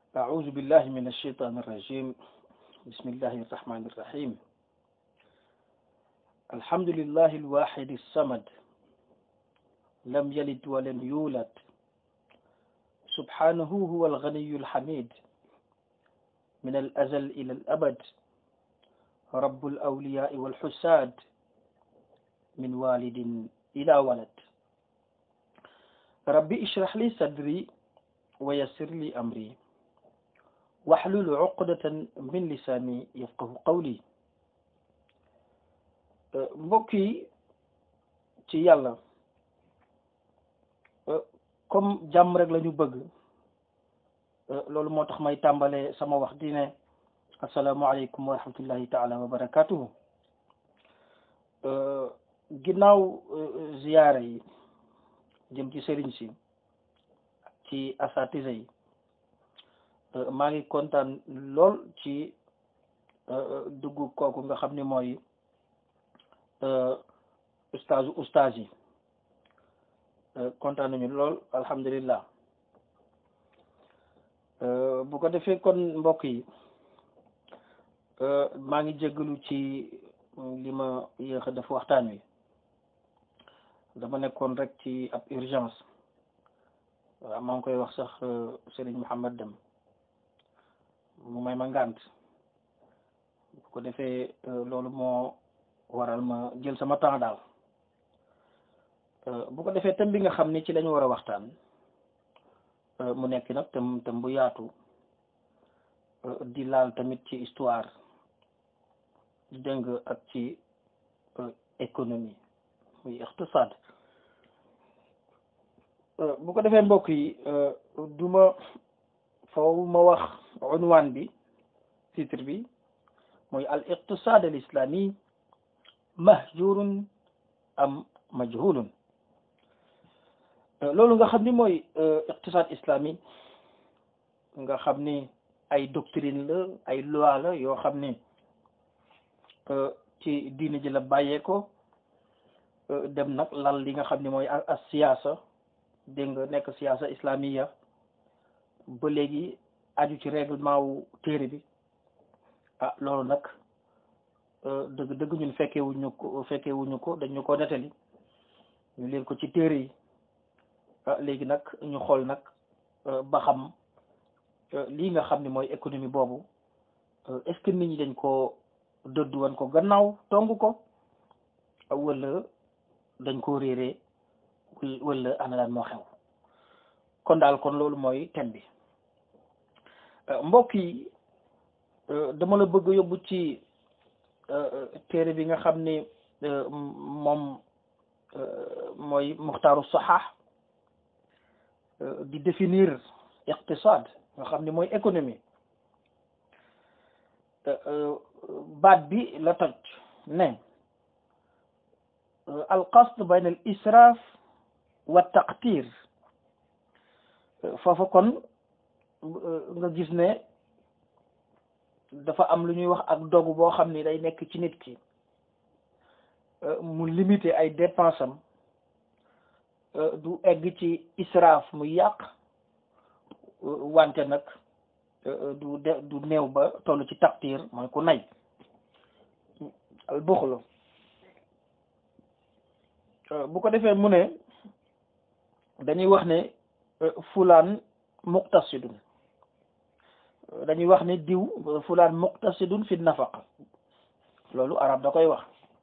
أعوذ بالله من الشيطان الرجيم بسم الله الرحمن الرحيم الحمد لله الواحد الصمد لم يلد ولم يولد سبحانه هو الغني الحميد من الأزل إلى الأبد رب الأولياء والحساد من والد إلى ولد ربي اشرح لي صدري ويسر لي أمري واحلل عقدة من lisaani yafqahu qawli mbokk yi ci yàlla comme jàmm rek la ñu bëgg loolu moo tax may tàmbale sama wax di ne asalaamualeykum wa rahmatullahi taala wa barakatuhu ginnaaw ziyaara yi jëm ci sëriñ si ci asatise yi maa ngi kontaan lool ci dugg kooku nga xam ni mooy ustaazu ustaaz yi kontaan nañu lool alhamdulillah bu ko defee kon mbokk yi maa ngi jéggalu ci li ma yéex a def waxtaan wi dama nekkoon rek ci ab urgence waaw maa ngi koy wax sax Serigne Mouhamed Dem mu may ma ngànt bu ko defee loolu moo waral ma jël sama temps daal bu ko defee thème bi nga xam ni ci lañu war a waxtaan mu nekk nag thème thème bu yaatu di laal tamit ci histoire dégg nga ak ci économie muy iqtisaad bu ko defee mbokk yi duma foofu ma wax unwaan bi titre bi mooy al iqtisaad al islami mahjurun am majhulun loolu nga xam ni mooy iqtisaad islami nga xam ni ay doctrine la ay loi la yoo xam ni ci diine ji la bàyyee ko dem nag lal li nga xam ni mooy as siyaasa dégg nga nekk siyaasa islamiya ba léegi aju ci règlement wu téere bi ah loolu nag dëgg dëgg ñun fekkee wuñu ko fekkee wuñu ko dañu ko nettali ñu leen ko ci téere yi ah léegi nag ñu xool nag ba xam lii nga xam ne mooy économie boobu est-ce que nit ñi dañ ko dëdd wan ko gannaaw tong ko wala dañ ko réeree wala ana daan moo xew kon daal kon loolu mooy thème bi mbokk yi dama la bëgg yóbbu ci téere bi nga xam ni moom mooy muxtaaru saxaax di définir iqtisaad nga xam ni mooy économie baat bi la toj ne al qasd bayn al israaf wa taqtir foofa kon nga gis ne dafa am lu ñuy wax ak dogu boo xam ni day nekk ci nit ki mu limité ay dépenses am du egg ci israaf mu yàq wante nag du de du néew ba toll ci taqtir mooy ku nay al buxlu bu ko defee mu ne dañuy wax ne fulaan muqtasidun dañuy wax ne diw fulaan muqtasidun fi nafaqa loolu arab da koy wax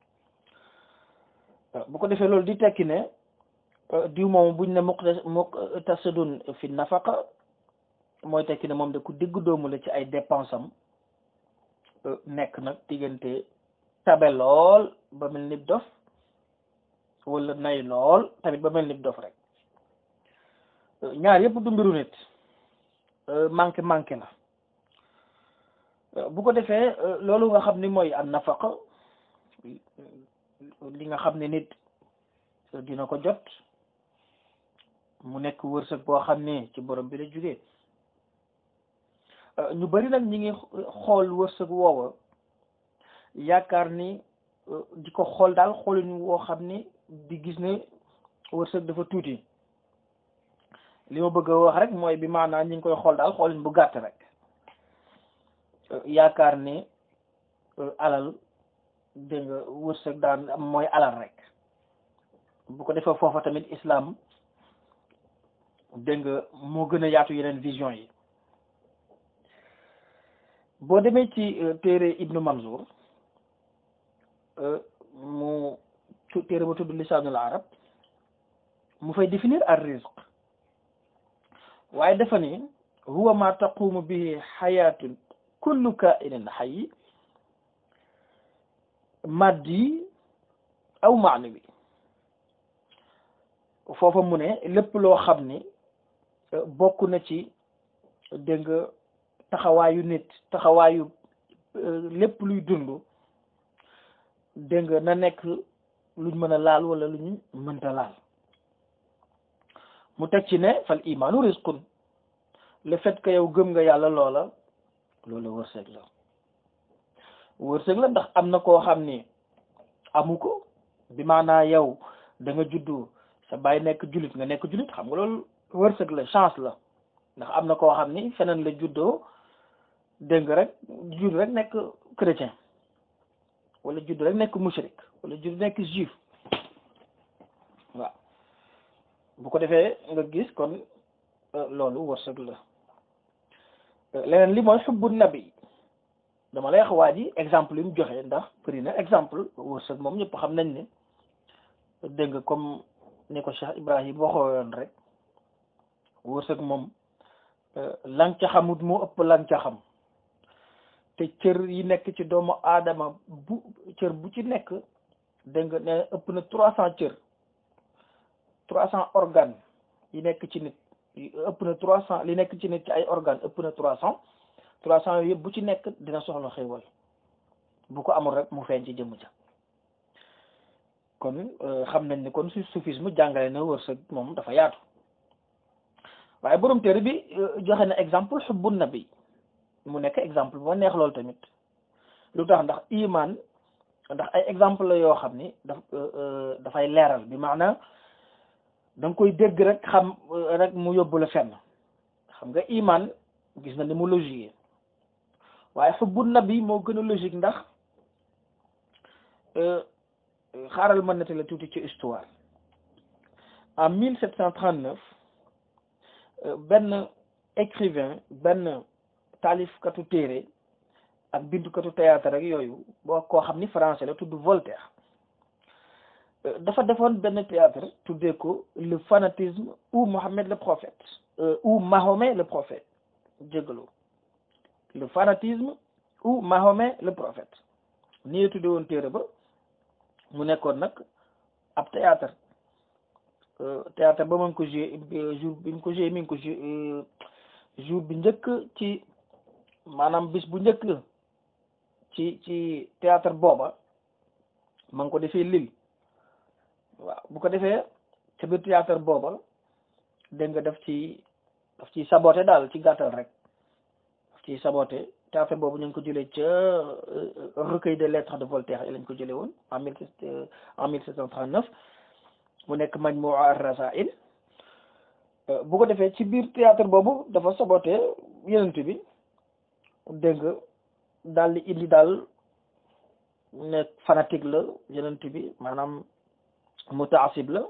bu ko defee loolu di tekki ne diw moom buñ ne muqtasidun fi nafaqa mooy tekki ne moom de ku digg doomu la ci ay dépense am nekk nag diggante tabe lool ba mel ni dof wala nay lool tamit ba mel ni dof rek ñaar yëpp du mbiru nit manqué manqué la bu ko defee loolu nga xam ni mooy an nafaqa li nga xam ne nit dina ko jot mu nekk wërsëg boo xam ne ci borom bi la jógee ñu bari nag ñi ngi xool wërsëg woowa yaakaar ni di ko xool daal xoolin woo xam ni di gis ne wërsëg dafa tuuti li ma bëgg a wax rek mooy bi maanaam ñi ngi koy xool daal xoolin bu gàtt rek yaakaar ni alal dégg nga wërsëg daan mooy alal rek bu ko defee foofa tamit islam dégg nga moo gën a yaatu yeneen vision yi boo demee ci téere Ibnu Manzour mu téere ba tudd lisaanul arab mu fay définir ar rizq waaye dafa ni huwa ma taqumu bihi xayaatun kullu kainin xayi maddi aw maanawi foofa mu ne lépp loo xam ni bokk na ci dégg nga taxawaayu nit taxawaayu lépp luy dund dégg nga na nekk luñ mën a laal wala luñ mënta laal mu teg ci ne fal imaanu rizqun le fait que yow gëm nga yàlla loola loola wërsëg la wërsëg la ndax am na koo xam ni amu ko bi maanaa yow da nga juddu sa baay nekk jullit nga nekk jullit xam nga loolu wërsëg la chance la ndax am na koo xam ni feneen la juddoo dégg nga rek judd rek nekk chrétien wala judd rek nekk mushrik wala judd nekk juif waaw bu ko defee nga gis kon loolu wërsëg la leneen li mooy xubbu nabi dama lay wax waa ji exemple yi mu joxe ndax bëri na exemple wërsëg moom ñëpp xam nañ ne dégg nga comme ni ko Cheikh Ibrahim waxoon rek wërsëg moom lang ca xamut moo ëpp lang ca xam te cër yi nekk ci doomu aadama bu cër bu ci nekk dégg nga ne ëpp na trois cent cër trois cent organes yi nekk ci nit ëpp na trois cent li nekk ci nit ci ay organes ëpp na trois cent trois cent yooyu yëpp bu ci nekk dina soxla xéewal bu ko amul rek mu feeñ ci jëmm ja kon xam nañ ni kon su soufisme jàngale na wërsëg moom dafa yaatu waaye borom téere bi joxe na exemple xubbu nabi mu nekk exemple bu ma neex loolu tamit lu tax ndax iman ndax ay exemple la yoo xam ni daf dafay leeral bi maanaam da nga koy dégg rek xam rek mu yóbbu la fenn xam nga iman gis na ni mu logique waaye xubbu nabi moo gën a logique ndax xaaral ma nettali la tuuti ci histoire en mille sept cent trente neuf benn écrivain benn taalifkatu téere ak bindukatu théâtre rek yooyu boo koo xam ni français la tudd Voltaire dafa defoon benn théâtre tuddee ko le fanatisme ou Mohammed le prophète ou Mahomet le prophète jégalu le fanatisme ou Mahomet le prophète nii la tuddee woon téere ba mu nekkoon nag ab théâtre théâtre ba ma ngi ko joué jour bi mu ko joué mi ngi ko joué jour bi njëkk ci maanaam bis bu njëkk ci ci théâtre booba ma ngi ko defee Lille waaw bu ko defee ca biir théâtre booba dégg nga daf ci daf ci saboté daal ci gàttal rek daf ci saboté théâtre boobu ñu ngi ko jëlee ca recueil des lettres de Voltaire yi lañ ko jëlee woon en mille en mille sept cent trente neuf mu nekk Majmua ar-Rasail bu ko defee ci biir théâtre boobu dafa saboté yenent bi dégg nga daal di indi daal ne fanatique la yenent bi maanaam mutaasib la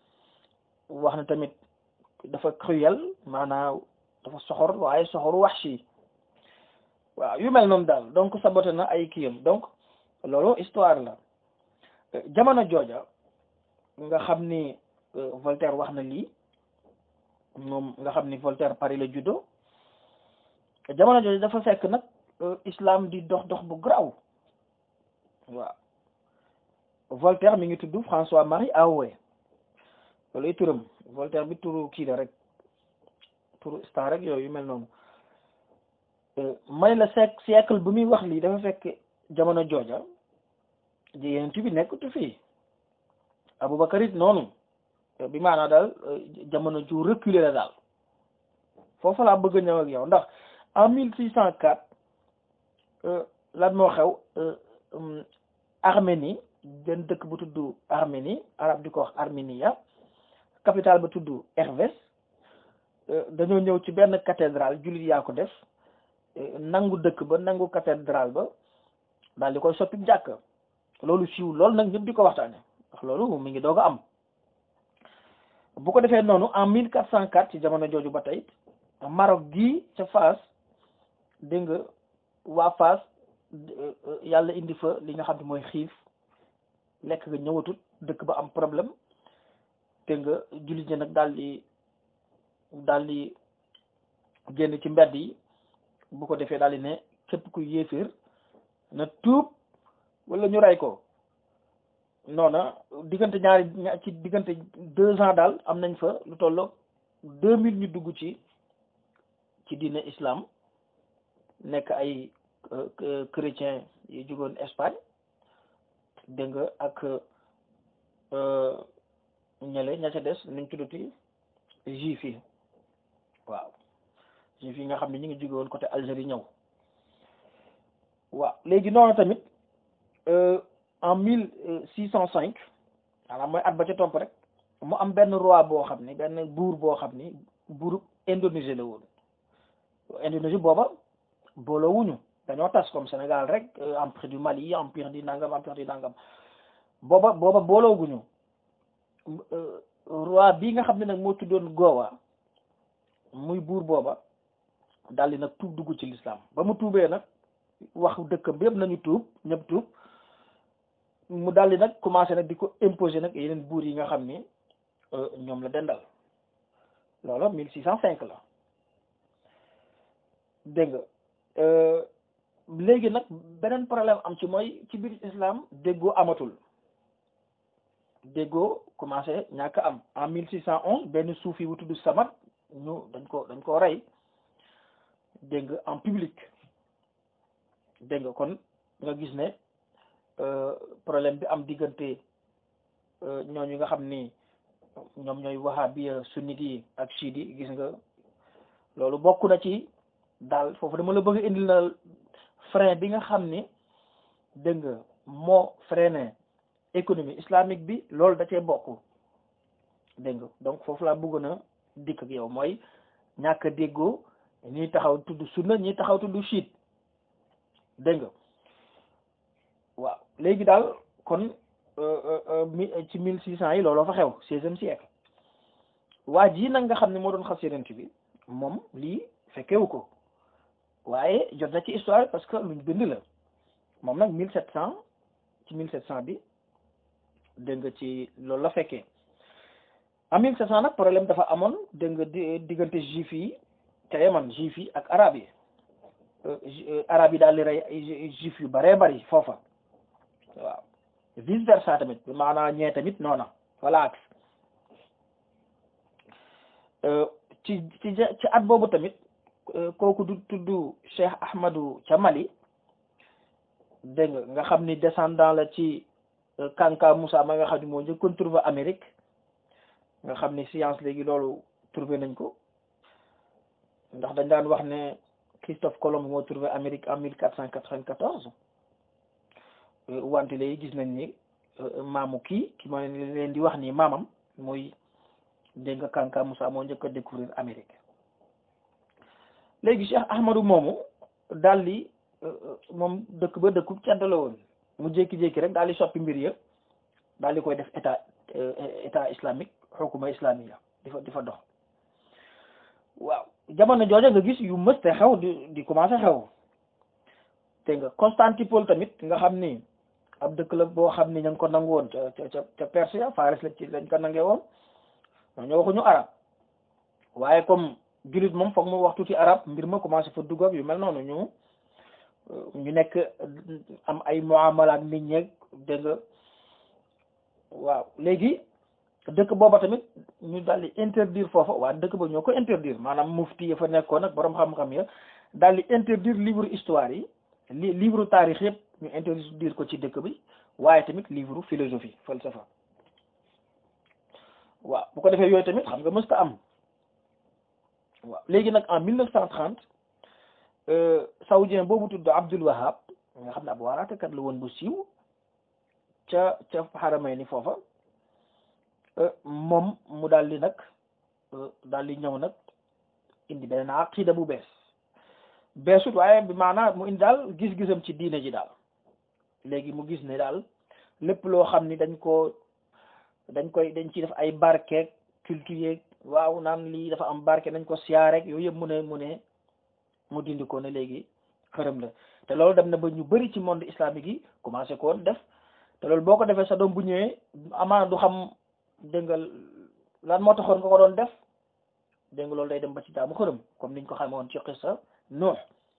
wax na tamit dafa cruel maanaam dafa soxor waaye soxoru wahshi waaw yu mel noonu daal donc saboté na ay kiyam donc loolu histoire la jamono jooja nga xam ni Voltaire wax na lii moom nga xam ni Voltaire Paris la juddoo jamono jooju dafa fekk nag islam di dox dox bu graw waaw Voltaire mi ngi tudd François Marie Arouet loolu ay turam Voltaire bi turu kii la rek turu star rek yooyu mel noonu may la siècle siècle bu muy wax lii dafa fekk jamono jooja yeneen bi nekkatu fii Aboubacar it noonu bi maanaa daal jamono ju reculé la daal foofu laa bëgg a ñëw ak yow ndax en mille six cent quatre lan moo xew Arménie benn dëkk bu tudd Arménie arab di ko wax Arménia capitale ba tudd Hervès dañoo ñëw ci benn cathédrale jullit yaa ko def nangu dëkk ba nangu cathédrale ba daal di koy soppi jàkk loolu siiw loolu nag ñëpp di ko waxtaane ndax loolu mi ngi doog a am bu ko defee noonu en mille quatre cent quatre ci jamono jooju ba tey Maroc gii ca Fass dégg nga waa Fass yàlla indi fa li nga xam ne mooy xiif lekk nga ñëwatut dëkk ba am problème te nga jullit ñi nag daal di daal di génn ci mbedd yi bu ko defee daal di ne képp ku yéeféer na tuub wala ñu rey ko noona diggante ñaari ci diggante deux ans daal am nañ fa lu tolloog deux mille ñu dugg ci ci diine islam nekk ay chrétien yi jugoon Espagne dégg nga ak ñele ña ca des nuñ tuddati juif yi waaw juif yi nga xam ne ñu ngi jóge woon côté Algérie ñëw waaw léegi noonu tamit en mille six cent cinq maanaam mooy at ba ca topp rek mu am benn roi boo xam ni benn buur boo xam ni buur Indonésie la woon Indonésie booba booloo wuñu dañoo tas comme Sénégal rek empire du Mali empire di nangam empire di nangam booba booba booloo guñu roi bii nga xam ne nag moo tuddoon Gowa muy buur booba daldi nag tuub dugg ci l'islam ba mu tuubee nag wax dëkkam bi yëpp nañu tuub ñëpp tuub mu daldi nag commencé nag di ko imposer nag yeneen buur yi nga xam ni ñoom la dendal loolu mille six cent cinq la dégg nga léegi nag beneen problème am ci mooy ci biir islam déggoo amatul déggoo commencé ñàkk am en mille six cent onze benn suufi wu tudd Samad ñu dañ ko dañ ko rey dégg nga en public dégg nga kon nga gis ne problème bi am diggante ñooñu nga xam ni ñoom ñooy wahabiya sunnit yi ak chiite yi gis nga loolu bokk na ci daal foofu dama la bëgg indil na frein bi nga xam ni dégg nga moo freiné économie islamique bi loolu da cee bokk dégg nga donc foofu laa bëggoon a dikk ak yow mooy ñàkk a déggoo ñii taxaw tudd sunna ñii taxaw tudd chiite dégg nga waaw léegi daal kon mi ci mille six cent yi looloo fa xew seizième siècle waa ji nag nga xam ne moo doon xas yonent bi moom lii fekkewu ko waaye jot na ci histoire parce que luñ bind la moom nag mille sept cent ci mille sept cent bi dégg nga ci loolu la fekkee en mille sept cent nag problème dafa amoon dégg nga di diggante juif yi te Yaman juif yi ak arab yi arab yi daal di rey ay juif yu baree bari foofa waaw vice versa tamit maanaam ñee tamit noona voilà ak ci ci ci at boobu tamit kooku du tudd Cheikh Ahmadou ca Mali dégg nga nga xam ni descendant la ci Kanka Moussa ma nga xam ni moo njëkkoon trouvé Amérique nga xam ni science léegi loolu trouvé nañ ko ndax dañ daan wax ne Christophe Colomb moo trouvé Amérique en mille quatre cent quatre-vingt-quatorze wante léegi gis nañ ni maamu kii ki ma leen di wax nii maamam mooy dégg nga Kanka Moussa moo njëkk a découvrir Amérique léegi Cheikh Ahmadou moomu daal di moom dëkk ba dëkku cedd la woon mu jékki-jékki rek daal di soppi mbir ya daal di koy def état état islamique xukuma islamiya di fa di fa dox waaw jamono jooja nga gis yu mëste xew di di commencé xew te nga Constantinople tamit nga xam ni ab dëkk la boo xam ni ña ngi ko nangu woon ca ca ca Perse Faris la ci lañ ko nangee woon ñoo waxuñu arab waaye comme jullit moom foog mu wax tuuti arab mbir ma commencé fa dugg ak yu mel noonu ñu ñu nekk am ay muamala ak nit ñeeg dégg nga waaw léegi dëkk booba tamit ñu daal di interdire foofa waa dëkk ba ñoo ko interdire maanaam mufti ya fa nekkoon ak borom xam-xam ya daal di interdire livre histoire yi li livre taarix yëpp ñu interdire ko ci dëkk bi waaye tamit livre philosophie falsafa waaw bu ko defee yooyu tamit xam nga mësta am waaw léegi nag en mille neuf cent trente saoudien boobu tudd Abdul Wahab nga xam ne ab waaraatekat la woon bu siiw ca ca xaramay ni foofa moom mu daal di nag daal di ñëw nag indi beneen aqida bu bees beesut waaye bi maanaam mu indi daal gis-gisam ci diine ji daal léegi mu gis ne daal lépp loo xam ni dañ ko dañ koy dañ ciy def ay barkeeg culture yeeg waaw naan lii dafa am barke nañ ko siyaarek yooyu yëpp mu ne mu ne mu dindi ko ne léegi xërëm la te loolu dem na ba ñu bëri ci monde islamique yi commencé ko woon def te loolu boo ko defee sa doom bu ñëwee amaana du xam dégg nga lan moo taxoon nga ko doon def dégg nga loolu day dem ba ci jaamu xërëm comme niñ ko xamee woon ci xissa Nuux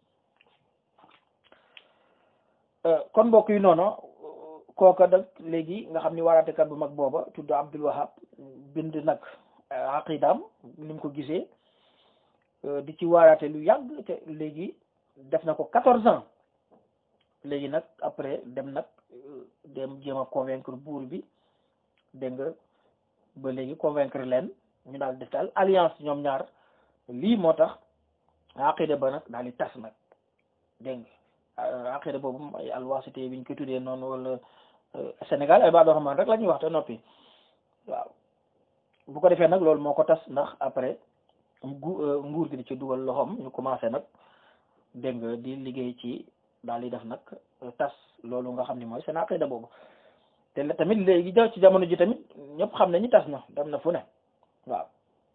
kon mbokk yi noonu kooka nag léegi nga xam ni waaraatekat bu mag booba tudd Abdul Wahab bind nag aqidaam ni mu ko gisee di ci waaraate lu yàgg te léegi def na ko quatorze ans léegi nag après dem nag dem jéem a convaincre buur bi dégg nga ba léegi convaincre leen ñu daal def daal alliance ñoom ñaar lii moo tax aqida ba nag daal di tas nag dégg nga aqida boobu ay alwasité bi ñu ko tuddee noonu wala Sénégal ay baadoo xamaan rek la ñuy wax te noppi waaw bu ko defee nag loolu moo ko tas ndax après nguur gi di ci dugal loxoom ñu commencé nag dégg nga di liggéey ci daal di def nag tas loolu nga xam ni mooy seen aqida boobu te tamit léegi ja ci jamono ji tamit ñëpp xam ne ñi tas na dem na fu ne waaw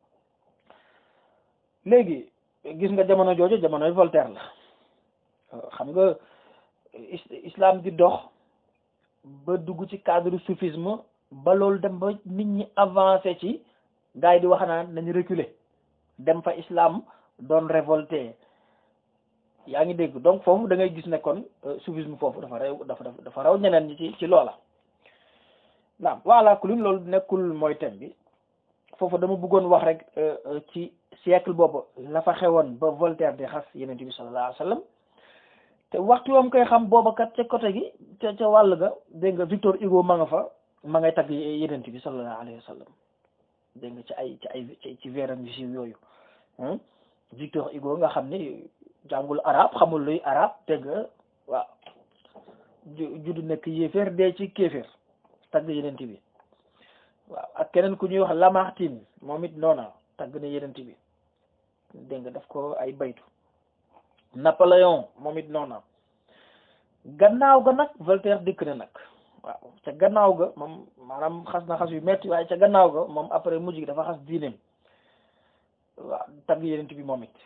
léegi gis nga jamono jooju jamonoy Voltaire la xam nga islam di dox ba dugg ci cadre soufisme ba loolu dem ba nit ñi avancé ci gars yi di wax naan nañu reculer dem fa islam doon révolté yaa ngi dégg donc foofu da ngay gis ne kon soufisme foofu dafa rew dafa dafa raw ñeneen ñi ci ci loola naam voilà kulun loolu nekkul mooy thème bi foofu dama bëggoon wax rek ci siècle boobu la fa xewoon ba Voltaire di xas yeneen bi sallallahu alayhi wa sallam te waxtu wam koy xam booba kat ca côté gi ca ca wàll ga dégg nga Victor Hugo ma nga fa ma ngay tagg yeneen bi sallallahu alayhi wa sallam dégg nga ci ay ci ay ci veeram yu siiw yooyu Victor Hugo nga xam ni jàngul arab xamul luy arab dégg nga waaw juddu nekk yéeféer dee ci kéeféer tagg yeneen bi waaw ak keneen ku ñuy wax Lamartine moom it noona tagg na yeneen bi dégg nga daf ko ay baytu Napoléon moom it noona gannaaw ga nag Voltaire dikk na nag waaw ca gannaaw ga moom maanaam xas na xas yu metti waaye ca gannaaw ga moom après mujj gi dafa xas diineem waaw tagg yeneen bi moom it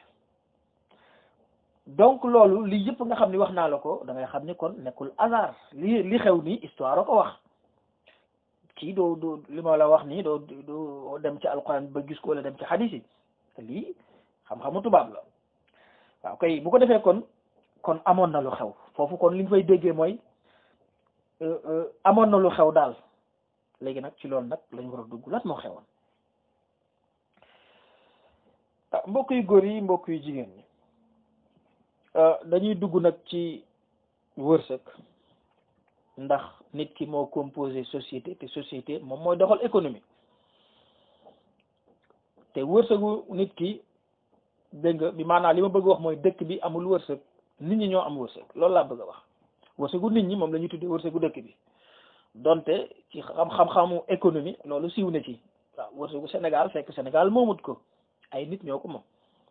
donc loolu lii yëpp nga xam ni wax naa la ko da ngay xam ni kon nekkul hasard li li xew nii histoire a ko wax kii doo doo li ma la wax nii doo doo dem ci alquran ba gis ko wala dem ci xadis yi lii xam-xamu tubaab la waaw kay bu ko defee kon kon amoon na lu xew foofu kon li ñu fay déggee mooy amoon na lu xew daal léegi nag ci loolu nag lañ war a dugg lan moo xewoon mbokk yu góor yi mbokk yu jigéen ñi dañuy dugg nag ci wërsëg ndax nit ki moo composé société te société moom mooy doxal économie te wërsëgu nit ki dégg nga bi maanaam li ma bëgg wax mooy dëkk bi amul wërsëg nit ñi ñoo am wërsëg loolu laa bëgg a wax wërsëgu nit ñi moom la ñuy tuddee wërsëgu dëkk bi donte ci xam-xam-xamu économie loolu siiw na ci waaw wërsëgu Sénégal fekk Sénégal moomut ko ay nit ñoo ko moom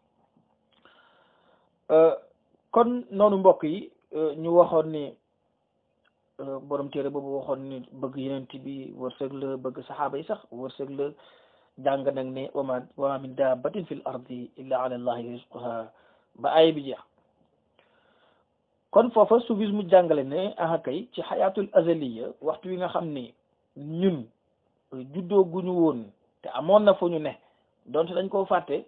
kon noonu mbokk yi ñu waxoon ni borom téere boobu waxoon ni bëgg yenent bi wërsëg la bëgg saxaaba yi sax wërsëg la jàng nag ne wama wama min dabbatin fil ardi illa ala allahi rizquha ba ay bi jeex kon foofa soufisme jàngale ne aha kay ci xayaatul azaliya waxtu wi nga xam ni ñun juddoo guñu woon te amoon na fu ñu ne donte dañ koo fàtte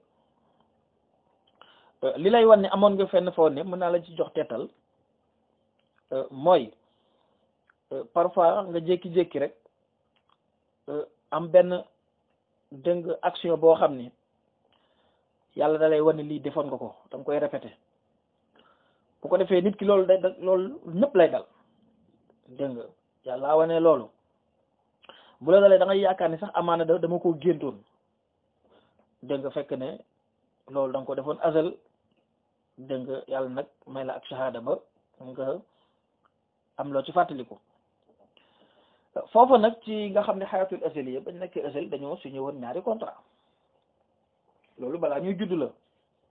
li lay wan ne amoon nga fenn foo ne mën naa la ci jox teetal mooy parfois nga jékki-jékki rek am benn dëng action boo xam ni yàlla da lay wan ne lii defoon nga ko da nga koy répété bu ko defee nit ki loolu day loolu ñëpp lay dal dégg nga yàlla wane loolu bu la dalee da ngay yaakaar ni sax amaana da dama ko géntoon dégg nga fekk ne loolu da nga ko defoon azal dégg nga yàlla nag may la ak shahada ba nga am loo ci fàttaliku foofu nag ci nga xam ne xayatul azaliya bañ nekkee azal dañoo signé woon ñaari contrat loolu balaa ñuy judd la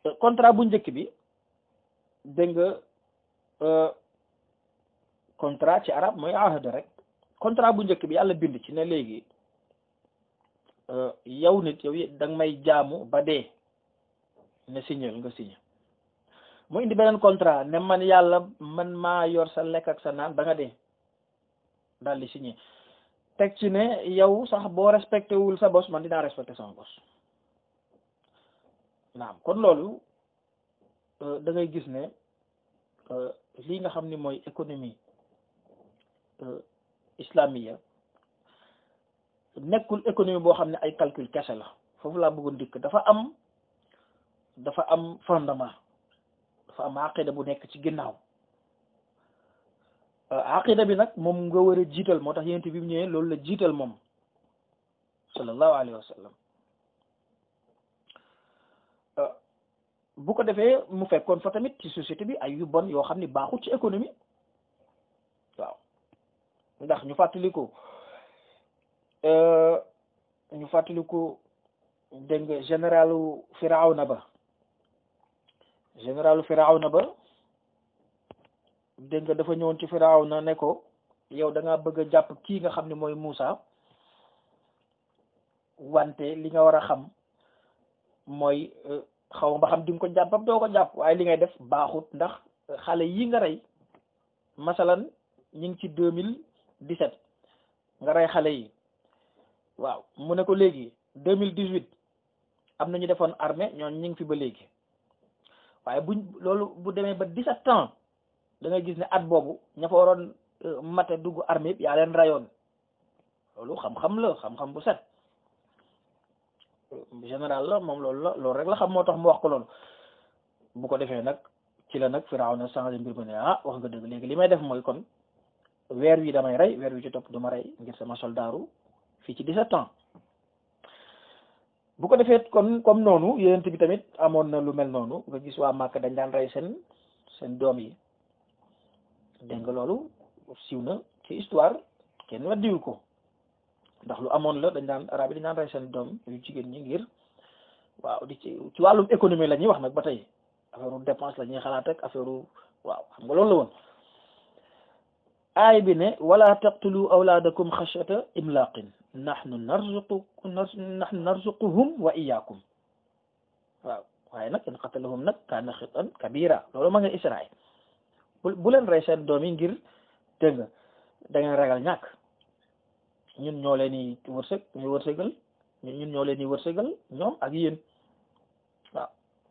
contrat bu njëkk bi dégg nga contrat ci arab mooy ahd rek contrat bu njëkk bi yàlla bind ci ne léegi yow nit yow da nga may jaamu ba dee ne signé nga signé mu indi beneen contrat ne man yàlla man maa yor sa lekk ak sa naan ba nga dee daal di signé teg ci ne yow sax boo respecté wul sa bos man dinaa respecté sama bos naam kon loolu da ngay gis ne lii nga xam ni mooy économie islamiya nekkul économie boo xam ne ay calcul kese la foofu laa bëggoon dikk dafa am dafa am fondement dafa am aqida bu nekk ci ginnaaw aqida bi nag moom nga war a jiital moo tax yent bi mu ñëwee loolu la jiital moom sallallahu alayhi wa sallam bu ko defee mu fekkoon fa tamit ci société bi ay yu bon yoo xam ni baaxut ci économie waaw ndax ñu fàttaliku ñu fàttaliku dégg nga généralu Firawna ba généralu Firawna ba dégg nga dafa ñëwoon ci Firawna ne ko yow da ngaa bëgg a jàpp kii nga xam ne mooy Muusa wante li nga war a xam mooy xaw ma xam di nga ko jàppam doo ko jàpp waaye li ngay def baaxut ndax xale yi nga rey masalan ñu ngi ci deux mille dix-sept nga rey xale yi waaw mu ne ko léegi deux mille dix-huit am na ñu defoon armée ñoon ñu ngi fi ba léegi waaye buñ loolu bu demee ba dix-sept ans da ngay gis ne at boobu ña fa waroon mate dugg armée yëpp yaa leen rayoon loolu xam-xam la xam-xam bu set général la moom loolu la loolu rek la xam moo tax mu wax ko loolu bu ko defee nag ci la nag Firawna changé mbir ma ne ah wax nga dëgg léegi li may def mooy kon weer wi damay rey weer wi ci topp du ma rey ngir sama soldaaru fii ci 17 ans bu ko defee kon comme noonu yonent bi tamit amoon na lu mel noonu nga gis waa Màkka dañ daan rey seen seen doom yi dégg nga loolu siiw na ci histoire kenn weddiwu ko ndax lu amoon la dañ daan arab yi dañ daan rey seen doom yu jigéen ñi ngir waaw di ci ci wàllum économie la ñuy wax nag ba tey affaire dépense la ñuy xalaat rek affaire waaw xam nga loolu la woon aay bi ne wala taqtulu awlaadakum xashyata imlaqin nahnu narzuqu nahnu narzuquhum wa iyyakum waaw waaye nag in qatalahum nag kaana xitan kabira loolu ma nga Israël bu bu leen rey seen doom yi ngir dégg nga da ngeen ragal ñàkk ñun ñoo leen di wërsëg ñu wërsëgal ñun ñoo leen di wërsëgal ñoom ak yéen waaw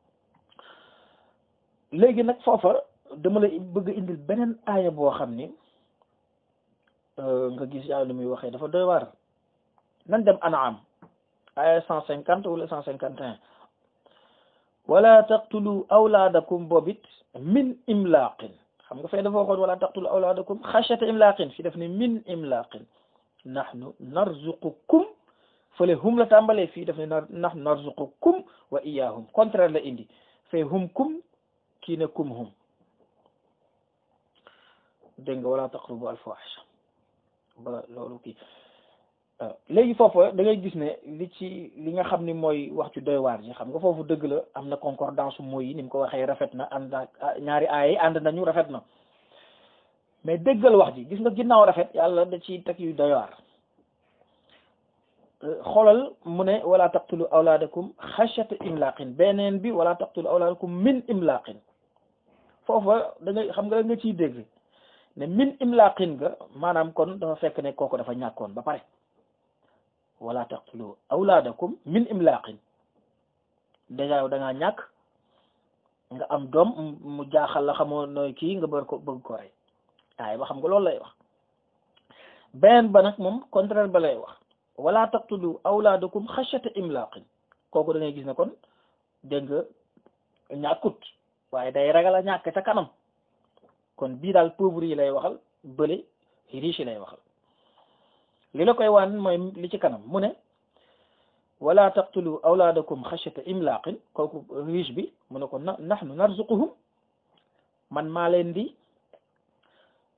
léegi nag foofa dama la bëgg indil beneen aaya boo xam ni nga gis yàlla lu muy waxee dafa doy waar nan dem anaam aaya cent cinquante wala cent cinquante et un wala taqtulu awlaadakum boobit min imlaaqin xam nga fay dafa waxoon wala taqtulu awlaadakum xashyata imlaaqin fi def ni min imlaaqin nahnu narzuqukum fële hum la tàmbalee fii def ne nahnu narzuqukum wa iyaahum contraire la indi fee hum kum kii ne kum hum dégg nga wala taqrubu alfawahisha ba loolu kii léegi foofu da ngay gis ne li ci li nga xam ni mooy wax ci doy waar ji xam nga foofu dëgg la am na concordance mooy yi ni mu ko waxee rafet na ànd ñaari aaya yi ànd nañu rafet na mais déggal wax ji gis nga ginnaaw rafet yàlla da ci teg yu doy waar xoolal mu ne wala taqtulu awlaadakum xashyata imlaqin beneen bi wala taqtulu awlaadakum min imlaqin foofa da ngay xam nga nga ciy dégg ne min imlaqin ga maanaam kon dafa fekk ne kooku dafa ñàkkoon ba pare wala taqtulu awlaadakum min imlaqin déjà yow da ngaa ñàkk nga am doom mu jaaxal la xamoo nooy kii nga bëgg ko bëgg ko rey waaye ba xam nga loolu lay wax beneen ba nag moom contraire ba lay wax wala taqtulu awlaadakum xashyata imlaqin kooku da ngay gis ne kon dégg nga ñàkkut waaye day ragal a ñàkk ca kanam kon bii daal pauvre yi lay waxal bële riche yi lay waxal li la koy wan mooy li ci kanam mu ne wala taqtulu awlaadakum xashyata imlaqin kooku riche bi mu ne ko na nahnu narzuquhum man maa leen di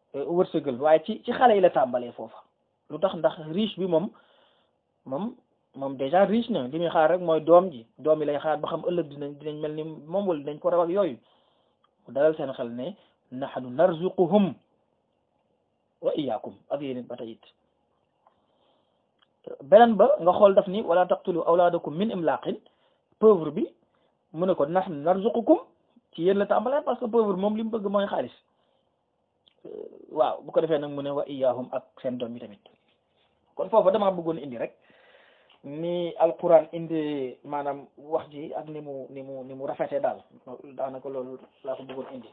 wërsëgal waaye ci ci xale yi la tàmbalee foofa lu tax ndax riche bi moom moom moom déjà riche na li muy xaar rek mooy doom ji doom yi lay xaar ba xam ëllëg dinañ dinañ mel ni moom wala dinañ ko raw ak yooyu mu dalal seen xel ne nahnu narzuquhum wa iyaakum ak yéen it ba tey it beneen ba nga xool daf ni wala taqtulu awlaadakum min imlaqin pauvre bi mu ne ko nahnu narzuqukum ci yéen la tàmbalee parce que pauvre moom li mu bëgg mooy xaalis waaw bu ko defee nag mu ne wa iyaahum ak seen doom yi tamit kon foofu damaa bëggoon indi rek ni alquran indi maanaam wax ji ak ni mu ni mu ni mu rafetee daal daanaka loolu laa ko bëggoon indi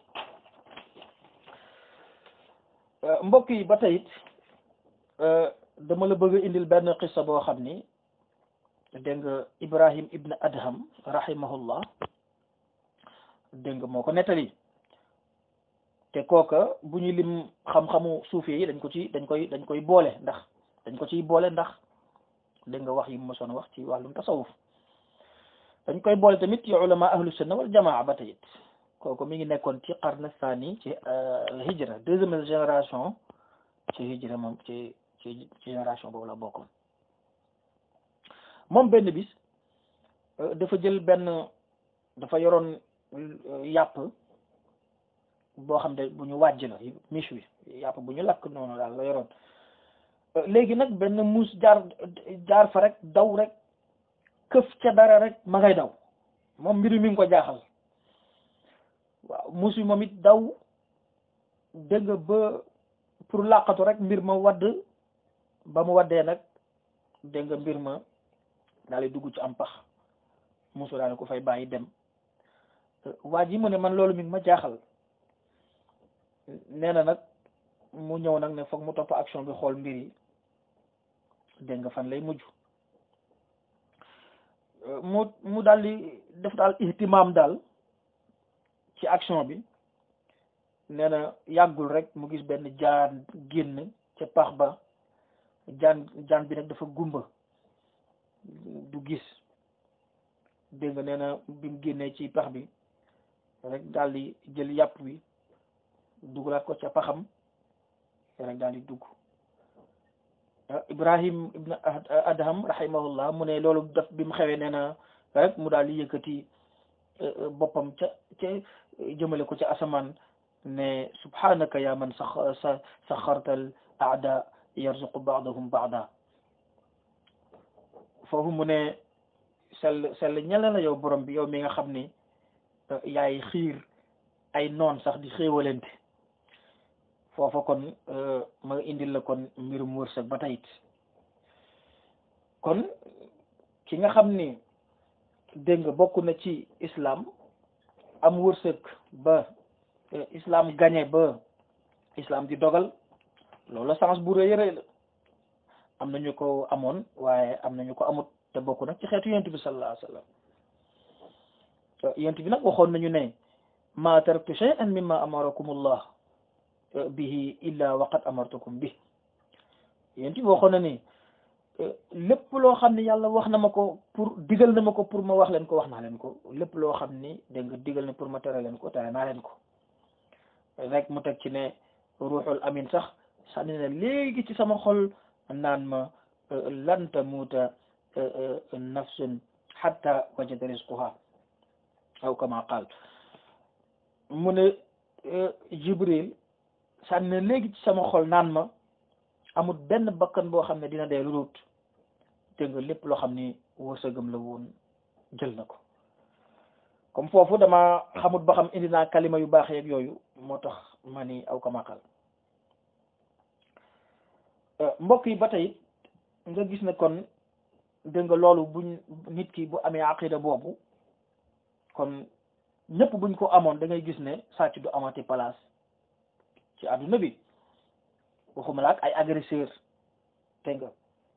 mbokk yi ba tey it dama la bëgg a indil benn xissa boo xam ni dégg nga Ibrahim ibn Adham rahimahullah dégg nga moo ko nettali te kooka bu ñu lim xam-xamu suufi yi dañ ko ci dañ koy dañ koy boole ndax dañ ko ciy boole ndax dégg nga wax yi mu mosoon wax ci wàllum tasawuf dañ koy boole tamit ci ulama ahlu sunna wal jamaa ba tayit kooku mi ngi nekkoon ci qarn thani ci hijra deuxième génération ci hijra moom ci ci génération boobu la bokkoon moom benn bis dafa jël benn dafa yoroon yàpp boo xam ne bu ñu wàjj la miche wi yàpp bu ñu lakk noonu daal la yoroon léegi nag benn muus jaar jaar fa rek daw rek këf ca dara rek ma ngay daw moom mbiru mi ngi ko jaaxal waaw muus yi moom it daw dégg nga ba pour làqatu rek mbir ma wadd ba mu waddee nag dégg nga mbir ma daal di dugg ci am pax muusu daal ko fay bàyyi dem waa ji mu ne man loolu mi ngi ma jaaxal nee na nag mu ñëw nag ne foog mu topp action bi xool mbir yi dégg nga fan lay mujj mu mu daal di def daal ihtimaam daal ci action bi nee na yàggul rek mu gis benn jaan génn ca pax ba jaan jaan bi nag dafa gumba du gis dégg nga nee na bi mu génnee ci pax bi rek daal di jël yàpp wi dugalaat ko ca paxam rek daal di dugg Ibrahim ibn Adham rahimahullah mu ne loolu daf bi mu xewee nee na rek mu daal di yëkkati boppam ca ca jëmale ko ca asamaan ne subhanaka ya man sax sa saxartal aada yarzuqu baadahum baada foofu mu ne sell sell ñela la yow borom bi yow mi nga xam ni yaay xiir ay noon sax di xéewalente foofa kon ma indil la kon mbirum wërsëg ba tayit kon ki nga xam ni dégg nga bokk na ci islam am wërsëg ba islam gañe ba islam di dogal loolu sens bu rëy rëy la am nañu ko amoon waaye am nañu ko amut te bokk nag ci xeetu yent bi sallallahu alayhi wa sallam yent bi nag waxoon nañu ne ma taraktu shay'an mimma amarakumullah bihi illa waqad amartukum bi yent bi waxoon na ni lépp loo xam ni yàlla wax na ma ko pour digal na ma ko pour ma wax leen ko wax naa leen ko lépp loo xam ni dégg nga digal na pour ma tere leen ko tere naa leen ko rek mu teg ci ne ruuxul amin sax sànni na léegi ci sama xol naan ma lan tamuuta nafsun hatta wajada rizquha aw kama qaal mu ne jibril sànni na léegi ci sama xol naan ma amul benn bakkan boo xam ne dina dee lulut dégg nga lépp loo xam ni wërsëgam la woon jël na ko comme foofu dama xamut ba xam indi naa kalima yu baax yeeg yooyu moo tax ma ni aw kamakal mbokk yi ba tey nga gis ne kon dégg nga loolu buñ nit ki bu amee aqida boobu kon ñëpp buñ ko amoon da ngay gis ne sàcc du amati place ci àdduna bi waxuma la ak ay agresseur te nga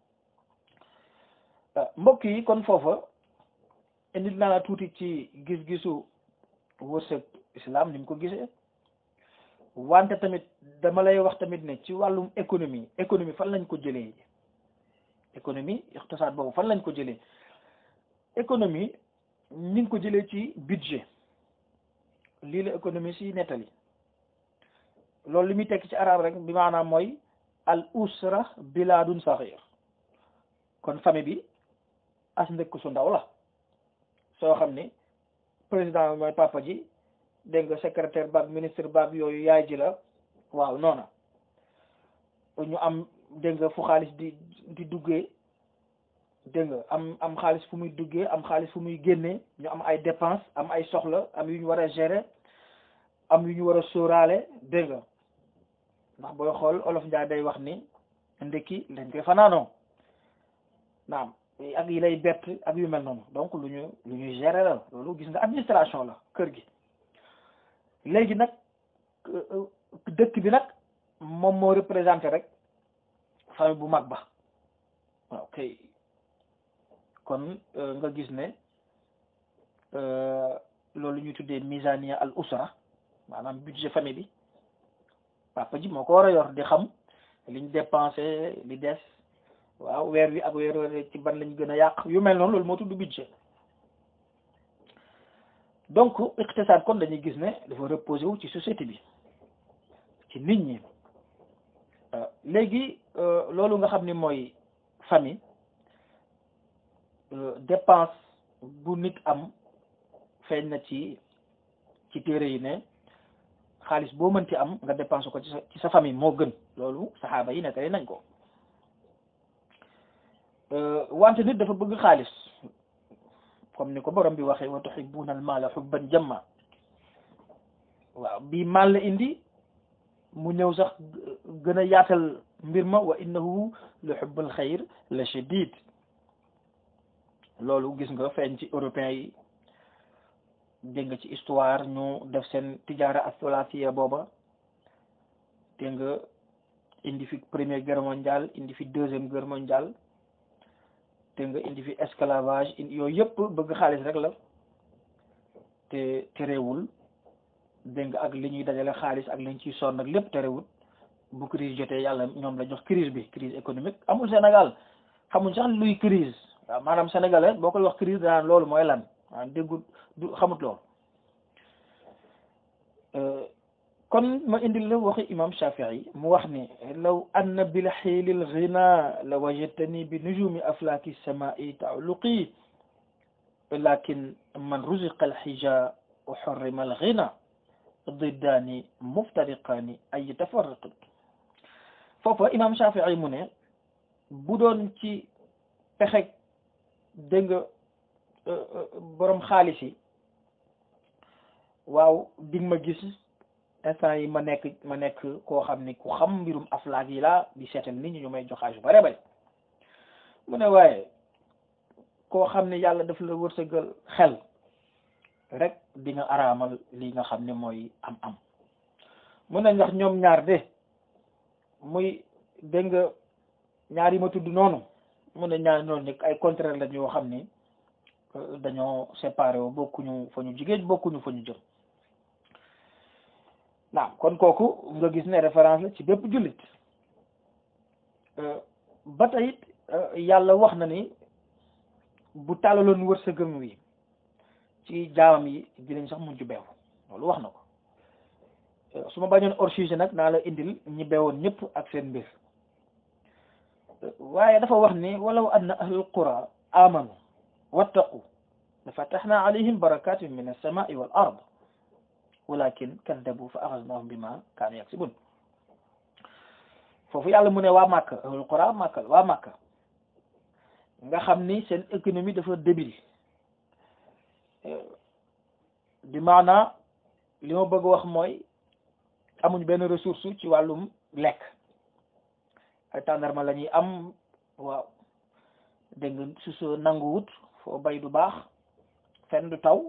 mbokk yi kon foofa indi naa la tuuti ci gis-gisu wërsëg islam ni mu ko gisee wante tamit dama lay wax tamit ne ci wàllum économie économie fan lañ ko jëlee économie iqtisaad boobu fan lañ ko jëlee économie ni ngi ko jëlee ci budget lii la économie si nettali loolu li muy tekk ci arab rek bi maanaam mooy al usra bilaadun saxir kon famille bi as ndëkk su ndaw la soo xam ni président mooy papa ji dégg nga secrétaire baag ministre baag yooyu yaay ji la waaw noona ñu am dégg nga fu xaalis di di duggee dégg nga am am xaalis fu muy duggee am xaalis fu muy génnee ñu am ay dépense am ay soxla am yu ñu war a gérer am yu ñu war a sóoraale dégg nga ndax booy xool olof Njaay day wax ni ndekki dañ koy fanaanoo naam ak yi lay bett ak yu mel noonu donc lu ñu lu ñuy gérer la loolu gis nga administration la kër gi léegi nag dëkk bi nag moom moo représenté rek famille bu mag ba waaw kay kon nga gis ne loolu ñu tuddee misania al usra maanaam budget famille bi papa ji moo ko war a yor di xam liñ dépensé li des waaw weer wi ak weer weer ci ban lañ gën a yàq yu mel noonu loolu moo tudd budget donc iqtisaad kon dañuy gis ne dafa reposé wu ci société bi ci nit ñi léegi loolu nga xam ni mooy famille dépense bu nit am feeñ na ci ci téere yi ne xaalis boo mënti am nga dépense ko ci sa ci sa famille moo gën loolu saxaaba yi nettali nañ ko wante nit dafa bëgg xaalis comme ni ko borom bi waxee wa tuhibbuna al mala hubban jamma waaw bii maal la indi mu ñëw sax gën a yaatal mbir ma wa innahu li hubbal xayr la shadid loolu gis nga feeñ ci européens yi dégg nga ci histoire ñu def seen tijaara asolasiya booba dégg nga indi fi première guerre mondiale indi fi deuxième guerre mondiale dégg nga indi fi esclavage yooyu yëpp bëgg xaalis rek la te terewul dégg nga ak li ñuy dajale xaalis ak li ñu ciy sonn ak lépp terewul bu crise jotee yàlla ñoom la jox crise bi crise économique amul Sénégal xamuñ sax luy crise waaw maanaam sénégalais boo koy wax crise danaan loolu mooy lan waaw déggul du xamut loolu kon ma indil la waxi imam Shafii mu wax ni law anna bil xiilil ghina la wajadtani bi nujumi aflaaki samai taluqi lakin man ruziqa alxija wa xurrima alghina diddaani muftariqaani ay tafarraqi foofa imam Shafii mu ne bu doon ci pexeg dégg nga borom xaalis yi waaw dig ma gis instant yi ma nekk ma nekk koo xam ni ku xam mbirum aflaak yi laa di seetal nit ñi ñu may joxaaj yu bare bare mu ne waaye koo xam ne yàlla daf la wërsëgal xel rek di nga araamal li nga xam ne mooy am am mu ne ndax ñoom ñaar de muy dégg nga ñaar yi ma tudd noonu mu ne ñaar noonu nekk ay contraire la yoo xam ni dañoo séparé wu bokkuñu fa ñu jigéen bokkuñu fa ñu jëm naam kon kooku nga gis ne référence la ci bépp jullit ba tey it yàlla wax na ni bu tàllaloon wërsëgam wi ci jaamam yi dinañ sax mujj beew loolu wax na ko su ma bañoon hors sujet nag naa la indil ñi beewoon ñëpp ak seen mbir waaye dafa wax ni walaw anna ahlul qura amanu wattaqu la fataxna alayhim barakatin min alsamai wal ard walakin kaddabu fa axasnahum bima kaanu yaksibun foofu yàlla mu ne waa Màkka ahlul qura Màkka waa Màkka nga xam ni seen économie dafa débile di maanaa li ma bëgg wax mooy amuñ benn ressource ci wàllum lekk ay tàndarma la ñuy am waaw dégg nga su soo nanguwut foo bay du baax fenn du taw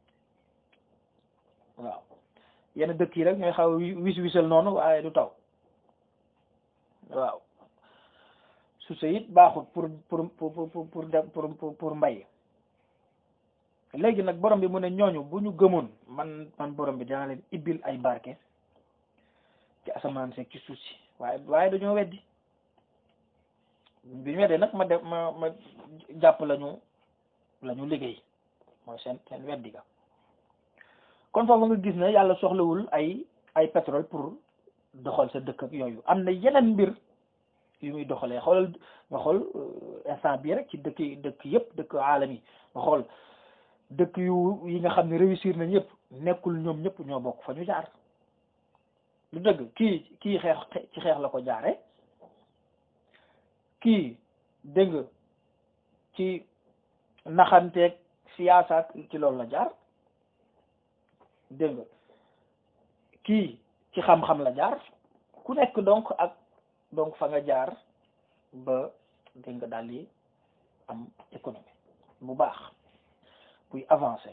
waaw yenn dëkk yi rek ñooy xaw wis wisal noonu waaye du taw waaw su sa it baaxut pour pour pour pour pour pour pour mbay léegi nag borom bi mu ne ñooñu bu ñu gëmoon man man borom bi dana leen ibbil ay barke ci asamaan seeg ci suuf si waaye waaye dañoo weddi bi ñu weddee nag ma def ma ma jàpp lañu la ñu liggéey mooy seen seen weddi ga kon foofu nga gis ne yàlla soxlawul ay ay pétrole pour doxal sa dëkk ak yooyu am na yeneen mbir yu muy doxalee xoolal nga xool instant bii rek ci dëkk dëkk yëpp dëkk aalam yi nga xool dëkk yu yi nga xam ne réussir nañ yëpp nekkul ñoom ñëpp ñoo bokk fa ñu jaar lu dëgg kii kii xeex ci xeex la ko jaare kii dégg nga ci naxanteeg siyaasa ci loolu la jaar dégg nga kii ci xam-xam la jaar ku nekk donc ak donc fa nga jaar ba dégg nga daal di am économie bu baax buy avancé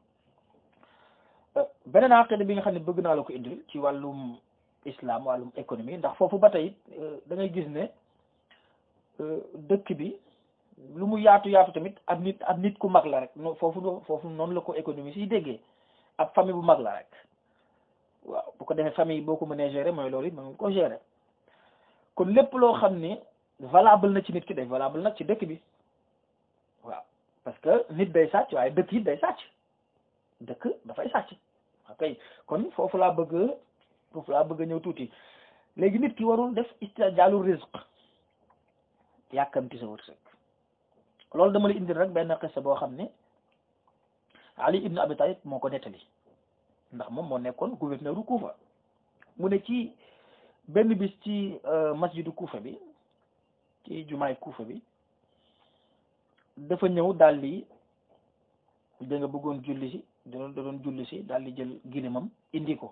beneen aqida bi nga xam ne bëgg naa la ko indil ci wàllum islam wàllum économie ndax foofu ba tey da ngay gis ne dëkk bi lu mu yaatu yaatu tamit ab nit ab nit ku mag la rek foofu foofu noonu la ko économie siy déggee ab famille bu mag la rek waaw bu ko defee famille boo ko mënee gérer mooy loolu it mën nga ko gérer kon lépp loo xam ne valable na ci nit ki day valable nag ci dëkk bi waaw parce que nit day sàcc waaye dëkk it day sàcc dëkk dafay sàcc ok kon foofu laa bëgg foofu laa bëgg a ñëw tuuti léegi nit ki warul def istijaalu rizq yàkkamti sa wërsëg loolu dama la indil rek benn xissa boo xam ne Ali ibn Abi Talib moo ko nettali ndax moom moo nekkoon gouverneur du Kufa mu ne ci benn bis ci masjidu Kufa bi ci jumaay Kufa bi dafa ñëw daal di da nga bëggoon julli si da doon julli si daal di jël gilimam indi ko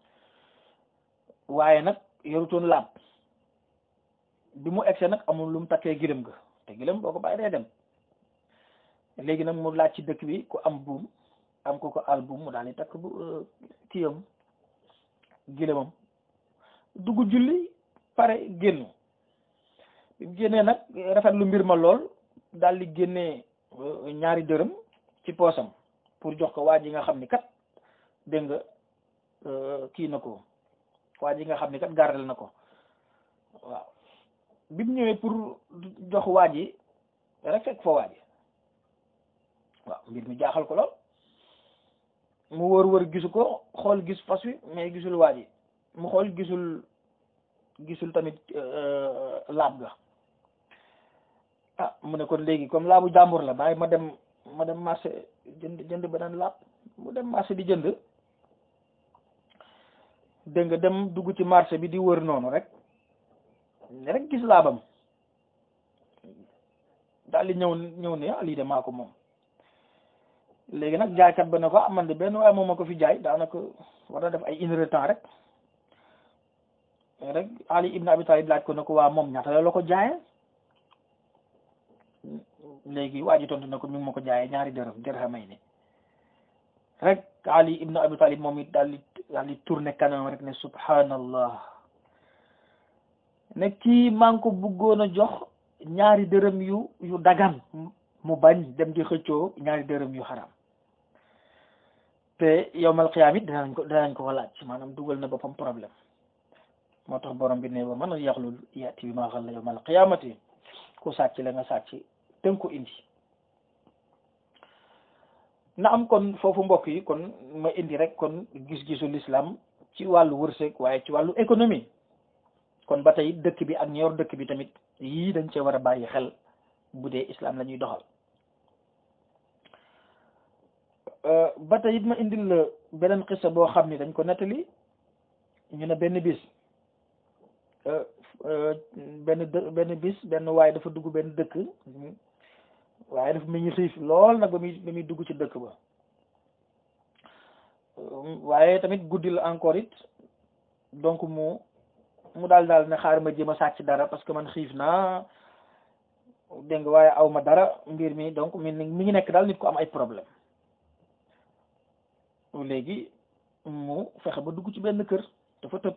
waaye nag yorutoon laab bi mu egsee nag amul lu mu takkee gilim ga te gilim boo ko bàyyi day dem léegi nag mu laaj ci dëkk bi ku am buum am ko ko al buum mu daal di takk bu kiyam gilimam dugg julli pare génn bi mu génnee nag rafet lu mbir ma lool daal di génnee ñaari dërëm ci poosam pour jox ko waa ji nga xam ni kat dégg nga kii na ko waa ji nga xam ni kat gardel na ko waaw bi mu ñëwee pour jox waa ji rek fekk fa waa ji waaw mbir mi jaaxal ko lool mu wër wër gisu ko xool gis fas wi mais gisul waa ji mu xool gisul gisul tamit laab ga ah mu ne kon léegi comme laabu jàmbur la bàyyi ma dem ma dem marché jënd jënd beneen laab mu dem marché di jënd dégg nga dem dugg ci marché bi di wër noonu rek rek gis laabam daal di ñëw ñëw ne ah lii de maa ko moom léegi nag jaaykat ba ne ko ah man de benn waaye moom ma ko fi jaay daanaka war na def ay une heure temps rek rek Ali ibn Abi Talib laaj ko ne ko waa moom ñaata la la ko jaayee léegi waa ji tontu na ko mi ngi ma ko jaayee ñaari dërëm dirhamay ni rek Ali ibn Abi Talib moom it daal di daal di tourné kanam rek ne subhanallah ne kii maa ngi ko bëggoon a jox ñaari dërëm yu yu dagan mu bañ dem di xëccoo ñaari dërëm yu xaram te yowmal xiyaam it danañ ko danañ ko laaj maanaam dugal na boppam problème moo tax borom bi ne ba mën a yaxlul yaati bi maa xal la yowmal xiyaamati ku sàcc la nga sàcc tënk ko indi na am kon foofu mbokk yi kon ma indi rek kon gis-gisu l'islam ci wàllu wërsëg waaye ci wàllu économie kon ba tey dëkk bi ak ñor dëkk bi tamit yii dañ cee war a bàyyi xel bu dee islam la ñuy doxal ba tey it ma indil la beneen xisa boo xam ni dañ ko nettali ñu ne benn bis benn dë benn bis benn waaye dafa dugg benn dëkk waaye dafa mel ni xiif lool nag ba muy ba muy dugg ci dëkk ba waaye tamit guddi la encore it donc mu mu daal daal ne xaar ma jéem a sàcc dara parce que man xiif naa dégg nga waaye aw ma dara mbir mi donc mi mi ngi nekk daal nit ko am ay problème léegi mu fexe ba dugg ci benn kër dafa tëb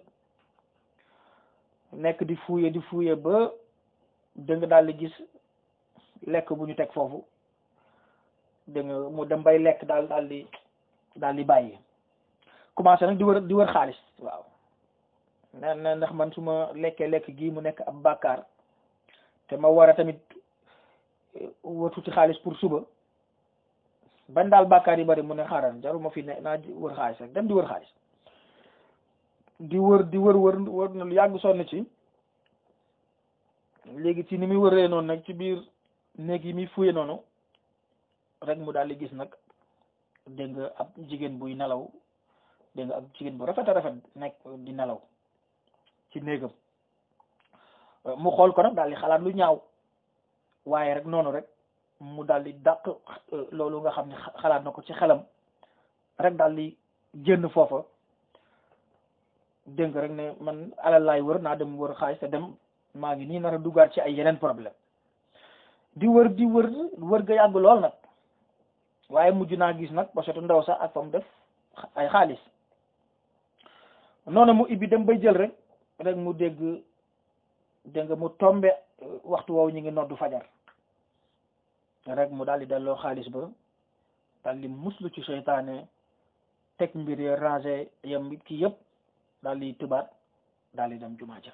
nekk di fuuye di fuuye ba dégg nga daal di gis lekk bu ñu teg foofu dégg nga mu dem bay lekk daal daal di daal di bàyyi commencé nag di wër di wër xaalis waaw ne ne ndax man su ma lekkee lekk gii mu nekk ab bàkkaar te ma war a tamit wëtu ci xaalis pour suba bañ daal bàkkaar yi bari mu ne xaaral jarul ma fi ne naa wër xaalis rek dem di wër xaalis di wër di wër wër wër na lu yàgg sonn ci léegi ci ni muy wëree noonu nag ci biir néeg yi muy fuye noonu rek mu daal di gis nag dégg nga ab jigéen buy nelaw dégg nga ab jigéen bu rafet a rafet nekk di nelaw ci néegam mu xool ko nag daal di xalaat lu ñaaw waaye rek noonu rek mu daal di dàq loolu nga xam ne xalaat na ko ci xelam rek daal di génn foofa dégg nga rek ne man alal laay wër naa dem wër xaalis te dem maa ngi nii nar a duggaat ci ay yeneen problème di wër di wër wër ga yàgg lool nag waaye mujj naa gis nag pochetu ndaw sax ak fa mu def ay xaalis noonu mu ibbi dem bay jël rek rek mu dégg dégg nga mu tombe waxtu woowu ñu ngi noddu fajar rek mu daal di delloo xaalis ba daal di muslu ci seytaane teg mbir ya rangé yam ki yëpp daal di tubaat daal di dem jumaa ja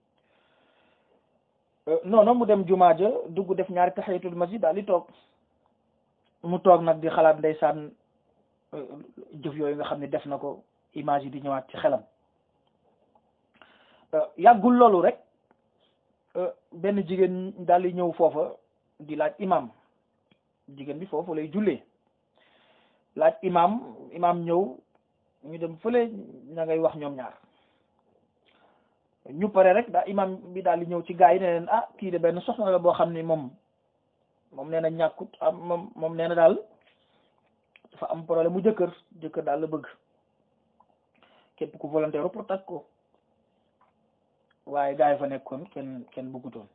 noonu mu dem jumaa ja dugg def ñaari tahiyatul masjid daal di toog mu toog nag di xalaat ndeysaan jëf yooyu nga xam ne def na ko image yi di ñëwaat ci xelam yàggul loolu rek benn jigéen daal di ñëw foofa di laaj imam jigéen bi foofu lay jullee laaj imam imam ñëw ñu dem fële ña ngay wax ñoom ñaar ñu pare rek daa imam bi daal di ñëw ci gaa yi ne leen ah kii de benn soxna la boo xam ne moom moom nee na ñàkkut am moom moom nee na daal dafa am problème mu jëkkër jëkkër daal la bëgg képp ku volontaire pour takk ko waaye gaa yi fa nekkoon kenn kenn bëggutoon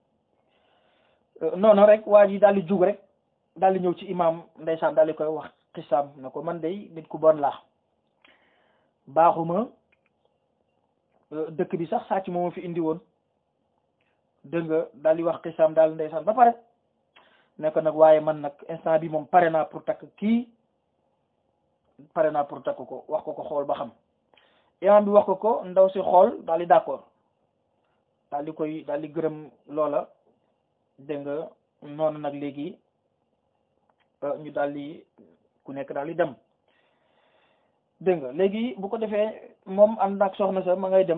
noonu rek waa ji daal di jug rek daal di ñëw ci imam ndeysaan daal di koy wax xisaam ne ko man day nit ku bon laa baaxuma dëkk bi sax sàcc moo ma fi indi woon dégg nga daal di wax xisaam daal ndeysaan ba pare ne ko nag waaye man nag instant bi moom pare naa pour takk kii pare naa pour takk ko wax ko ko xool ba xam imam bi wax ko ko ndaw si xool daal di d'accord daal di koy daal di gërëm loola dégg nga noonu nag léegi ñu daal di ku nekk daal di dem dégg nga léegi bu ko defee moom ànd ak soxna sa ma ngay dem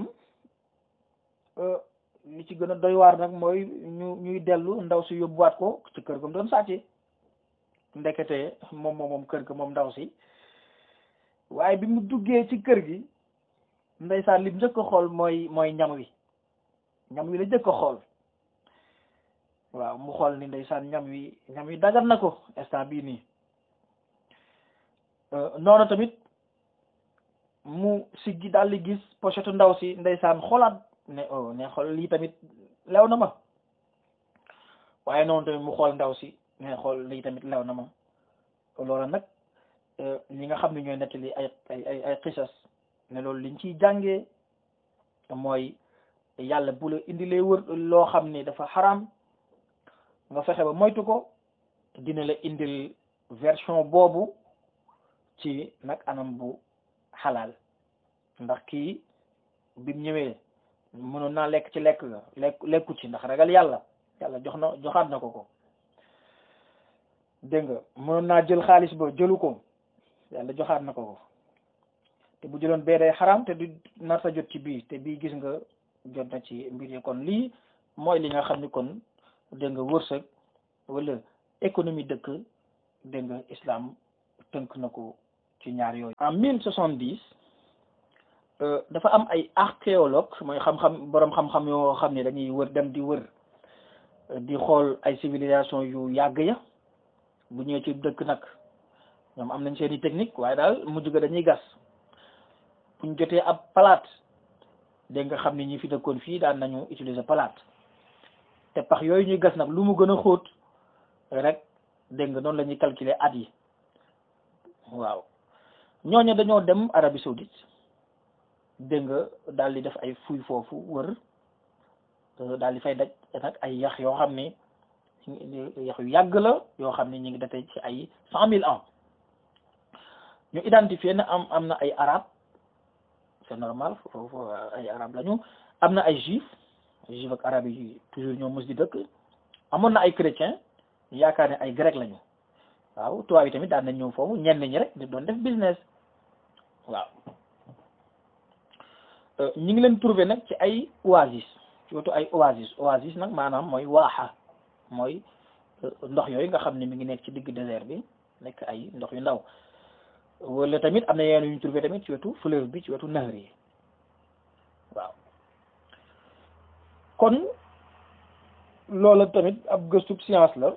li ci gën a doy waar nag mooy ñu ñuy dellu ndaw si yóbbuwaat ko ci kër ga mu doon sàcce ndekete moom moom moom kër ga moom ndaw si waaye bi mu duggee ci kër gi ndeysaan li mu njëkk a xool mooy mooy ñam wi ñam wi la njëkk a xool waaw mu xool ni ndeysaan ñam wi ñam wi dagal na ko instant bii nii noonu tamit mu siggi daal di gis pochette ndaw si ndeysaan xoolaat ne oh ne xool lii tamit lew na ma waaye noonu tamit mu xool ndaw si ne xool lii tamit lew na ma loolu nag ñi nga xam ne ñooy nettali ay ay ay ay xisas ne loolu liñ ciy jàngee mooy yàlla bu la indilee wër loo xam ni dafa xaram nga fexe ba moytu ko dina la indil version boobu ci nag anam bu xalaal ndax kii bim ñëwee mënoon naa lekk ci lekk ga lekk lekku ci ndax ragal yàlla yàlla jox na joxaat na ko ko dégg nga mënoon naa jël xaalis ba jëlu ko yàlla joxaat na ko ko te bu jëloon bee day xaraam te du nar sa jot ci bii te bii gis nga jot na ci mbir yi kon lii mooy li nga xam ni kon dégg nga wërsëg wala économie dëkk dégg nga islam tënk na ko ci ñaar yooyu. en mille soixante dix dafa am ay archéologue mooy xam-xam boroom xam-xam yoo xam ne dañuy wër dem di wër di xool ay civilisation yu yàgg ya bu ñëwee ci dëkk nag ñoom am nañ seeni technique waaye daal mujj ga dañuy gas buñ jotee ab palaat dégg nga xam ne ñi fi dëkkoon fii daan nañu utiliser palaat te pax yooyu ñuy gas nag lu mu gën a xóot rek dégg nga noonu la ñuy calculer at yi waaw ñooñu dañoo dem Arabie Saoudite dégg nga daal di def ay fuy foofu wër daal di fay daj nag ay yax yoo xam ne yax yu yàgg la yoo xam ne ñu ngi date ci ay cent mille ans ñu identifier ne am am na ay arab c'est normal foofu ay arab lañu am na ay juif juif ak arab yi toujours ñoo mës di dëkk amoon na ay chrétien ñu yaakaar ne ay grec lañu waaw tubaab yi tamit daan nañ ñëw foofu ñenn ñi rek di doon def business waaw ñu ngi leen trouvé nag ci ay oasis ci wetu ay oasis oasis nag maanaam mooy waaxa mooy ndox yooyu nga xam ne mi ngi nekk ci digg désert bi nekk ay ndox yu ndaw wala tamit am na yeneen yu ñu trouvé tamit ci wetu fleuve bi ci wetu nahr yi waaw kon loola tamit ab gëstub science la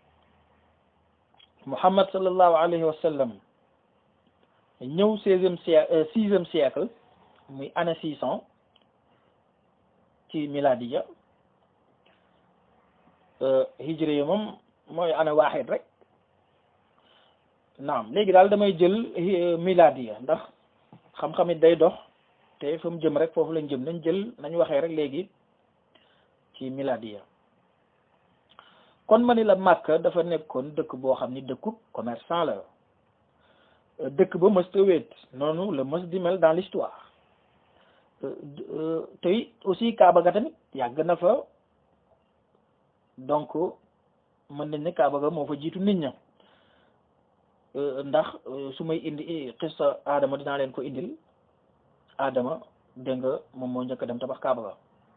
Muhammad sallallahu alayhi wa sallam ñëw seizième siècle sixième siècle muy année six cent ci miladiya hijri yi moom mooy année waaxid rek naam léegi daal damay jël miladiya ndax xam-xam it day dox te fa mu jëm rek foofu lañ jëm nañ jël nañ waxee rek léegi ci miladiya kon ma ni la Makka dafa nekkoon dëkk boo xam ni dëkkub commerçant la dëkk ba mës ta wéet noonu la mës di mel dans l'histoire tey aussi Kaaba ga tamit yàgg na fa donc mën nañ ne Kaaba ga moo fa jiitu nit ña ndax su may indi xista Adama dinaa leen ko indil Adama dégg nga moom moo njëkk a dem tabax Kaaba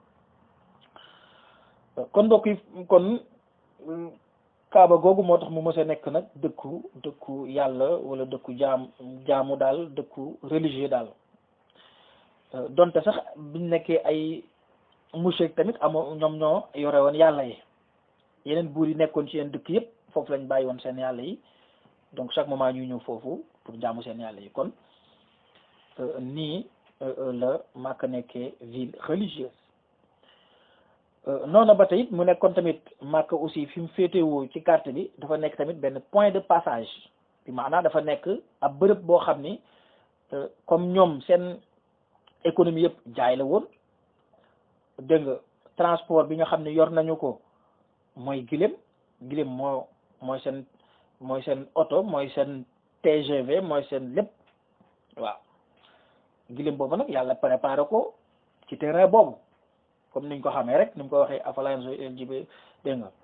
ga kon mbokk yi kon Kaaba googu moo tax mu mës a nekk nag dëkku dëkku yàlla wala dëkku jaam jaamu daal dëkku religieux daal donte sax biñ nekkee ay mushrik tamit amoo ñoom ñoo yore woon yàlla yi yeneen buur yi nekkoon ci yeneen dëkk yëpp foofu lañ bàyyi woon seen yàlla yi donc chaque moment ñuy ñëw foofu pour jaamu seen yàlla yi kon nii la Makka nekkee ville religieuse noonu ba tey mu nekkoon tamit Makka aussi fi mu féetewoo ci carte bi dafa nekk tamit benn point de passage bi maanaam dafa nekk ab bërëb boo xam ni comme ñoom seen économie yëpp jaay la woon dégg nga transport bi nga xam ne yor nañu ko mooy gilem gilem moo mooy seen mooy seen oto mooy seen TGV mooy seen lépp waaw gilem boobu nag yàlla préparé ko ci terrain boobu comme niñ ko xamee rek ni mu ko waxee afalans lgb dégg nga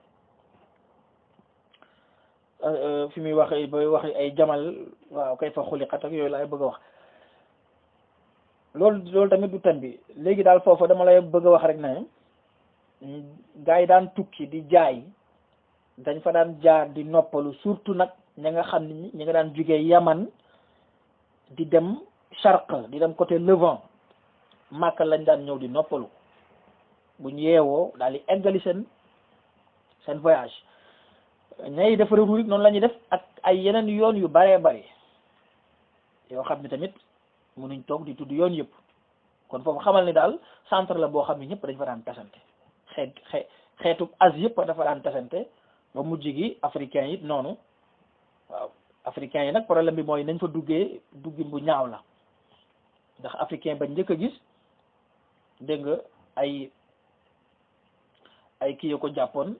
fi muy waxee ba waxee ay jamal waaw kay fa xuliqat ak yooyu laay bëgg a wax loolu loolu tamit du thème bi léegi daal foofu dama lay bëgg a wax rek ne gaa yi daan tukki di jaay dañ fa daan jaar di noppalu surtout nag ña nga xam ni ñi nga daan jugee yaman di dem charq di dem côté levant Makka lañ daan ñëw di noppalu buñ yeewoo daal di eggali seen seen voyage ñay def retour noonu la ñuy def ak ay yeneen yoon yu baree bari yoo xam ne tamit mënuñ toog di tudd yoon yëpp kon foofu xamal ni daal centre la boo xam ne ñëpp dañ fa daan tasante xeet xeet xeetu Asie yëpp dafa daan tasante ba mujj gi africain yi noonu waaw africain yi nag problème bi mooy nañ fa duggee duggin bu ñaaw la ndax africain ba njëkk a gis dégg nga ay ay kii yo ko jàppoon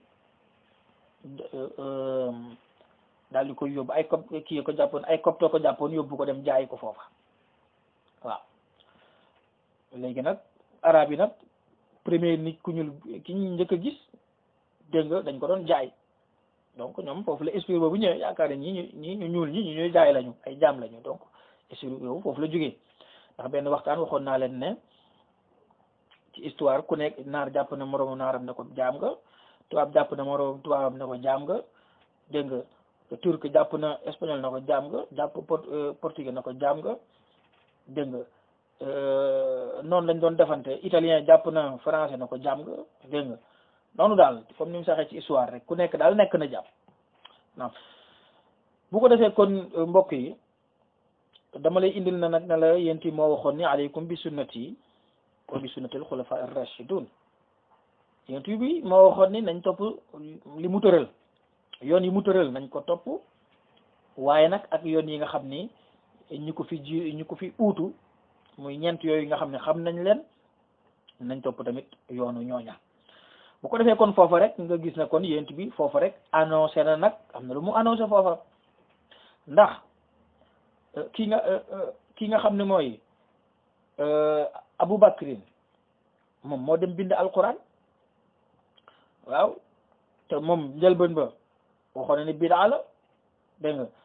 daal di koy yóbbu ay cop kii yo ko jàppoon ay copto ko jàppoon yóbbu ko dem jaayi ko foofa waaw léegi nag arab yi nag premier nit ku ñuul ki ñu njëkk a gis dégg nga dañ ko doon jaay donc ñoom foofu la esprit boobu ñëwee yaakaar ne ñi ñu ñi ñu ñuul ñi ñu ñuy jaay lañu ay jaam lañu donc esprit boobu foofu la jógee ndax benn waxtaan waxoon naa leen ne ci histoire ku nekk naar jàpp na moroomu naaram ne ko jaam nga tubaab jàpp na moroomu tubaabam ne ko jaam nga dégg nga turc jàpp na espagnol na ko jaam nga jàpp portugais na ko jaam nga dégg nga noonu lañ doon defante italien jàpp na français na ko jaam nga dégg nga noonu daal comme ni mu saxee ci histoire rek ku nekk daal nekk na jàpp naam bu ko defee kon mbokk yi dama lay indil na nag ne la yénti moo waxoon ni aleykum bi sunnati wa bi sunnatil xulafa ar-rashidun yént bi moo waxoon ni nañ topp li mu tëral yoon yi mu tëral nañ ko topp waaye nag ak yoon yi nga xam ni ñi ko fi ji ñi ko fi uutu muy ñeent yooyu nga xam ne xam nañ leen nañ topp tamit yoonu ñooña bu ko defee kon foofa rek nga gis ne kon yént bi foofa rek annoncé na nag am na lu mu annoncé foofa ndax ki nga ki nga xam ne mooy Abu Bakrin moom moo dem bind alquran waaw te moom njëlbeen ba waxoon na ni bidaa la dégg nga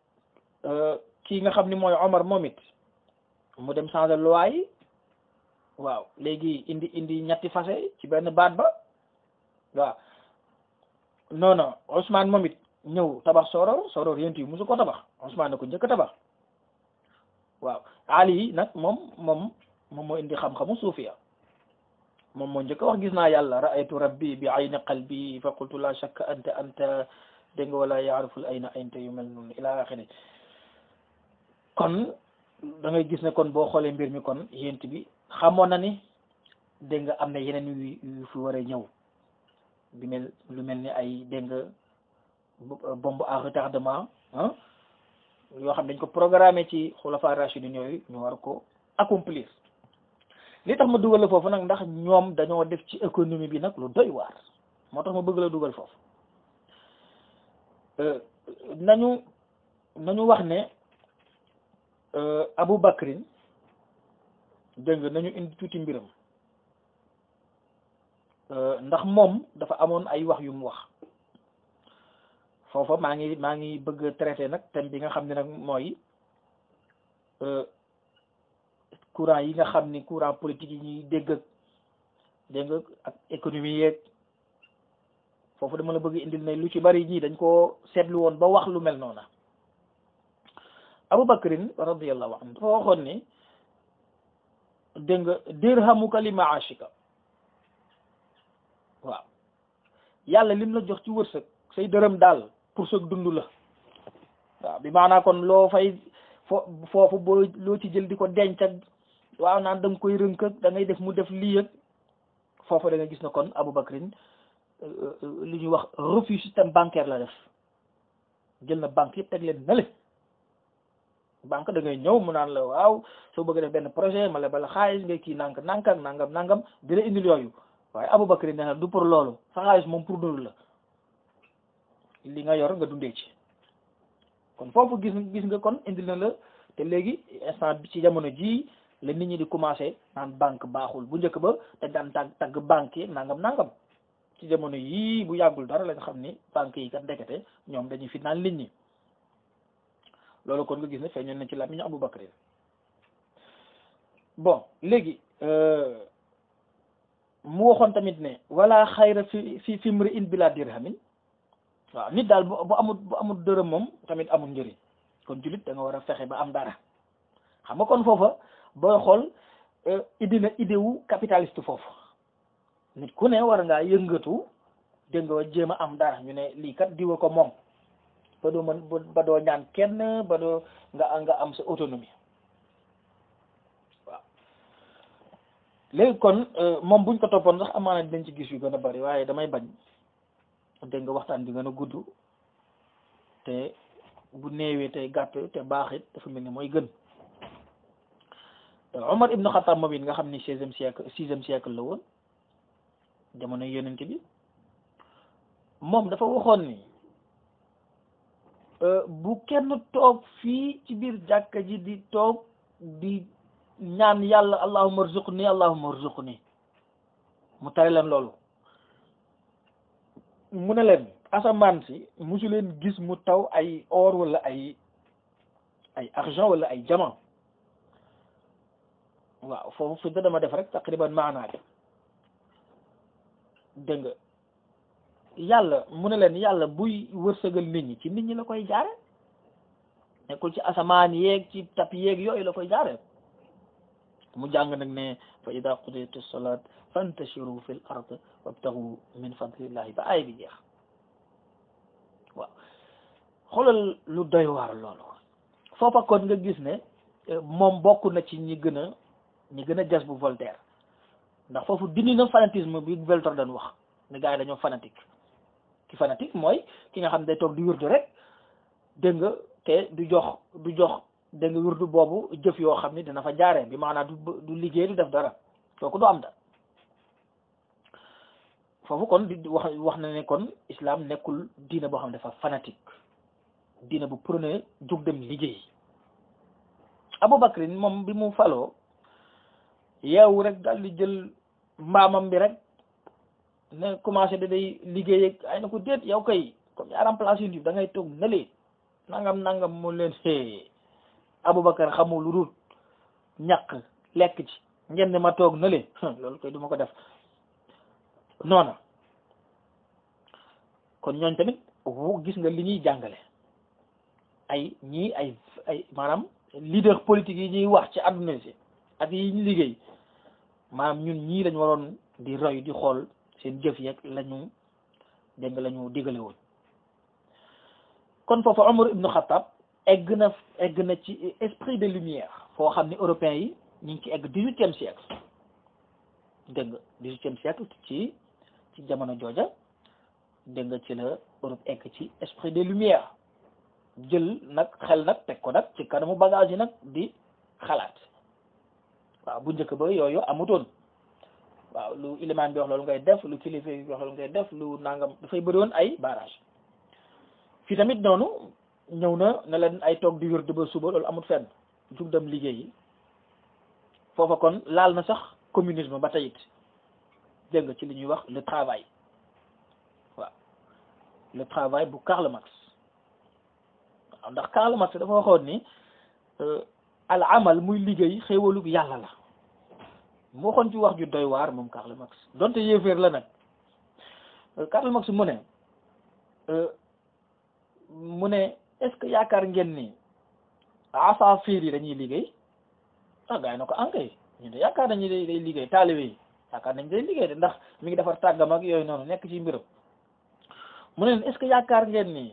kii nga xam ni mooy Omar moom it mu dem changer loi yi waaw léegi indi indi ñetti fase ci benn baat ba waaw non non Ousmane moom it ñëw tabax Soror Soror yéen yi musu ko tabax Ousmane na ko njëkk a tabax waaw Ali nag moom moom moom moo indi xam-xamu suufiya moom moo njëkk a wax gis naa yàlla ra'aytu rabbi bi ayni qalbi fa qultu la shakka anta anta dégg nga wala yaariful ayna anta yu mel noonu ila axiri kon da ngay gis ne kon boo xoolee mbir mi kon yént bi xamoon na ni dégg nga am na yeneen yu yu fi war a ñëw bi mel lu mel ni ay dégg nga bombe à retardement ah yoo xam dañ ko programmé ci xulafa rachidin yooyu ñu war ko accomplir li tax ma dugal la foofu nag ndax ñoom dañoo def ci économie bi nag lu doy waar moo tax ma bëgg la dugal foofu nañu nañu wax ne Abu Bakrin dégg nga nañu indi tuuti mbiram ndax moom dafa amoon ay wax yu mu wax foofa maa ngi maa ngi bëgg a traité nag thème bi nga xam ne nag mooy courant yi nga xam ni courant politique yi ñuy dégg ak dégg nga ak économie yeeg foofu dama la bëgg indil ne lu ci bari ñii dañ koo seetlu woon ba wax lu mel noona Abu Bakrin radiyallahu anhu dafa waxoon ni dégg nga dirhamuka li maashika waaw yàlla lim la jox ci wërsëg say dërëm daal pour sa dund la waaw bi maanaa kon loo fay fo foofu boo loo ci jël di ko denc ak waaw naan da nga koy rënk ak da ngay def mu def lii ak foofu da nga gis na kon Abu Bakrin li ñuy wax refus système bancaire la def jël na banque yëpp teg leen na le banque da ngay ñëw mu naan la waaw soo bëgg def benn projet ma lebal la xaalis ngay kii nank nank ak nangam nangam di la indil yooyu waaye Abu Bakrin nee na du pour loolu sa xaalis moom pour dund la li nga yor nga dundee ci kon foofu gis gis nga kon indil na la te léegi instant bi ci jamono jii la nit ñi di commencé naan banque baaxul bu njëkk ba dañ daan tàgg tagg banque yi nangam nangam ci jamono yii bu yàggul dara lañ xam ni banque yi kat ndekete ñoom dañuy fi naan nit ñi loolu kon nga gis ne feeñoon na ci làmmiñu Abu Bakr bon léegi mu waxoon tamit ne wala xayra fi fi fi mri in bila dirhamin waaw nit daal bu amul bu amul dërëm moom tamit amul njëriñ kon jullit da nga war a fexe ba am dara xam nga kon foofa booy xool idée na idée wu capitaliste foofu nit ku ne war ngaa yëngatu dégg nga jéem a am dara ñu ne lii kat diwa ko moom ba doo mën ba doo ñaan kenn ba doo nga nga am sa autonomie waaw léegi kon moom buñ ko toppoon sax amaana dinañ ci gis yu gën a bari waaye damay bañ dégg nga waxtaan bi gën a gudd te bu néewee tey gàtt te baax it dafa mel ni mooy gën Omar ibnu Xattaab moom it nga xam ni seizième siècle sixième siècle la woon jamono yonent bi moom dafa waxoon ni bu kenn toog fii ci biir jàkka ji di toog di ñaan yàlla allahumma arzuqni allahumma arzuqni mu tere leen loolu mu ne leen asamaan si musu leen gis mu taw ay or wala ay ay argent wala ay diamant waaw foofu fi dama def rek taqriban maanaa bi dégg nga yàlla mu ne leen yàlla buy wërsëgal nit ñi ci nit ñi la koy jaare nekkul ci asamaan yeeg ci tap yeeg yooyu la koy jaare mu jàng nag ne fa ida qudiyati salat fantashiru fil ard wabtagu min fadlillahi ba ay bi jeex waaw xoolal lu doy waar loolu foofa kon nga gis ne moom bokk na ci ñi gën a ñi gën a jas bu Voltaire ndax foofu dindi na fanatisme bi Voltaire dañ wax ne gars yi dañoo fanatique ki fanatique mooy ki nga xam ne day toog di wirdu rek dégg nga te du jox du jox dégg nga wirdu boobu jëf yoo xam ni dina fa jaaree bi maanaam du du liggéey du def dara kooku du am da foofu kon di wax wax na ne kon islam nekkul diina boo xam ne dafa fanatique diina bu prôné jóg dem liggéey Aboubacrin moom bi mu faloo yeewu rek daal di jël mbaamam bi rek ne commencé da day liggéey ak ay na ko déet yow kay comme yaa remplacé yu da ngay toog nële nangam nangam mu leen xee Aboubacar xamul lu dul ñàkk lekk ci ngeen ne ma toog na le loolu koy du ma ko def noona kon ñooñ tamit wu gis nga li ñuy jàngale ay ñii ay ay maanaam leader politique yi ñuy wax ci àdduna si ak yi ñu liggéey maanaam ñun ñii lañ waroon di roy di xool seen jëf yeeg lañu dégg nga la ñu digale woon kon foofu Omar ibnu Xattaab egg na egg na ci esprit de lumière foo xam ne européens yi ñu ngi ci egg dix-huitième siècle dégg nga dix-huitième siècle ci ci jamono jooja dégg nga ci la Europe egg ci esprit de lumière jël nag xel nag teg ko nag ci kanamu bagage yi nag di xalaat waaw bu njëkk ba yooyu amutoon waaw lu ilimaan bi wax loolu ngay def lu kilifa bi wax loolu ngay def lu nangam dafay bëri woon ay barrage fii tamit noonu ñëw na ne leen ay toog di wér ba suba loolu amut fenn jug dem liggéey yi foofa kon laal na sax communisme ba tey it dégg nga ci li ñuy wax le travail waaw le travail bu Karl Marx waaw ndax Karl Marx dafa waxoon ni al amal muy liggéey xéewalug yàlla la mu waxoon ci wax ju doy waar moom Karl Marx donte yéeféer la nag Karl Marx mu ne mu ne est-ce que yaakaar ngeen ni asaafiir yi dañuy liggéey ah gars yi na ko ankay ñu de yaakaar nañu day day liggéey taalibe yi yaakaar nañ day liggéey de ndax mi ngi defar tàggam ak yooyu noonu nekk ci mbiram mu ne leen est-ce que yaakaar ngeen ni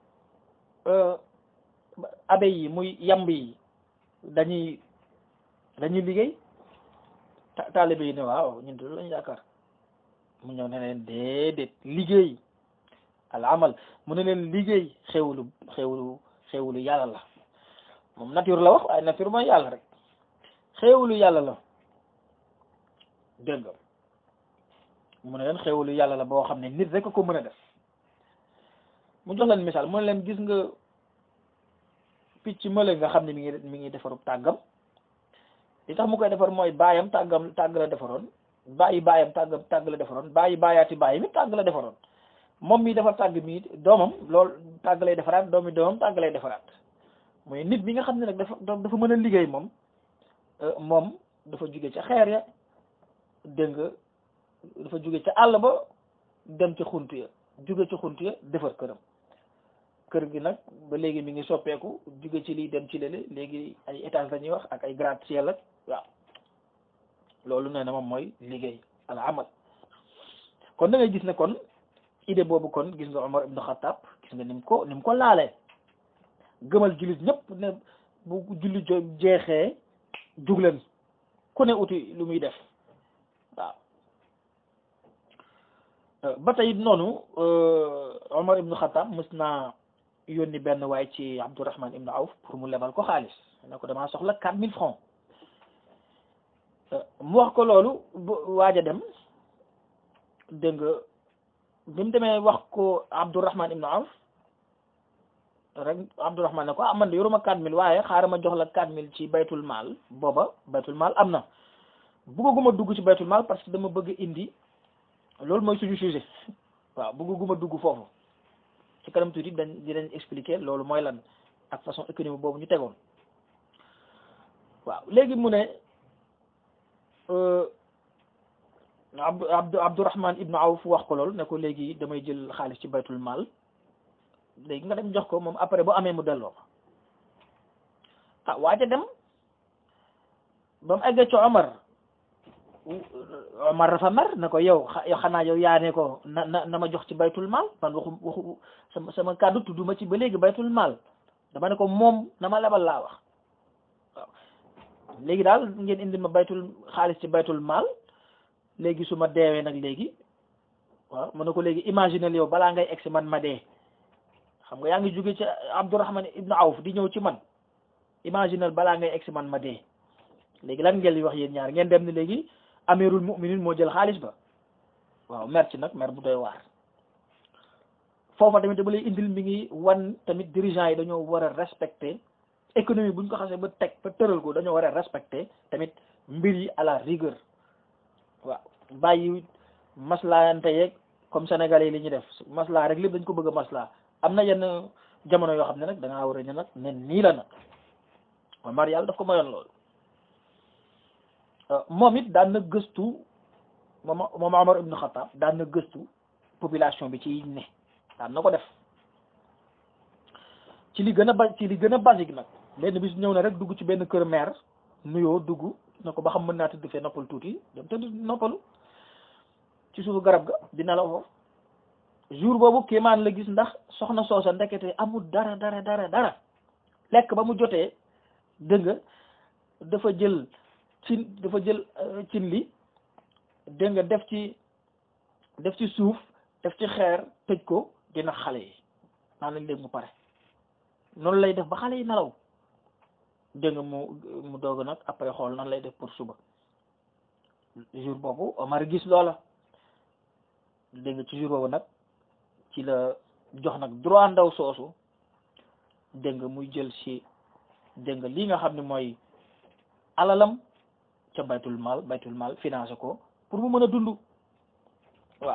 abe yi muy yamb yi dañuy dañuy liggéey taalibe yi ne waaw ñun de loolu lañu yaakaar mu ñëw ne leen déedéet liggéey al amal mu ne leen liggéey xewlu xewlu xewlu yàlla la moom nature la wax waaye nature mooy yàlla rek xewlu yàlla la dégg nga mu ne leen xewlu yàlla la boo xam ne nit rek ko mën a def mu jox leen misaal mu ne leen gis nga picc mële nga xam ne mi ngi mi ngi defaru tàggam li tax mu koy defar mooy baayam tàggam tàgg la defaroon bàyyi baayam tàggam tàgg la defaroon bàyyi baayaati bàyyi mi tàgg la defaroon moom mi defar tàgg mi doomam loolu tàgg lay defaraat doomi doomam tàgg lay defaraat mooy nit bi nga xam ne nag dafa dafa mën a liggéey moom moom dafa jóge ca xeer ya dégg nga dafa jóge ca àll ba dem ca xunt ya jóge ca xunt ya defar këram kër gi nag ba léegi mi ngi soppeeku jóge ci lii dem ci lële léegi ay étage la ñuy wax ak ay gratte-ciel ak waaw loolu nee na moom mooy liggéey al amal kon da ngay gis ne kon idée boobu kon gis nga Omar ibn Khattab gis nga ni mu ko ni mu ko laalee gëmal jullit ñëpp ne bu julli jo jeexee jugleen ku ne uti lu muy def waaw ba tey noonu Omar ibn Khattab mës naa yónni benn waay ci Abdourahman ibn Awf pour mu lebal ko xaalis ne ko damaa soxla quatre mille francs mu wax ko loolu waaj a dem dégg nga bi mu demee wax ko Abdourahman ibn Awf rek Abdourahman ne ko ah man de yoruma quatre mille waaye xaaral ma jox la quatre mille ci baytul maal booba baytul maal am na bëgguma dugg ci baytul maal parce que dama bëgg indi loolu mooy suñu sujet waaw bëgguma dugg foofu ci kanam tuuti dañ dinañ expliquer loolu mooy lan ak façon économie boobu ñu tegoon waaw léegi mu ne Abdu Abdu Abdourahman ibnu Awf wax ko loolu ne ko léegi damay jël xaalis ci baytul maal léegi nga dem jox ko moom après bu amee mu delloo ko ah waaja dem ba mu eggee ci Omar Omar dafa mer ne ko yow yow xanaa yow yaa ne ko na na na ma jox ci baytul maal man waxu waxu sama sama kàddu tudduma ci ba léegi baytul maal dama ne ko moom na ma lebal laa wax waaw léegi daal ngeen indi ma baytul xaalis ci baytul maal léegi su ma deewee nag léegi waaw mu ne ko léegi imaginel yow balaa ngay egsi man ma dee xam nga yaa ngi jóge ci Abdourahman ibnu Awf di ñëw ci man imaginel balaa ngay egsi man ma dee léegi lan ngeen di wax yéen ñaar ngeen dem ni léegi amirul mu'minin moo jël xaalis ba waaw mer ci nag mer bu doy waar foofa tamit dama lay indil mi ngi wan tamit dirigeants yi dañoo war a respecter économie buñ ko xasee ba teg ba tëral ko dañoo war a respecter tamit mbir yi à la rigueur waaw bàyyi maslaante yeeg comme sénégalais yi li ñuy def maslaa rek lépp dañ ko bëgg a maslaa am na yenn jamono yoo xam ne nag da ngaa war a ne nag ne nii la nag Omar yàlla daf ko mayoon loolu moom it daan na gëstu moom moom Omar ibn Khattab daan na gëstu population bi ci ne daan na ko def ci li gën a ba ci li gën a basique nag benn bis ñëw na rek dugg ci benn kër maire nuyoo dugg na ko ba xam mën naa tëdd fee noppal tuuti dem tëdd noppalu ci suufu garab ga dina la foofu jour boobu kéemaan la gis ndax soxna soosa ndekete amul dara dara dara dara lekk ba mu jotee dégg nga dafa jël cin dafa jël cin li dégg nga def ci def ci suuf def ci xeer tëj ko dina xale yi naan lañ léegi mu pare noonu lay def ba xale yi nelaw dégg nga mu mu doog nag après xool nan lay def pour suba jour boobu Omar gis loola dégg nga ci jour boobu nag ci la jox nag droit ndaw soosu dégg nga muy jël ci dégg nga li nga xam ne mooy alalam ca baytul mal baytul mal financé ko pour mu mën a dund waaw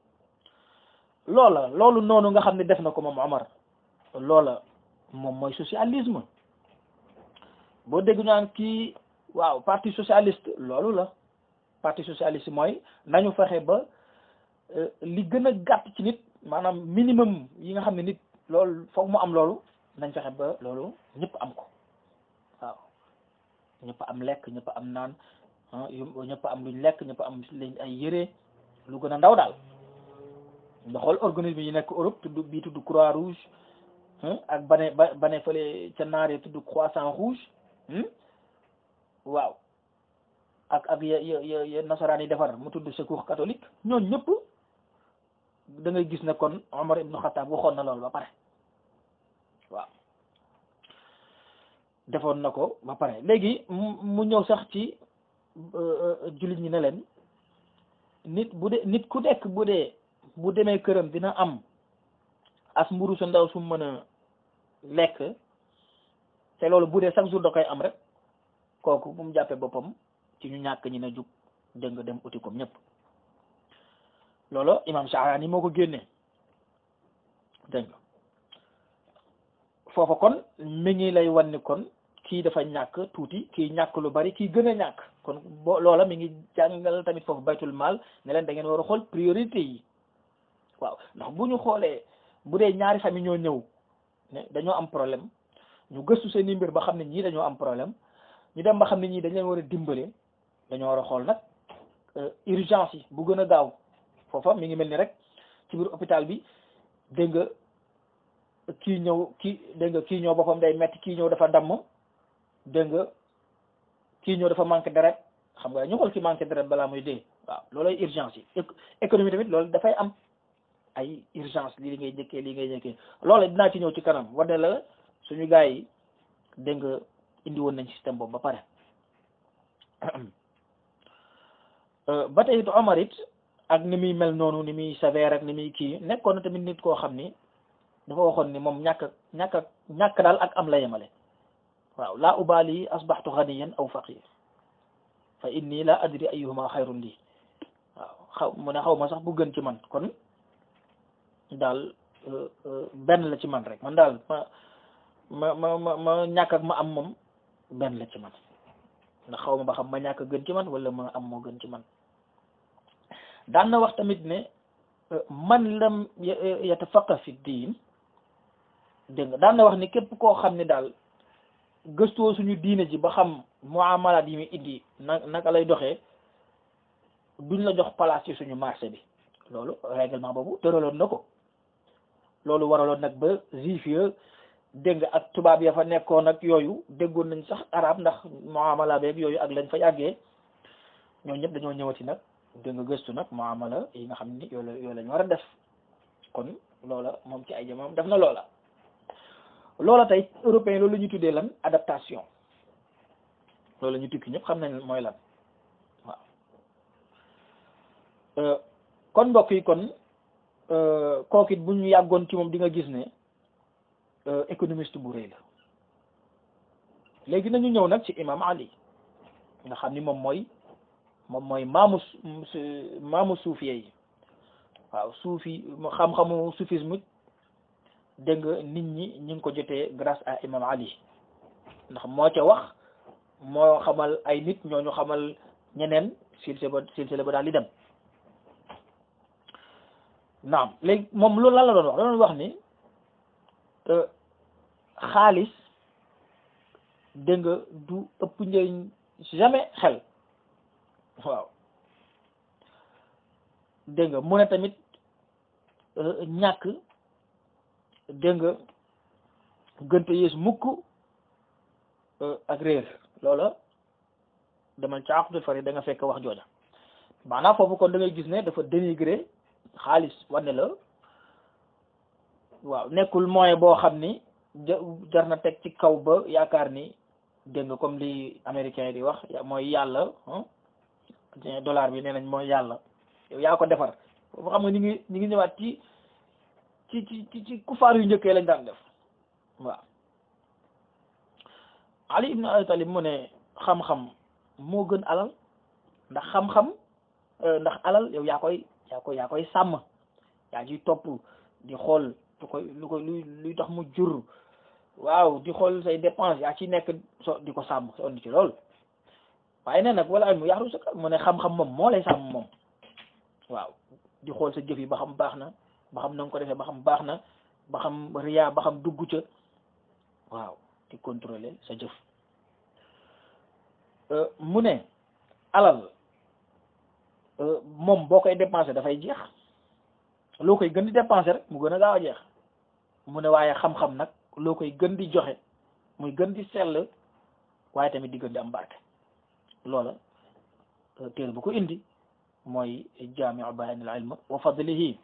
loola loolu noonu nga xam ne def na ko moom Omar loola moom mooy socialisme boo dégg ñu naan kii waaw parti socialiste loolu la parti socialiste mooy nañu fexe ba li gën a gàtt ci nit maanaam minimum yi nga xam ne nit loolu foog mu am loolu nañ fexe ba loolu ñëpp am ko waaw ñëpp am lekk ñëpp am naan ñëpp am luñ lekk ñëpp am lañ ay yére lu gën a ndaw daal nga xool organisme yi nekk Europe tudd bii tudd Croix Rouge ak bane ba bane fële ca naaree tudd Croissant Rouge waaw ak ak ya ya ya nasaraan yi defar mu tudd secours catholique ñooñu ñëpp da ngay gis ne kon Omar ibnu Xattaab waxoon na loolu ba pare waaw defoon na ko ba pare léegi mu ñëw sax ci jullit ñi ne leen nit bu dee nit ku nekk bu dee bu demee këram dina am as mburu su ndaw su mën a lekk te loolu bu dee chaque jour da koy am rek kooku bu mu jàppee boppam ci ñu ñàkk ñi ne jug dégg nga dem uti comme ñëpp loolu imam Sha'rani moo ko génnee dégg nga foofa kon mi ngi lay wan ni kon kii dafa ñàkk tuuti kii ñàkk lu bari kii gën a ñàkk kon bo loola mi ngi jàngal tamit foofu baytul maal ne leen da ngeen war a xool priorité yi waaw ndax bu ñu xoolee bu dee ñaari famille ñoo ñëw ne dañoo am problème ñu gëstu seen i mbir ba xam ne ñii dañoo am problème ñu dem ba xam ne ñii dañ leen war a dimbale dañoo war a xool nag urgence yi bu gën a gaaw foofa mi ngi mel ni rek ci biir hôpital bi dégg nga kii ñëw kii dégg nga kii ñëw boppam day metti kii ñëw dafa damm dégg nga kii ñëw dafa manqué deret xam nga ñu xool ki manqué deret balaa muy dee waaw loolay urgence yi économie tamit loolu dafay am ay urgence lii ngay njëkkee lii ngay njëkkee loolu dinaa ci ñëw ci kanam wane la suñu gars yi dégg nga indi woon nañ système boobu ba pare ba tey it Omar it ak ni muy mel noonu ni muy sévère ak ni muy kii nekkoon na tamit nit koo xam ni dafa waxoon ni moom ñàkk ñàkk ñàkk daal ak am la yemale waaw laa ubaali asbaxtu ganiyan aw faqir fa inni la adri ayuhuma xayrun lii waaw xaw mu ne xaw ma sax bu gën ci man kon daal benn la ci man rek man daal ma ma ma ma ma ñàkk ak ma am moom benn la ci man ndax xaw ma ba xam ma ñàkk gën ci man wala ma am moo gën ci man daan na wax tamit ne man lam yatafaqa fi diin dégg nga daan na wax ni képp koo xam ne daal gëstoo suñu diine ji ba xam muamalaat yi muy indi na naka lay doxee duñ la jox place ci suñu marché bi loolu règlement boobu tëraloon na ko loolu waraloon nag ba juif ya dégg nga ak tubaab ya fa nekkoon ak yooyu déggoon nañ sax arab ndax muamala beeg yooyu ak lañ fa yàggee ñoo ñëpp dañoo ñëwati nag dégg nga gëstu nag muamala yi nga xam ni yooyu la yooyu lañ war a def kon loola moom ci ay jamono def na loola loola tey européen loolu la ñuy tuddee lan adaptation loolu la ñu tukki ñëpp xam nañ mooy lan waaw kon mbokk yi kon kooku it bu ñu yàggoon ci moom di nga gis ne économiste bu rëy la léegi nañu ñëw nag ci imam Ali nga xam ni moom mooy moom mooy maamu maamu suufiye yi waaw suufi xam-xamu soufisme dégg nga nit ñi ñu ngi ko jotee grâce à imam Ali ndax moo ca wax moo xamal ay nit ñooñu xamal ñeneen silsile ba silsile ba daal di dem naam léegi moom loolu lan la doon wax da doon wax ni xaalis dégg nga du ëpp njëriñ jamais xel waaw dégg nga mu ne tamit ñàkk dégg nga gënte yées mukk ak réer loola demal ca àqutul fari da nga fekk wax jooja maanaam foofu kon da ngay gis ne dafa dénigré xaalis wane la waaw nekkul moyen boo xam ni jar na teg ci kaw ba yaakaar ni dégg nga comme li américain yi di wax mooy yàlla dollar bi nee nañ mooy yàlla yow yaa ko defar foofu xam nga ñu ngi ñu ngi ñëwaat ci ci ci ci kufaar yu njëkkee lañ daan def waaw Ali ibn Abi Talib mu ne xam-xam moo gën alal ndax xam-xam ndax alal yow yaa koy yaa koy yaa koy sàmm yaa ciy topp di xool lu koy lu koy luy luy tax mu jur waaw di xool say dépense yaa ci nekk so di ko sàmm sonn ci lool waaye nee nag wala mu yaxru sa mu ne xam-xam moom moo lay sàmm moom waaw di xool sa jëf yi ba xam baax na ba xam na nga ko defee ba xam baax na ba xam riyaa ba xam dugg ca waaw di contrôler sa jëf mu ne alal moom boo koy dépenser dafay jeex loo koy gën di dépenser rek mu gën a gaaw a jeex mu ne waaye xam-xam nag loo koy gën di joxe muy gën di sell waaye tamit di gën di am barke loola téere bu ko indi mooy jaamiu bayaanil ilm wa fadlihi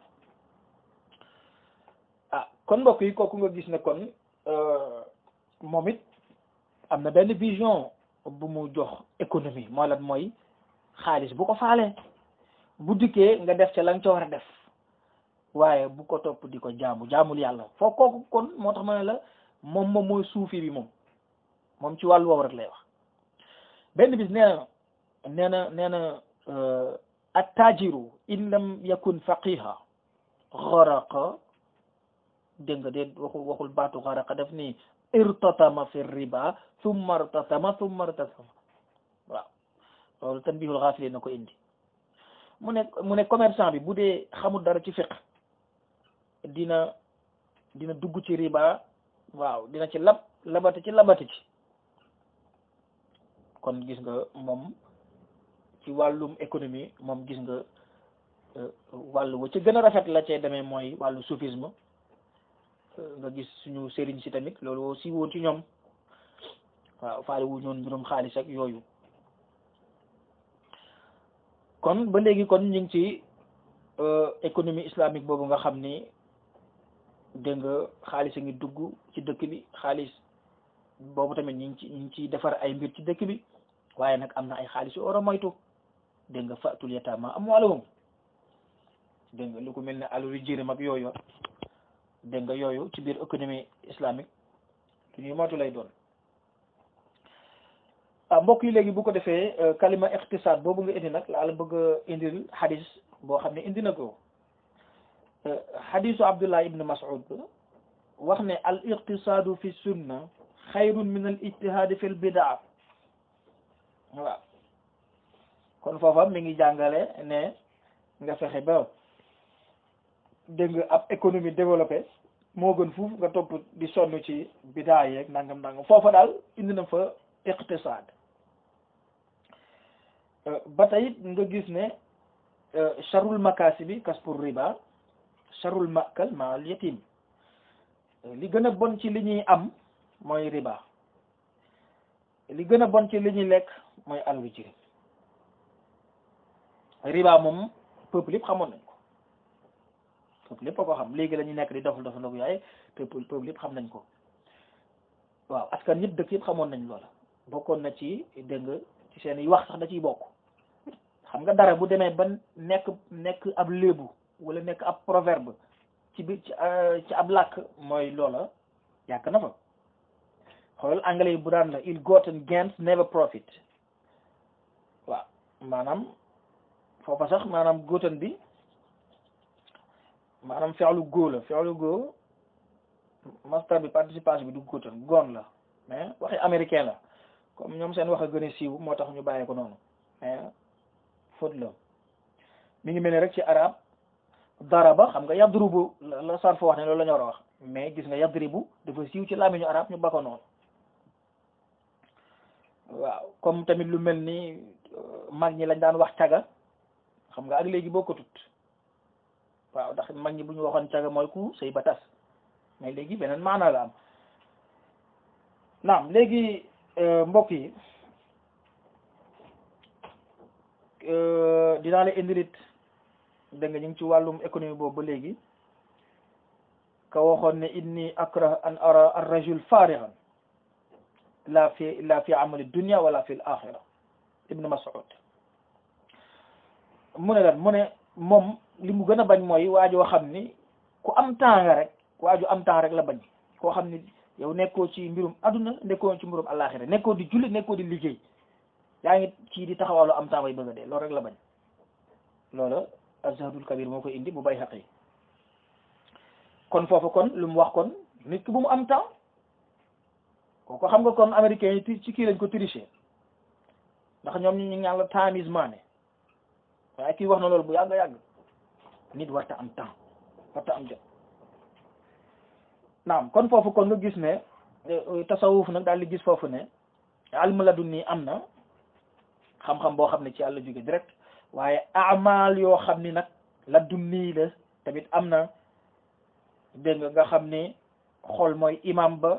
ah kon mbokk yi kooku nga gis ne kon moom it am na benn vision bu mu jox économie moo lan mooy xaalis bu ko faalee bu dikkee nga def ca la nga ca war a def waaye bu ko topp di ko jaamu jaamul yàlla foo kooku kon moo tax ma ne la moom moom mooy suufi bi moom moom ci wàllu woowu rek lay wax benn bis nee na nee na nee na attajiru in lam yakun faqiha xaraqa dégg nga de waxul waxul baatu xaraqa def ni irtatama fi riba thumma irtatama thumma irtatama waaw loolu tanbihul xaafili na ko indi mu ne mu ne commerçant bi bu dee xamul dara ci fiq dina dina dugg ci riba waaw dina ci lab labati ci labati ci kon gis nga moom ci wàllum économie moom gis nga wàllu wa ci gën a rafet la cee demee mooy wàllu soufisme nga gis suñu sëriñ si tamit loolu si woon ci ñoom waaw faale wu ñoon mbirum xaalis ak yooyu kon ba léegi kon ñu ngi ci économie islamique boobu nga xam ni dégg nga xaalis a ngi dugg ci dëkk bi xaalis boobu tamit ñu ngi ci ñu ngi ciy defar ay mbir ci dëkk bi waaye nag am na ay xaalis yu war a moytu dégg nga faatul yataama amwaalahum dégg nga lu ko mel ne alalu jirim ak yooyu dégg nga yooyu ci biir économie islamique lu ñuy moytu lay doon ah mbokk yi léegi bu ko defee kalima iqtisaad boobu nga indi nag laa la bëgg a indil xadis boo xam ne indi na ko xadisu Abdullah ibn Mas'ud wax ne al iqtisaadu fi sunna xayrun min al ijtihaadi fi l bidaa waaw kon foofa mi ngi jàngale ne nga fexe ba dégg nga ab économie développée moo gën fuuf nga topp di sonn ci bidaa yeeg nangam nangam foofa daal indi na fa iqtisaad ba tey nga gis ne charul makaasi bi kas pour riba charul makal ma al yatim li gën a bon ci li ñuy am mooy riba li gën a bon ci li ñuy lekk mooy alalu jirim riba moom peuple yëpp xamoon nañ ko peuple yëpp a ko xam léegi la ñu nekk di dofal dofal ndogu yaay peuple peuple yëpp xam nañ ko waaw askan yëpp dëkk yëpp xamoon nañ loola bokkoon na ci dégg nga ci seen i wax sax da ciy bokk xam nga dara bu demee ba nekk nekk ab léebu wala nekk ab proverbe ci biir ci ab làkk mooy loola yàq na fa xoolal anglais yi bu daan la il gotten gains never profit waaw maanaam foofa sax maanaam gotten bi maanaam feexlu góo la feexlu góo master bi participation bi du gotten goon la mais waxi américain la comme ñoom seen wax a gën a siiw moo tax ñu bàyyee ko noonu mais faute la mi ngi mel ne rek ci arab daraba xam nga yadrubu la sarf wax ne loolu la ñu war a wax mais gis nga yadribu dafa siiw ci làmmiñu arab ñu bako noonu waaw comme tamit lu mel ni mag ñi lañ daan wax caga xam nga ak léegi bokkatut waaw ndax mag ñi bu ñu waxoon caga mooy ku sëy ba tas mais léegi beneen maanaa la am naam léegi mbokk yi dinaa la indilit dégg nga ñu ngi ci wàllum économie boobu ba léegi ka waxoon ne inni akrah an ara ar rajul farigan la fi la fi amali dunia wala fi l axira ibnu mas'ud mu ne lan mu ne moom li mu gën a bañ mooy waajoo xam ni ku am temps nga rek waaju am temps rek la bañ koo xam ni yow nekkoo ci mbirum aduna nekkoo ci mbirum alaxira nekkoo di julli nekkoo di liggéey yaa ngi ci di taxawaalu am temps bay bëgg a dee loolu rek la bañ loola azhadul kabir moo koy indi bu bay xaq yi kon foofu kon lu mu wax kon nit ki bu mu am temps kooku xam nga kon américain yi ci kii lañ ko tricher ndax ñoom ñu ñaan la time is money waaye kii wax na loolu bu yàgg yàgg nit warta am temps warta am jot naam kon foofu kon nga gis ne tasawuf nag daal di gis foofu ne almu ladun nii am na xam-xam boo xam ne ci yàlla jóge direct waaye amal yoo xam ni nag ladun nii la tamit am na dégg nga nga xam ni xool mooy imam ba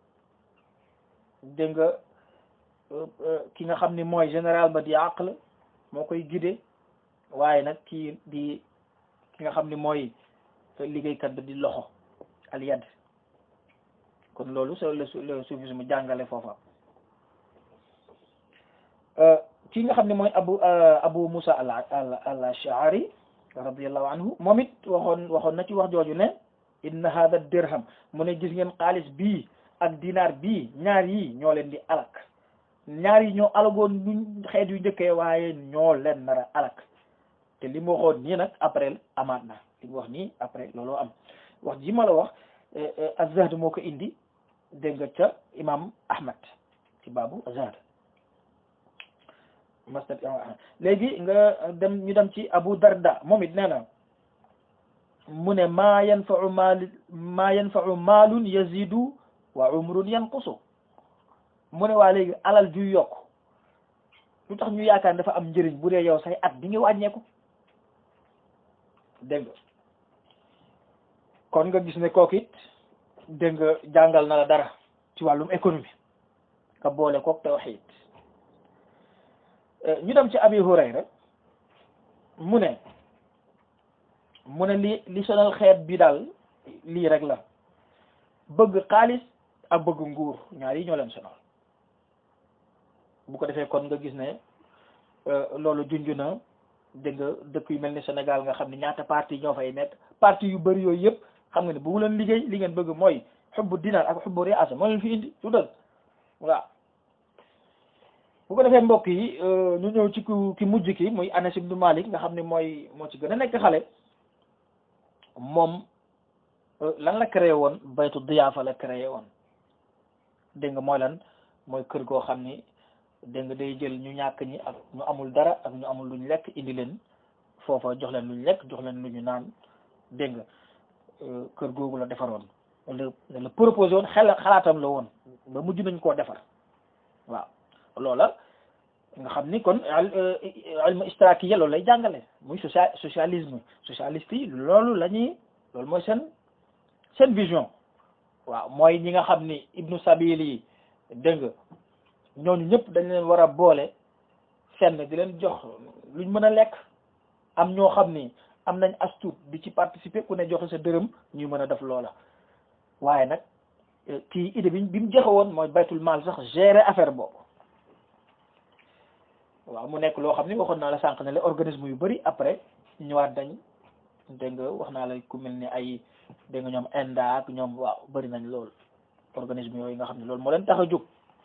dégg nga ki nga xam ni mooy général ba di aql moo koy guidé waaye nag kii di ki nga xam ni mooy liggéeykat ba di loxo al yad kon loolu so le le soufisme jàngale foofa ki nga xam ne mooy abu abu musa al al al ashari radiallahu anhu moom it waxoon waxoon na ci wax jooju ne inna hada dirham mu ne gis ngeen xaalis bii ak dinaar bii ñaar yi ñoo leen di alak ñaar yi ñoo alagoon ñu xeet yu njëkkee waaye ñoo leen nar a alak te li mu waxoon nii nag après amaat na li mu wax nii après looloo am wax ji ma la wax azahd moo ko indi dégg nga ca imam ahmad ci baabu azahd masnad imam ahmad léegi nga dem ñu dem ci abu darda moom it nee na mu ne maa yanfau maal maa yanfau maalun yazidu wa umrun yanqusu mu ne waa léegi alal juy yokk lu tax ñu yaakaar dafa am njëriñ bu dee yow say at bi ngi wàññeeku dégg nga kon nga gis ne kooku it dégg nga jàngal na la dara ci wàllum économie nga boole kook tawxiid ñu dem ci abi hurayra mu ne mu ne li li sonal xeet bi daal lii rek la bëgg xaalis ak bëgg nguur ñaar yi ñoo leen sonal bu ko defee kon nga gis ne loolu junj na dégg nga dëkk yu mel ni Sénégal nga xam ne ñaata parti ñoo fay nekk parti yu bëri yooyu yëpp xam nga ne bu leen liggéey li ngeen bëgg mooy xubbu dinaar ak xubbu riasa moo leen fi indi su dëgg waaw bu ko defee mbokk yi ñu ñëw ci ku ki mujj ki muy Anas ibnu Malik nga xam ne mooy moo ci gën a nekk xale moom lan la créé woon baytu diyaafa la créé woon dégg nga mooy lan mooy kër goo xam ni dégg nga day jël ñu ñàkk ñi ak ñu amul dara ak ñu amul luñ lekk indi leen foofa jox leen luñ lekk jox leen lu ñu naan dégg nga kër googu la defaroon la la proposé woon xel xalaatam la woon ba mujj nañ koo defar waaw loola nga xam ni kon ilmu istrakiya loolu lay jàngale muy social socialisme socialiste yi loolu la ñuy loolu mooy seen seen vision waaw mooy ñi nga xam ni ibnu sabil yi dégg nga ñooñu ñëpp dañ leen war a boole fenn di leen jox luñ mën a lekk am ñoo xam ni am nañ astuut di ci participer ku ne joxe sa dërëm ñuy mën a def loola waaye nag kii idée bi bi mu joxe woon mooy baytul maal sax gérer affaire boobu waaw mu nekk loo xam ni waxoon naa la sànq ne la organisme yu bëri après ñëwaat dañ dégg nga wax naa la ku mel ni ay dégg nga ñoom Inde ak ñoom waaw bëri nañ lool organisme yooyu nga xam ne loolu moo leen tax a jóg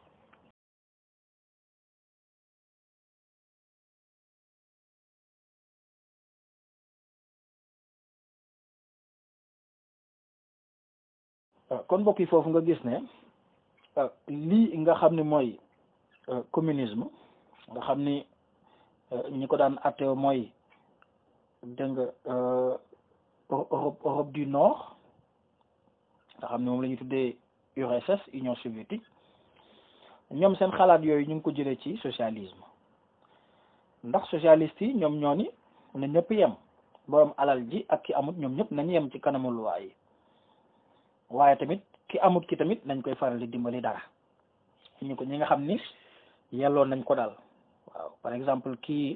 kon mbokk yi foofu nga gis ne lii nga xam ne mooy communisme nga xam ni ñi ko daan atte mooy dégg nga Europe Europe du Nord nga xam ne moom la ñuy tuddee URSS Union soviétique ñoom seen xalaat yooyu ñu ngi ko jëlee ci socialisme ndax socialiste yi ñoom ñoo ni na ñëpp yem borom alal ji ak ki amut ñoom ñëpp nañu yem ci kanamu luwaa yi waaye tamit ki amut ki tamit nañ koy faral di dimbali dara ñu ko ñi nga xam ni yelloon nañ ko daal waaw par exemple kii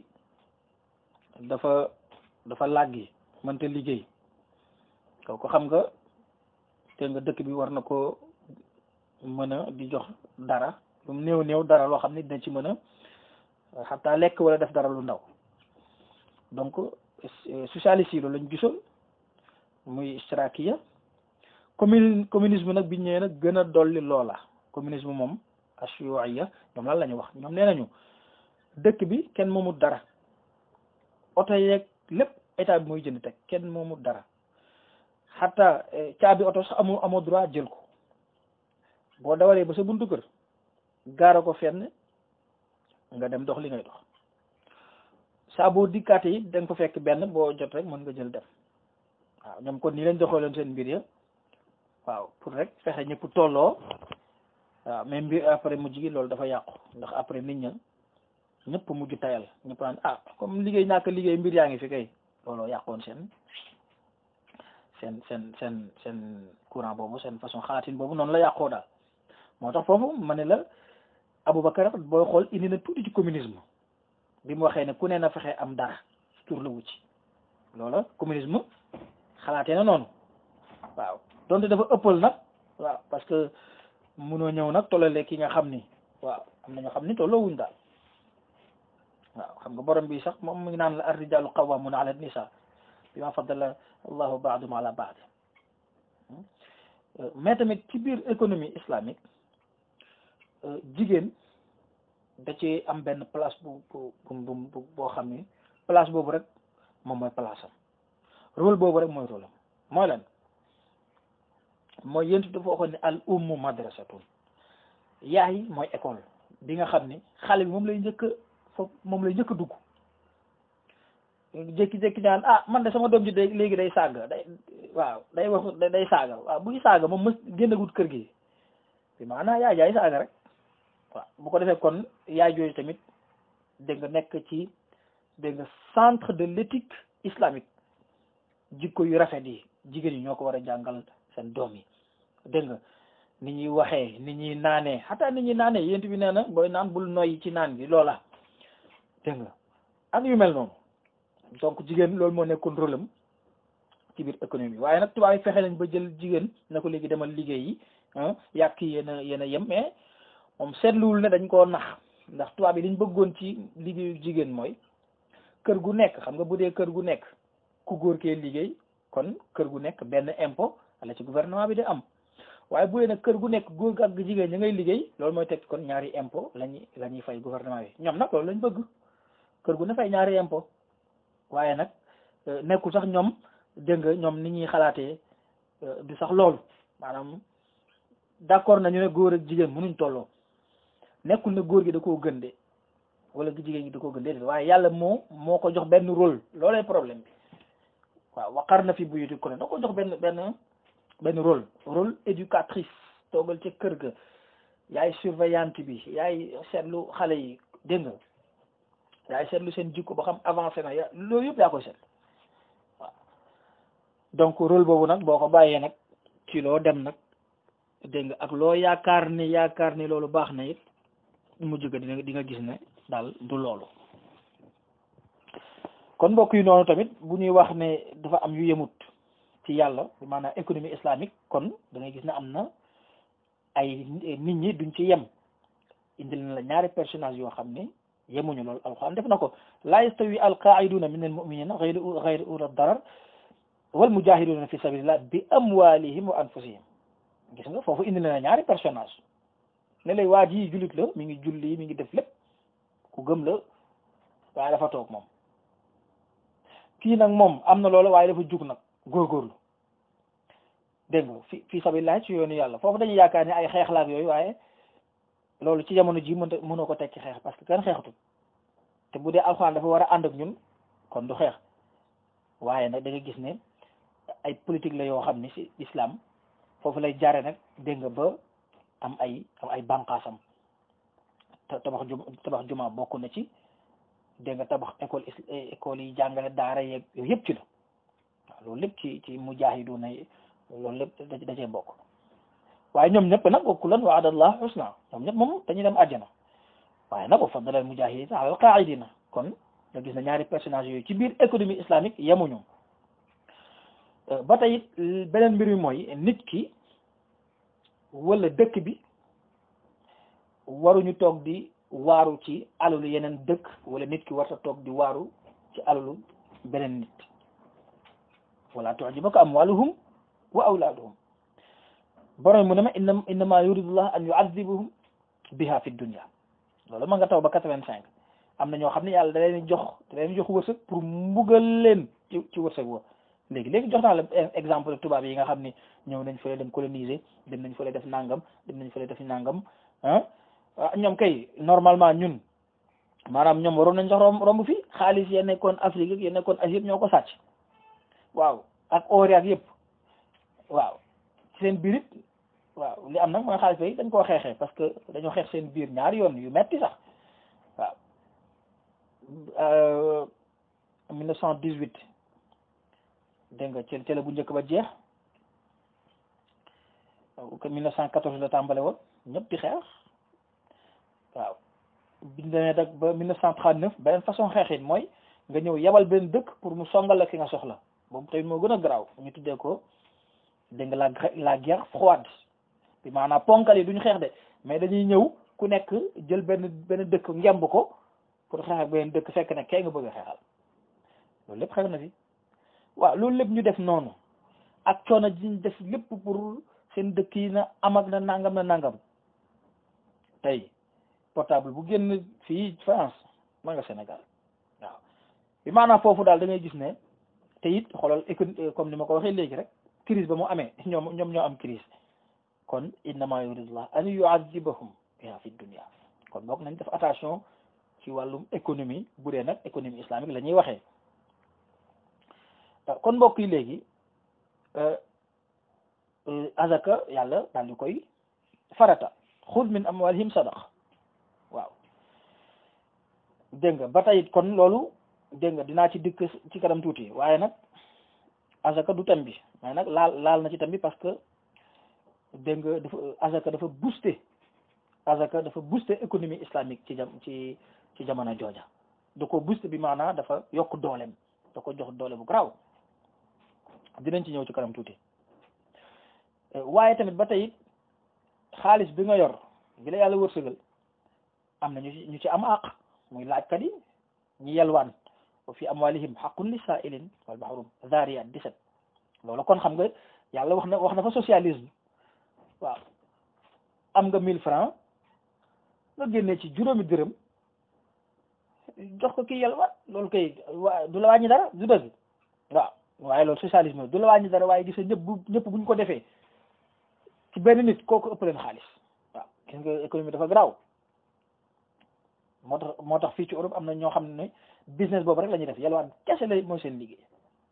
dafa dafa làggi mënta liggéey kooku xam nga te nga dëkk bi war na ko mën a di jox dara lu mu néew néew dara loo xam ne dina ci mën a xataa lekk wala def dara lu ndaw donc socialiste yi loolu lañ gisoon muy istirakiya commune communisme nag bi ñëwee nag gën a dolli loola communisme moom ashiyuiya ñoom lan la ñu wax ñoom nee nañu dëkk bi kenn moomut dara oto yeeg lépp état bi mooy jënd teg kenn moomut dara xataa caabi oto sax amoo amoo droit jël ko boo dawalee ba sa buntu kër gaara ko fenn nga dem dox li ngay dox saa boo dikkaate yi da nga ko fekk benn boo jot rek mën nga jël dem waaw ñoom kon nii lañ doxalee seen mbir ya waaw pour rek fexe ñëpp tolloo waaw mais mbir après mujj gi loolu dafa yàqu ndax après nit ña ñëpp mujj tayal ñëpp naan ah comme liggéey ñàkk liggéey mbir yaa ngi fi kay looloo yàqoon seen seen seen seen seen courant boobu seen façon xalaatin boobu noonu la yàqoo daal moo tax foofu ma ne la Aboubacar booy xool indi na tuuti ci communisme bi mu waxee ne ku ne na fexe am dara tur la wu ci loola communisme xalaatee na noonu waaw donte dafa ëppal nag waaw parce que munoo ñëw nag tollale ki nga xam ni waaw am na ñoo xam ni tolloowuñ daal waaw xam nga borom bi sax moom mu ngi naan la ar-rijaalu qawwaamuuna ala nisaa bimaa faddala allahu baadum ala baad mais tamit ci biir économie islamique jigéen da ci am benn place bu bu bu boo xam ni place boobu rek moom mooy place am rôle boobu rek mooy rôle am mooy lan mooy yéntu dafa waxoon ne al ummu madrasatun yaay mooy école bi nga xam ni xale bi moom lay njëkk a foofu moom lay njëkk a dugg jékki-jékki naan ah man de sama doom ji day léegi day saaga day waaw day wax day saaga waaw buy saaga moom mës génnagut kër gi bi maanaam yaay jaay saaga rek waaw bu ko defee kon yaay jooju tamit dégg nga nekk ci dégg nga centre de l'éthique islamique jikko yu rafet yi jigéen yi ñoo ko war a jàngal seen doom yi dégg nga ni ñuy waxee ni ñuy naanee xataa ni ñuy naanee yént bi nee na booy naan bul noyyi ci naan gi loola dégg nga ak yu mel noonu donc jigéen loolu moo nekkoon rôle am ci biir économie waaye nag tubaab yi fexe nañ ba jël jigéen na ko léegi demal liggéey yi yàq yéen a yéen a yem mais moom seetluwul ne dañ koo nax ndax tubaab yi liñ bëggoon ci liggéeyu jigéen mooy kër gu nekk xam nga bu dee kër gu nekk ku góor kee liggéey kon kër gu nekk benn impôt la ci gouvernement bi di am waaye bu dee nag kër gu nekk góor gi ak jigéen ña ngay liggéey loolu mooy teg kon ñaari impôt lañuy la ñuy fay gouvernement bi ñoom nag loolu lañ bëgg kër gu ne fay ñaari impôt waaye nag nekkul sax ñoom dégg nga ñoom ni ñuy xalaatee du sax loolu maanaam d'accord nañu ne góor ak jigéen mënuñ tolloo nekkul ne góor gi da koo gën de wala jigéen gi da koo gën de waaye yàlla moo moo ko jox benn rôle loolee problème bi waaw waqar na fi buyutikunna da ko jox benn benn benn rôle rôle éducatrice toogal ca kër ga yaay surveillante bi yaay seetlu xale yi dégg nga yaay seetlu seen jikko ba xam avancé na ya loolu yëpp yaa koy seet waaw donc rôle boobu nag boo ko bàyyee nag ci loo dem nag dégg nga ak loo yaakaar ni yaakaar ni loolu baax na it mujj ga dina di nga gis ne daal du loolu kon mbokk yi noonu tamit bu ñuy wax ne dafa am yu yemut ci yàlla maanaam économie islamique kon da ngay gis ne am na ay nit ñi duñ ci yem indil na la ñaari personnage yoo xam ne yemuñu loolu alquran def na ko laa yastawi alqaiduna min almuminina gayru gayru ula darar wal mujahiduna fi sabilillah bi amwalihim wa anfusihim gis nga foofu indi na la ñaari personnage ne lay waa ji jullit la mi ngi julli mi ngi def lépp ku gëm la waaye dafa toog moom kii nag moom am na loolu waaye dafa jug nag góorgóorlu dégg nga fi fi sabilillah ci yoonu yàlla foofu dañuy yaakaar ne ay xeexlaak yooyu waaye loolu ci jamono ji mënta mënoo ko teg ci xeex parce que kenn xeexatul te bu dee alxuraan dafa war a ànd ak ñun kon du xeex waaye nag da nga gis ne ay politique la yoo xam ni ci islam foofu lay jaare nag dégg nga ba am ay am ay bànqaasam tabax juma tabax juma bokk na ci dégg nga tabax école école yi jàngale daara yeeg yooyu yëpp ci la waaw loolu lépp ci ci mujahiduna loolu lépp da dacee bokk waaye ñoom ñëpp nag wa kullan wa'adallahu husna ñoom ñëpp moom dañuy dem àjjana waaye nag wa faddala al mujahidina ala al qaa'idina kon nga gis na ñaari personnage yooyu ci biir économie islamique yemuñu ba tey it beneen mbir mi mooy nit ki wala dëkk bi waruñu toog di waaru ci alalu yeneen dëkk wala nit ki warta toog di waaru ci alalu beneen nit wala tu'jibuka amwaluhum wa awlaaduhum borom mu ne ma inna innama yuridullah an yu'adhibuhum biha fi dunya loolu ma nga taw ba quatre-vingt-cinq am na ñoo xam ne yàlla da leen jox da leen jox wërsëg pour mbugal leen ci ci wërsëg wa léegi léegi jox naa la exemple tubaab yi nga xam ni ñëw nañ fële dem coloniser dem nañ fële def nangam dem nañ fële def nangam ah ñoom kay normalement ñun maanaam ñoom waroon nañ sax romb romb fii xaalis ya nekkoon Afrique ak ya nekkoon Asie ñoo ko sàcc waaw ak or ak yëpp waaw ci seen biir it waaw li am nag mooy xaalis yi dañ koo xeexee parce que dañoo xeex seen biir ñaari yoon yu metti sax waaw mille neuf cent dix-huit dégg nga ci la bu njëkk ba jeex mille neuf cent quatorze la tàmbale woon ñëpp di xeex waaw biñ demee nag ba mille neuf cent trente-neuf beneen façon xeexin mooy nga ñëw yebal benn dëkk pour mu songal la ki nga soxla boobu tamit moo gën a garaaw ñu tuddee ko dégg nga la la guerre froide bi maanaam ponkal yi duñu xeex de mais dañuy ñëw ku nekk jël benn benn dëkk ngemb ko pour xeex ak benn dëkk fekk ne kay nga bëgg a xeexal loolu lépp xew na fi waaw loolu lépp ñu def noonu ak coono ji ñu def lépp pour seen dëkk yi na am ak na nangam na nangam tey portable bu génn fii France ma nga Sénégal waaw bi maanaam foofu daal da ngay gis ne te it xoolal éco comme ni ma ko waxee léegi rek crise ba mu amee ñoom ñoom ñoo am crise kon innama yuridullah an yu'adhibahum biha fi dunya kon boog nañ def attention ci wàllum économie bu dee nag économie islamique la ñuy waxee kon mbokk yi léegi azaka yàlla daal di koy farata xud min amwalihim sadaq waaw dégg nga ba tey kon loolu dégg nga dinaa ci dikk ci kanam tuuti waaye nag azaka du tam bi waaye nag laal laal na ci tam bi parce que dégg nga dafa azaka dafa booster azaka dafa booster économie islamique ci jam ci ci jamono jooja da ko booster bi maanaam dafa yokk dooleem da ko jox doole bu garaaw dinañ ci ñëw ci kanam tuuti waaye tamit ba tey xaalis bi nga yor bi la yàlla wërsëgal am na ñu ci ñu ci am àq muy laajkat yi ñi yelwaan wa fi amwalihim haqqun li sa'ilin wal mahrum Zariyat 17 loolu kon xam nga yàlla wax na wax na fa socialisme waaw am nga 1000 francs nga génnee ci juróomi dërëm jox ko kii yelwaan loolu kay waa du la wàññi dara du dëgg waaw waaye loolu socialisme du la wàññi dara waaye gis nga ñëpp bu ñëpp buñ ko defee ci benn nit kooku ëpp leen xaalis waaw gis nga économie dafa garaaw moo tax moo tax fii ci Europe am na ñoo xam ne business boobu rek la ñuy def yalwaan kese la mooy seen liggéey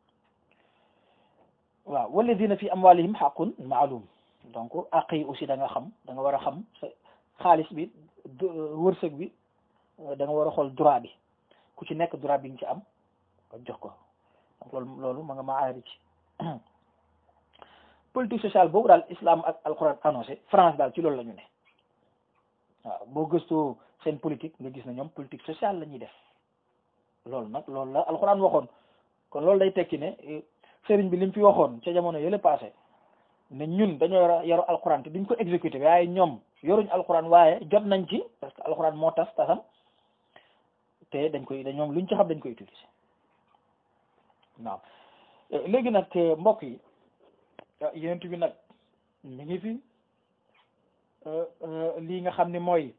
waaw walladina fi amwalihim xaqun maalum donc àq yi aussi da nga xam da nga war a xam sa xaalis bi wërsëg bi da nga war a xool droit bi ku ci nekk droit bi nga ci am nga jox ko donc loolu loolu ma nga ma aari ci politique sociale boobu daal islam ak alquran annoncé France daal ci loolu la ñu ne waaw boo gëstoo seen politique nga gis na ñoom politique sociale la ñuy def loolu nag loolu la alquran waxoon kon loolu day tekki ne sëriñ bi li mu fi waxoon ca jamono yële passé ne ñun dañoo yor yoru alquran te duñ ko exécuté waaye ñoom yoruñ alquran waaye jot nañ ci parce que alquran moo tas tasam te dañ koy ñoom luñ ci xam dañ koy utiliser waaw léegi nag mbokk yi yenent bi nag mi ngi fi lii nga xam ne mooy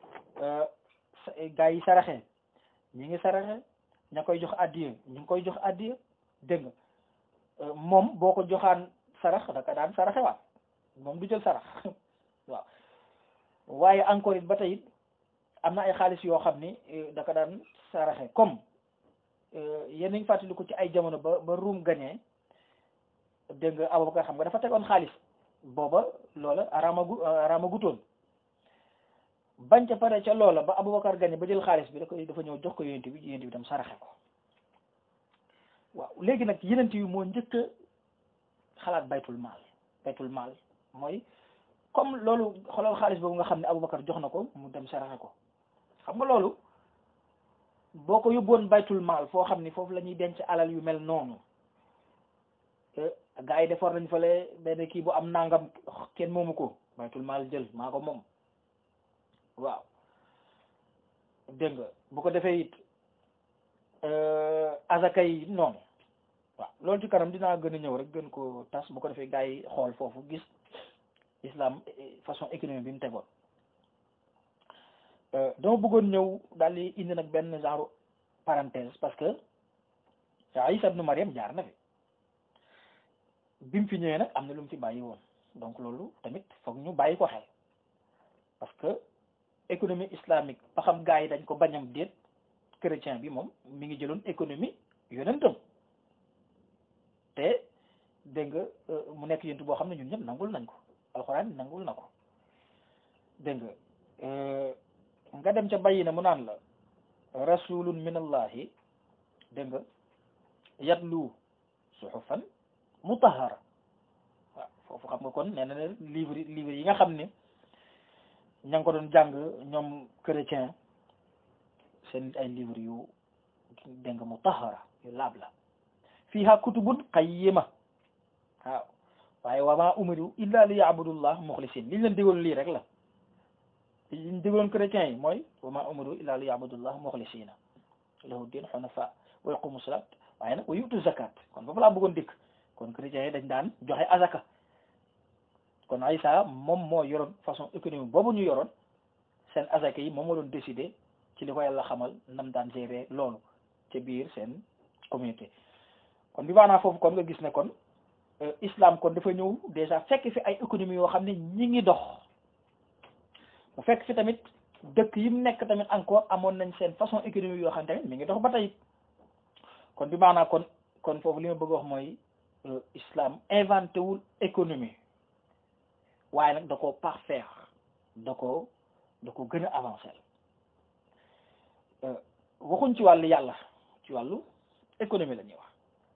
gaa yi saraxe ñi ngi saraxe ña koy jox addiya ñu ngi koy jox addiya dégg nga moom boo ko joxaan sarax daka daan saraxe waat moom du jël sarax waaw waaye encore it ba tey it am na ay xaalis yoo xam ni da ko daan saraxe comme yéen nañ fàttali ko ci ay jamono ba ba ruum gañee dégg nga Abubakar xam nga dafa tegoon xaalis booba loola araamagu araamagutoon bañ ca pare ca loola ba Abubakar gañe ba jël xaalis bi da koy dafa ñëw jox ko yonent bi yonent bi tam saraxe ko waaw léegi nag yenent yi moo njëkk a xalaat baytul maal baytul maal mooy comme loolu xoolal xaalis boobu nga xam ne Abubakar jox na ko mu dem saraxe ko xam nga loolu boo ko yóbboon baytul maal foo xam ni foofu la ñuy denc alal yu mel noonu gaa yi defar nañ fale benn kii bu am nangam kenn moomu ko baytul maal jël maa ko moom waaw dégg nga bu ko defee it azaka yi noonu waaw loolu ci kanam dinaa gën a ñëw rek gën ko tas bu ko defee gaa yi xool foofu gis islam façon économie bi mu tegoon dama bëggoon ñëw daal di indi nag benn genre parenthèse parce que Isa ibnu Mariam jaar na fi bi mu fi ñëwee nag am na lu mu fi bàyyi woon donc loolu tamit foog ñu bàyyi ko xel parce que économie islamique ba xam gaa yi dañ ko bañam déet chrétien bi moom mi ngi jëloon économie yonentam te dégg nga mu nekk yonent boo xam ne ñun ñëpp nangul nañ ko alxuraan nangul na ko dégg nga nga dem ca bàyyi na mu naan la rasulun min allahi dégg nga yatlu suhufan mutahara waaw foofu xam nga kon nee na ne livre livre yi nga xam ne ña ngi ko doon jàng ñoom chrétien seen ay livre yu dégg nga mutahara yu laab la fiha kutubun qayyima waaw waaye wa ma umiru illa li ya'budullah mukhlisin liñ leen digaloon lii rek la liñ digaloon chrétiens yi mooy wa ma umiru illa li ya'budullah mukhlisina lahu din hunafa wa yaqumu salat waaye nag wa yu'tu zakat kon foofu laa bëggoon dikk kon chrétiens yi dañ daan joxe azaka kon Isa moom moo yoroon façon économie boobu ñu yoroon seen azaka yi moom moo doon décider ci li ko yàlla xamal nam daan gérer loolu ca biir seen communauté kon bi maanaam foofu kon nga gis ne kon islam kon dafa ñëw déjà fekk fi ay économie yoo xam ne ñi ngi dox mu fekk fi tamit dëkk yi mu nekk tamit encore amoon nañ seen façon économie yoo xam ne tamit mi ngi dox ba tey kon bi maanaam kon kon foofu li ma bëgg wax mooy islam inventé wul économie waaye nag da koo parfaire da ko da ko gën a avancé waxuñ ci wàllu yàlla ci wàllu économie la ñuy wax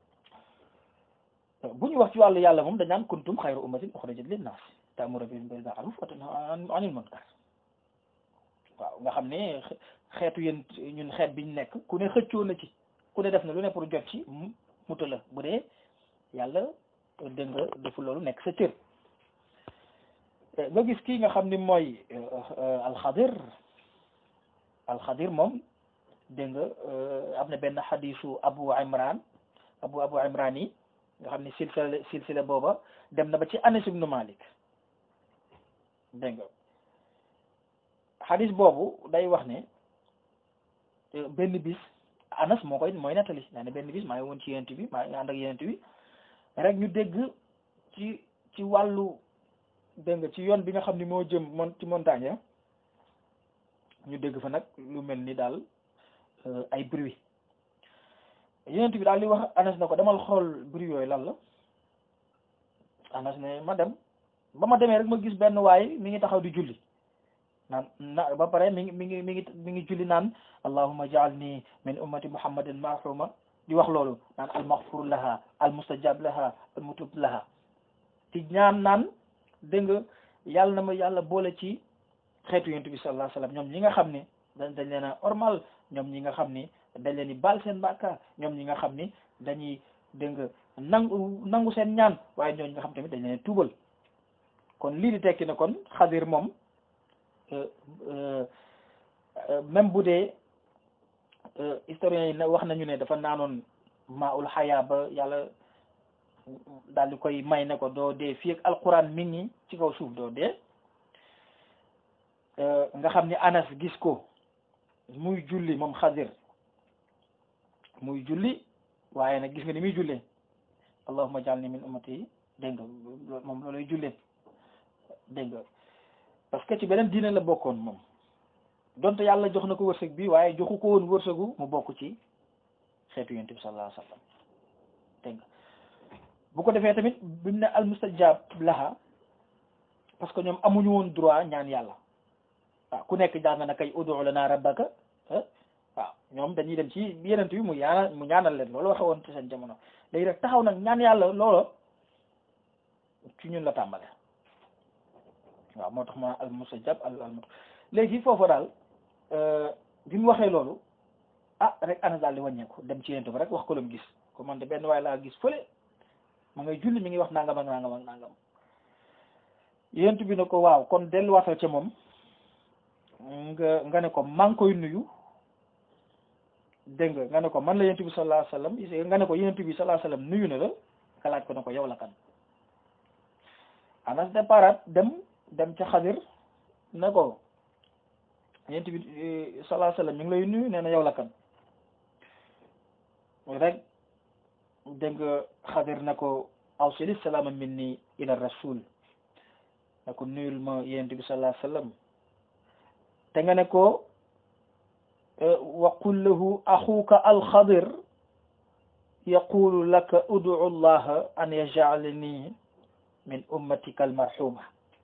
bu ñu wax ci wàllu yàlla moom dañ naan kuntum xayru ummatin uxrijat linnaas ta'muruna bil ma'ruf wa tanhawna 'anil munkar waaw nga xam ne xeetu yéen ñun xeet biñ nekk ku ne xëccoo na ci ku ne def na lu ne pour jot ci mu la bu dee yàlla dégg nga defu loolu nekk sa cër nga gis kii nga xam ni mooy alxadir alxadir moom dégg nga am na benn xadisu abu imran abu abu imran yi nga xam ni silsila silsila booba dem na ba ci anas ibnu malik dégg nga xadis boobu day wax ne benn bis anas moo koy mooy nettali naa ne benn bis maa ngi woon ci yent bi maa ngi ànd ak yent bi rek ñu dégg ci ci wàllu dégg nga ci yoon bi nga xam ni moo jëm mon ci montagne ñu dégg fa nag lu mel ni daal ay bruit yonent bi daal li wax anas na ko demal xool bruit yooyu lan la anas ne ma dem ba ma demee rek ma gis benn waay mi ngi taxaw di julli naan na ba pare mi ngi mi ngi mi ngi mi ngi julli naan allahumma ja'alni min ummati muhammadin marhuma di wax loolu naan al maghfur laha al mustajab laha al mutub laha ti ñaan naan dégg nga yàlla na ma yàlla boole ci xeetu yonent bi sallallahu alayhi wasallam ñoom ñi nga xam ne dañ dañ leen a ormal ñoom ñi nga xam ni dañ leen di baal seen bàkkaar ñoom ñi nga xam ni dañuy dégg nga nangu nangu seen ñaan waaye ñooñu nga xam tamit dañ leen tuubal kon lii di tekki ne kon xadir moom même bu dee historiens yi wax nañu ne dafa naanoon maa ul xayaa ba yàlla daal di koy may ne ko doo dee fii ak alquran mi ngi ci kaw suuf doo dee nga xam ni anas gis ko muy julli moom xadir muy julli waaye nag gis nga ni muy jullee allahumma ja'alni min ummati dégg nga moom loolay jullee dégg nga parce que ci beneen diine la bokkoon moom donte yàlla jox na ko wërsëg bi waaye joxu ko woon wërsëgu mu bokk ci xeetu yonent bi sallallahu alayhi wa sallam dégg nga bu ko defee tamit bi mu ne al mustajab laha parce que ñoom amuñu woon droit ñaan yàlla waaw ku nekk jàng na kay ud'u lana rabbaka waaw ñoom dañuy dem ci yenent bi mu ñaanal mu ñaanal leen loolu waxe woon ci seen jamono léegi rek taxaw nag ñaan yàlla loola ci ñun la tàmbale waaw moo tax ma al mustajab al al léegi foofu daal bi mu waxee loolu ah rek ana daal di wàññeeku dem ci yenent bi rek wax ko lu mu gis ko man de benn waaye laa gis fële ma ngay julli mi ngi wax nangam ak nangam ak nangam yenent bi ne ko waaw kon delluwaatal ca moom nga nga ne ko maa ngi koy nuyu dégg nga nga ne ko man la yenent bi sallallahu alayhi wasallam nga ne ko yenent bi sallallahu alayhi wasallam nuyu na la nga laaj ko ne ko yow la kan anas départ dem dem ca xadir ne ko yenent bi sallallahu alayhi wasallam mi ngi lay nuyu nee na yow la kan rek dégg nga xadir ne ko awsili salaama minni ila rasul ne ko nuyul ma yenent bi sallallahu alayhi wasallam te nga ne ko wa qul lahu axuka alxadir yaqulu laka ud'u allaha an yaj'alani min ummatika almarhuma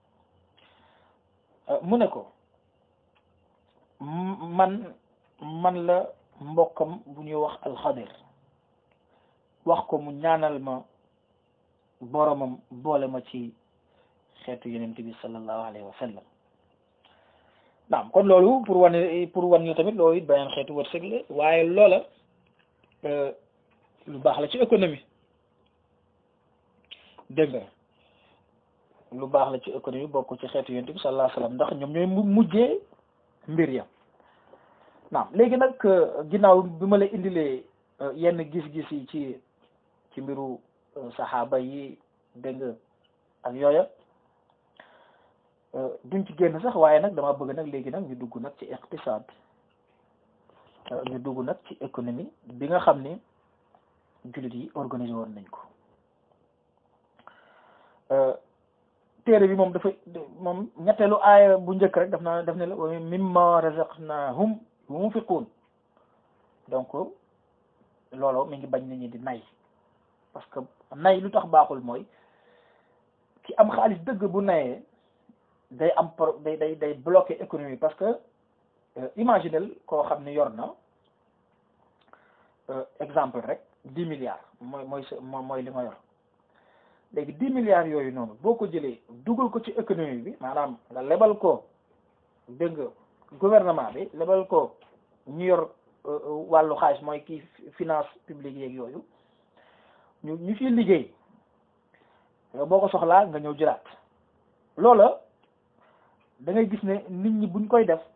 mu ne ko man man la mbokkam bu ñuy wax alxadir wax ko mu ñaanal ma boromam boole ma ci xeetu yonent bi sallallahu alayhi wa sallam naam kon loolu pour wane pour wan ñu tamit loolu it beneen xeetu wërsëg la waaye loola lu baax la ci économie dégg nga lu baax la ci économie bokk ci xeetu yonent bi sallallahu alayhi wasallam ndax ñoom ñooy mujjee mbir ya naam léegi nag ginnaaw bi ma la indilee yenn gis-gis yi ci ci mbiru saxaaba yi dégg nga ak yooya duñ ci génn sax waaye nag dama bëgg nag léegi nag ñu dugg nag ci iqtisaad ñu dugg nag ci économie bi nga xam ni jullit yi organisé woon nañ ko téere bi moom dafa moom ñetteelu aaya bu njëkk rek daf naa daf ne la wa mimma razaqnahum yunfiqun donc loolu mi ngi bañ nit ñi di nay parce que nay lu tax baaxul mooy ki am xaalis dëgg bu nayee day am pro day day day bloqué économie parce que imaginel koo xam ne yor na exemple rek dix milliards mooy mooy mooy li nga yor léegi dix milliards yooyu noonu boo ko jëlee dugal ko ci économie bi maanaam nga lebal ko dégg nga gouvernement bi lebal ko ñu yor wàllu xaalis mooy kii finance publique yeeg yooyu ñu ñu ciy liggéey boo ko soxlaa nga ñëw jëlaat loola da ngay gis ne nit ñi buñ koy def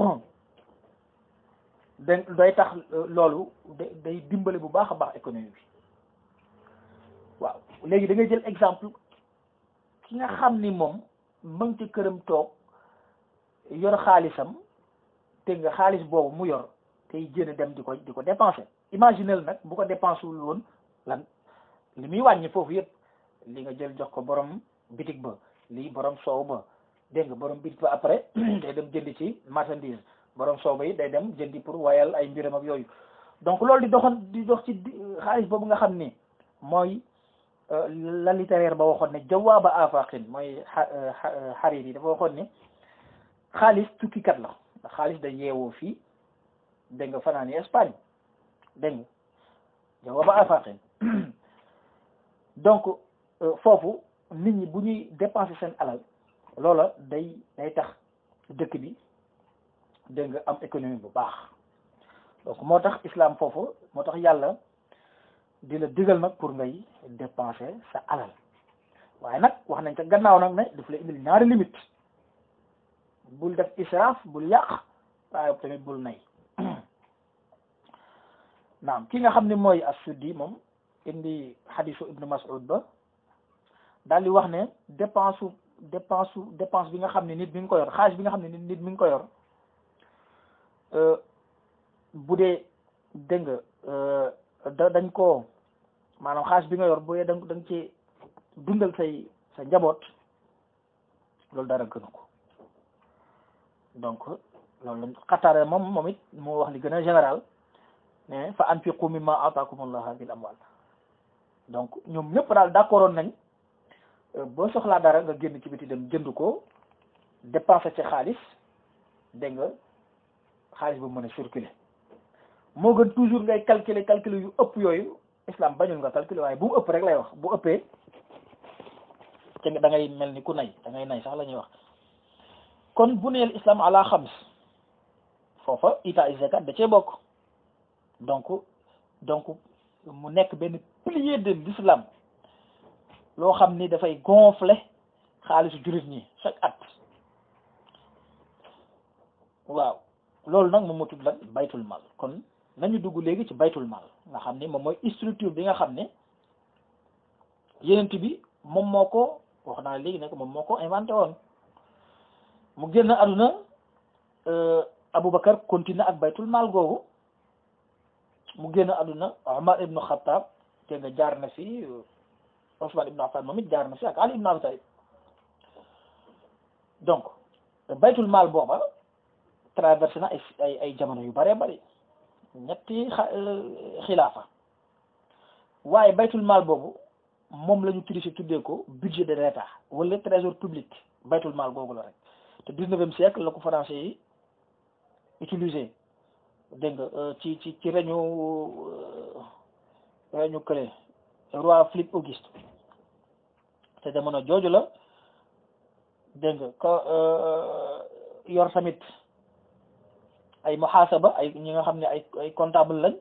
da day tax loolu day dimbale bu baax a baax économie bi waaw léegi da ngay jël exemple ki nga xam ni moom ma ngi ci këram toog yor xaalisam te nga xaalis boobu mu yor tey jën dem di ko di ko dépenser imaginel nag bu ko dépensé wul woon lan li muy wàññi foofu yëpp li nga jël jox ko borom bitig ba lii borom soow ba dégg nga borom bitig ba après day dem jëndi ci marchandise borom soow ba yi day dem jëndi pour wayal ay mbiram ak yooyu donc loolu di doxoon di dox ci xaalis boobu nga xam ni mooy la littéraire ba waxoon ne jawaaba afaqin mooy xarit yi dafa waxoon ne xaalis tukkikat la ndax xaalis da yeewoo fii dégg nga fanaani Espagne dégg nga jawaaba afaqin donc foofu nit ñi bu ñuy dépenser seen alal loola day day tax dëkk bi dégg nga am économie bu baax donc moo tax islam foofu moo tax yàlla di la digal nag pour ngay dépenser sa alal waaye nag wax nañ ca gannaaw nag ne daf la indil ñaari limite bul def israaf bul yàq waaye tamit bul nay naam ki nga xam ne mooy as-Suddi moom indi xadisu ibnu Mas'ud ba daal di wax ne dépense su dépense su dépense bi nga xam ne nit mi ngi ko yor xaalis bi nga xam ne nit mi ngi ko yor bu dee dégg nga da dañ ko maanaam xaalis bi nga yor bu dee da nga ci dundal say sa njaboot loolu dara gënu ko donc loolu la Qatada moom moom it moo wax li gën a général ne fa anfiqu mimma ataakumullah bil amwal donc ñoom ñëpp daal d'accordoon nañ boo soxlaa dara nga génn ci biti dem jënd ko dépenser ci xaalis dégg nga xaalis bu mën a circuler moo gën toujours ngay calculer calculer yu ëpp yooyu islam bañul nga calculer waaye bu mu ëpp rek lay wax bu ëppee te da ngay mel ni ku nay da ngay nay sax la ñuy wax kon bu neel islam ala xams foofa ita zakat da cee bokk donc donc mu nekk benn pilier de l'islam loo xam ni dafay gonfler xaalisu jullit ñi chaque at waaw loolu nag moom moo tudd lan baytul mal kon nañu dugg léegi ci baytul mal nga xam ni moom mooy structure bi nga xam ne yenent bi moom moo ko wax naa léegi nag moom moo ko inventé woon mu génn àdduna Aboubacar continue ak baytul mal googu mu génn àdduna Omar ibnu Khattab te nga jaar na fi Ousmane ibnu Affan moom it jaar na fi ak Ali ibnu Abi Talib donc baytul mal booba traversé na ay ay ay jamono yu bëree bëri ñetti xilaafa waaye baytul mal boobu moom la ñu triché tuddee ko budget de l'État wala trésor public baytul mal googu la rek te dix-neuvième siècle la ko français yi utilisé dégg nga ci ci ci reñu reñu kële roi Philippe Auguste te jamono jooju la dégg nga ko yor tamit ay muhasaba ay ñi nga xam ne ay ay comptable lañ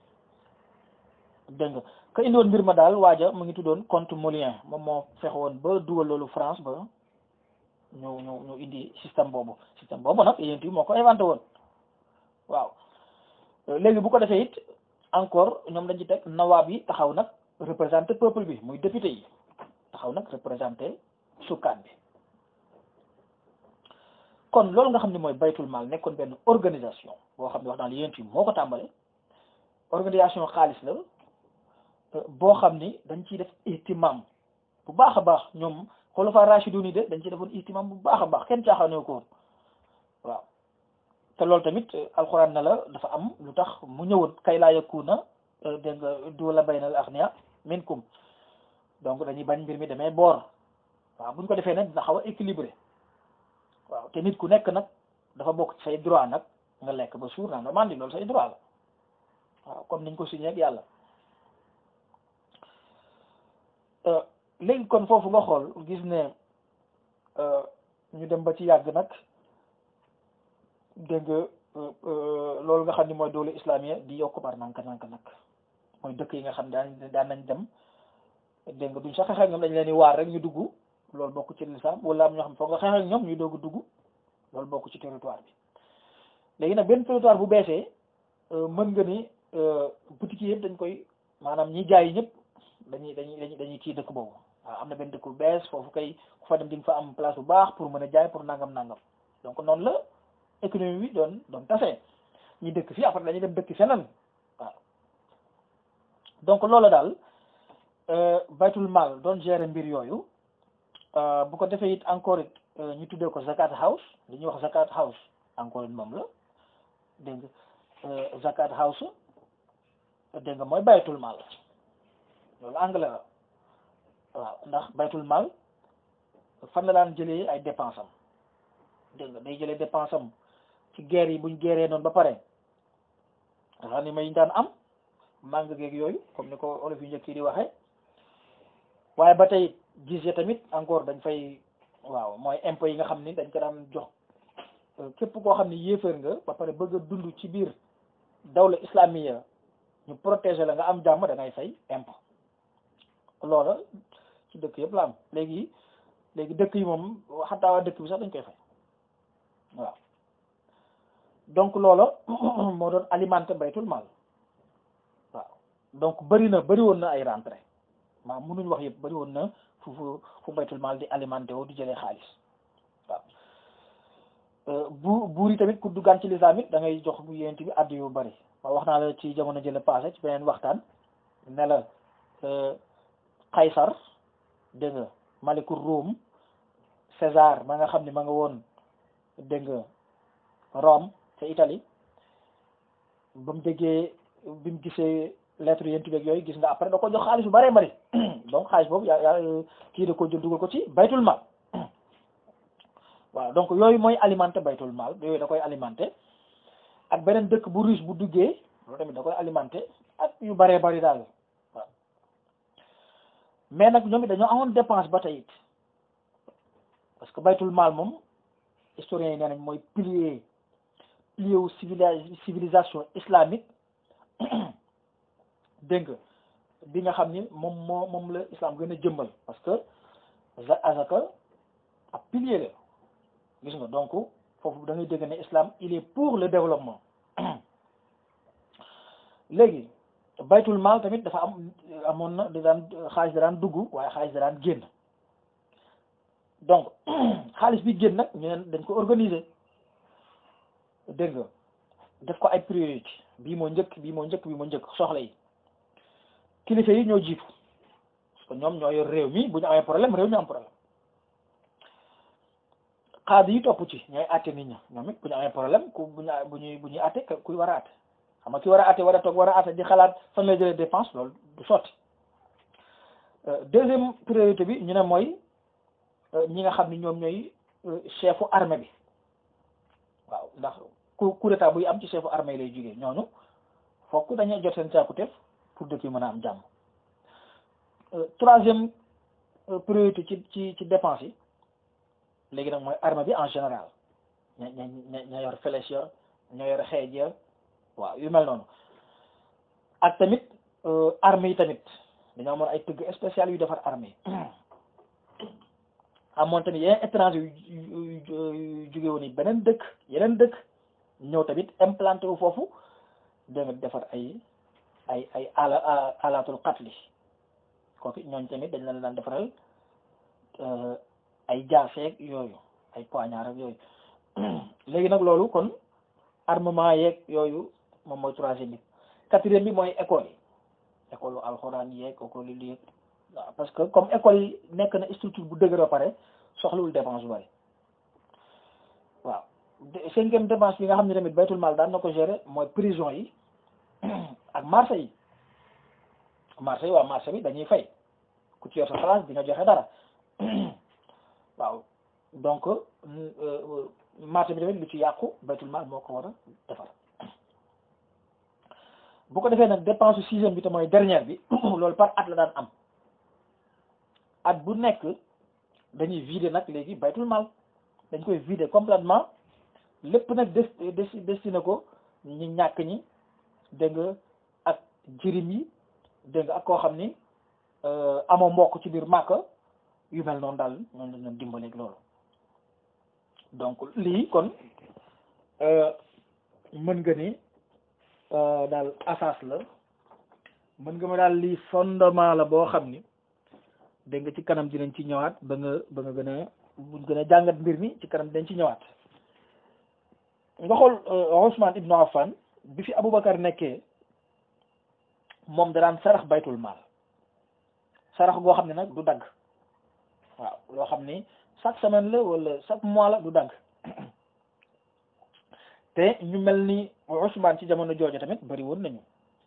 dégg nga ka indiwoon mbir ma daal waaja mu ngi tuddoon compte Molien moom moo fexe woon ba dugal loolu France ba ñu ñu ñu indi système boobu système boobu nag yéen moo ko inventé woon waaw léegi bu ko defee it encore ñoom dañ ci teg nawaab yi taxaw nag représenté peuple bi muy député yi taxaw nag représenté sukkaan bi kon loolu nga xam ne mooy baytul mal nekkoon benn organisation boo xam ne wax naa la yéen yi moo ko tàmbale organisation xaalis la boo xam ni dañ ciy def ihtimam bu baax a baax ñoom xulafa rashidun yi de dañ ciy defoon ihtimam bu baax a baax kenn caaxaanee ko woon waaw te loolu tamit alxuraan na la dafa am lu tax mu ñëwoon kay laa yakuna dégg nga duwala baynal aghniya minkum donc dañuy bañ mbir mi demee boor waaw buñ ko defee nag dina xaw a équilibré waaw te nit ku nekk nag dafa bokk ci say droit nag nga lekk ba suur naa nga mandi loolu say droit la waaw comme niñ ko signé ak yàlla léegi kon foofu nga xool gis ne ñu dem ba ci yàgg nag dégg nga loolu nga xam ni mooy doole islamique di yokk par nanka nanka nag mooy dëkk yi nga xam daan daan nañ dem dégg nga duñ sax xeex ak ñoom dañ leen di waar rek ñu dugg loolu bokk ci lislaam wala am ñoo xam foog nga xeex ak ñoom ñu doog dugg loolu bokk ci territoire bi léegi nag benn territoire bu beesee mën nga ni boutique yëpp dañ koy maanaam ñi jaay ñëpp dañuy dañuy dañuy kii dëkk boobu waaw am na benn dëkk bu bees foofu kay ku fa dem di nga fa am place bu baax pour mën a jaay pour nangam nangam donc noonu la économie bi doon doon tase ñi dëkk fii après dañuy dem dëkk feneen waaw donc loolu daal baytul mal doon gérer mbir yooyu bu ko defee it encore it ñu tuddee ko zakat house li ñuy wax zakat house encore it moom la dégg nga zakat house dégg nga mooy baytul mal loolu anglais la waaw ndax baytul mal fan la daan jëlee ay dépense am dégg nga day jëlee dépense am ci guerre yi buñ guerree noonu ba pare nga xam ni may daan am màng geeg yooyu comme ni ko olof yu njëkk yi di waxee waaye ba tey gis tamit encore dañ fay waaw mooy impôt yi nga xam ni dañ ko daan jox képp koo xam ni yéefar nga ba pare bëgg a dund ci biir dawla islamiya ñu protéger la nga am jàmm da ngay fay impôt loola ci dëkk yëpp la am léegi léegi dëkk yi moom xataa waa dëkk bi sax dañ koy fay waaw donc loola moo doon alimenté baytul mal waaw donc bëri na bëri woon na ay rentrée waaw mënuñ wax yëpp bëri woon na fu fu fu baytul mal di alimenté woo di jëlee xaalis waaw bu buur yi tamit ku duggaan ci lislaam it da ngay jox bu yéent bi addu yu bëri ma wax naa la ci jamono jële passé ci beneen waxtaan ne la Qaysar dégg nga maliku Rome César ma nga xam ne ma nga woon dégg nga Rome ca Italie ba mu déggee bi mu gisee lettre yéen tubeeg yooyu gis nga après da ko jox xaalis bu bëree bëri donc xaalis boobu yaa yaa kii da ko jël dugal ko ci baytul maal waaw donc yooyu mooy alimenté baytul maal yooyu da koy alimenté ak beneen dëkk bu riche bu duggee loolu tamit da koy alimenté ak yu bëree bëri daal waaw mais nag ñoom it dañoo amoon dépense ba tey it parce que baytul maal moom historiens yi nee nañ mooy pilier pilier wu civilisation islamique dégg nga bi nga xam ni moom moo moom la islam gën a jëmbal parce que azaka ab pilier la gis nga donc foofu da ngay dégg ne islam il est pour le développement léegi baytul maal tamit dafa am amoon na da daan xaalis da daan dugg waaye xaalis da daan génn donc xaalis bi génn nag ñu ne dañ ko organiser dégg nga def ko ay priorité bii moo njëkk bii moo njëkk bii moo njëkk soxla yi kilifa yi ñoo jiitu parce que ñoom ñoo yor réew mi bu ñu amee problème réew mi am problème xaadi yi topp ci ñooy àtte nit ñi ñoom it bu ñu amee problème ku bu ñu bu ñuy bu ñuy àtte kuy war a àtte xam nga ki war a àtte war a toog war a àtte di xalaat fan lay jëlee dépense loolu du sotti deuxième priorité bi ñu ne mooy ñi nga xam ni ñoom ñooy chefu armée bi waaw ndax coup coup d'état buy am ci chefu armée lay jógee ñooñu fokk dañuy jot seen càkkutéef pour dëkk yi mën a am jàmm troisième priorité ci ci ci dépense yi léegi nag mooy armée bi en général ña ña ña ña yor flèche ya ña yor xeej ya waaw yu mel noonu ak tamit armée yi tamit dañoo amoon ay tëgg spécial yu defar armée yi amoon tamit yeneen étranger yu yu jóge woon yi beneen dëkk yeneen dëkk ñëw tamit implanté wu foofu dégg nga defar ay ay ay ala alaatul qatli kooku ñooñ tamit dañ leen daan defaral ay jaaseeg yooyu ay poignard ak yooyu léegi nag loolu kon armement yeeg yooyu moom mooy troisième bi quatrième bi mooy école yi école yu alxuraan yeeg école yi lii waaw parce que comme école yi nekk na structure bu dëgër ba pare soxlawul dépense bu bari waaw cinquième dépense bi nga xam ne tamit baytul maal daan na ko gérer mooy prison yi ak marché yi marché yi waaw marché bi dañuy fay ku ci yor sa place di nga joxe dara waaw donc marché bi tamit lu ci yàqu baytul maal moo ko war a defar bu ko defee nag dépense sixième bi te mooy dernière bi loolu par at la daan am at bu nekk dañuy vider nag léegi baytul maal dañ koy vider complètement lépp nag des des destiné ko ñi ñàkk ñi dégg nga ak jirim yi dégg nga ak koo xam ni amoo mbokk ci biir màkka yu mel noonu daal noonu lañ leen dimbaleeg loolu donc lii kon mën nga ni daal asas la mën nga ma daal lii fondement la boo xam ni dégg nga ci kanam dinañ ci ñëwaat ba nga ba nga gën a buñ gën a jàngat mbir mi ci kanam dinañ ci ñëwaat nga xool Ousmane Ibnu Affan bi fi Aboubacar nekkee moom da daan sarax baytul maal sarax goo xam ne nag du dagg waaw loo xam ni chaque semaine la wala chaque mois la du dagg te ñu mel ni Ousmane ci jamono jooju tamit bari woon nañu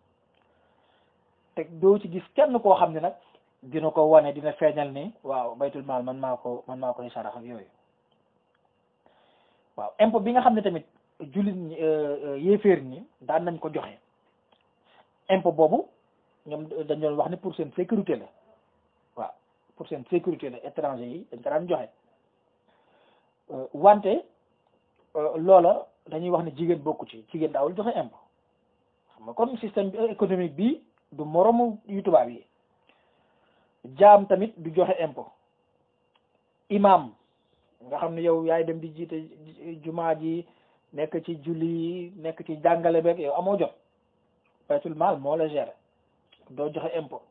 te doo ci gis kenn koo xam ne nag dina ko wane dina feeñal ni waaw baytul maal man maa ko man maa koy sarax ak yooyu waaw impôt bi nga xam ne tamit jullit ñi yéeféer ñi daan nañ ko joxe impôt boobu ñoom dañ doon wax ne pour seen sécurité la waaw pour seen sécurité la étranger yi dañ ko daan joxe wante loola dañuy wax ne jigéen bokku ci jigéen daawul joxe impôt xam nga kon système bi économique bi du moromu yu tubaab yi jaam tamit du joxe impôt imam nga xam ne yow yaay dem di jiite jumaa ji nekk ci julli yi nekk ci jàngale beeg yow amoo jot baytul maal moo la gérer doo joxe impôt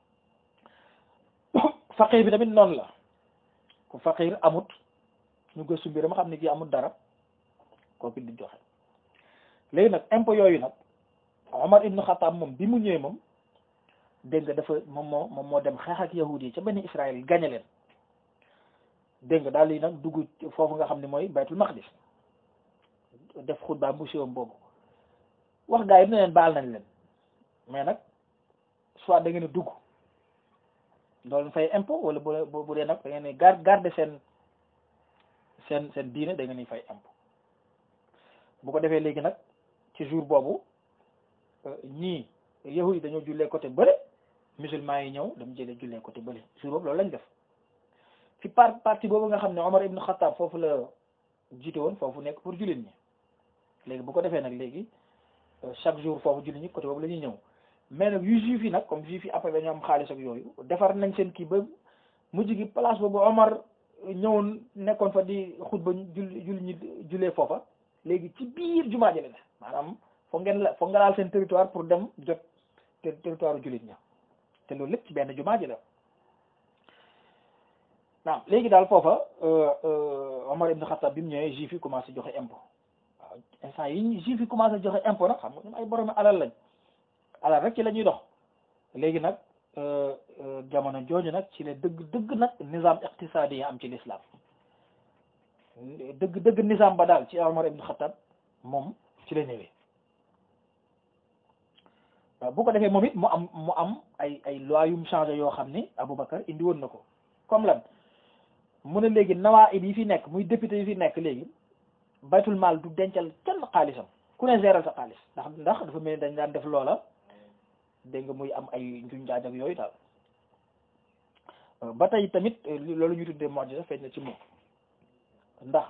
faqir bi tamit noonu la ku faqir amut ñu gëstu mbiram xam ne kii amut dara kooku di joxe léegi nag impôt yooyu nag Omar ibnu Xattaab moom bi mu ñëwee moom dégg nga dafa moom moo moom moo dem xeex ak yahud yi ca benn Israël gañe leen dégg nga daal di nag dugg foofu nga xam ne mooy baytul maqdis def xutba bu siwam boobu wax gaa yi ne leen baal nañ leen mais nag soit da ngeen a dugg loolu fay impôt wala bu bu dee nag da ngeen di gar garder seen seen seen diine da ngeen di fay impôt bu ko defee léegi nag ci jour boobu ñii yahudi dañoo jullee côté bële musulman yi ñëw dama jëlee jullee côté bële jour boobu loolu lañ def fi par parti boobu nga xam ne Omar ibn Khattab foofu la jiite woon foofu nekk pour jullit ñi léegi bu ko defee nag léegi chaque jour foofu jullit ñi côté boobu la ñuy ñëw mais nag yu juif yi nag comme juif yi après dañoo am xaalis ak yooyu defar nañ seen kii ba mujj gi place boobu Omar ñëwoon nekkoon fa di xutba julli julli ñi jullee foofa léegi ci biir jumaa ji la ne maanaam foog ngeen la foog nga laal seen territoire pour dem jot territoire jullit ña te loolu lépp ci benn jumaa ji la naam léegi daal foofa Omar ibn Khattab bi mu ñëwee juif yi commencé joxe impôt waaw instant yi juif yi commencé joxe impôt nag xam nga ñoom ay borom alal lañ alal rek ci la ñuy dox léegi nag jamono jooju nag ci la dëgg dëgg nag nizam iqtisadi yi am ci l'islam dëgg dëgg nizam ba daal ci Omar ibn Khattab moom ci la ñëwee bu ko defee moom it mu am mu am ay ay loi yum changé yoo xam ni Aboubacar indi woon na ko comme lan mu ne léegi nawaib yi fi nekk muy député yi fi nekk léegi baytul maal du dencal kenn xaalisam ku ne géral sa xaalis ndax ndax dafa mel ni dañ daan def loola dégg nga muy am ay njuñ jaaj ak yooyu daal ba tey tamit loolu ñu tuddee mu'jiza feeñ na ci moom ndax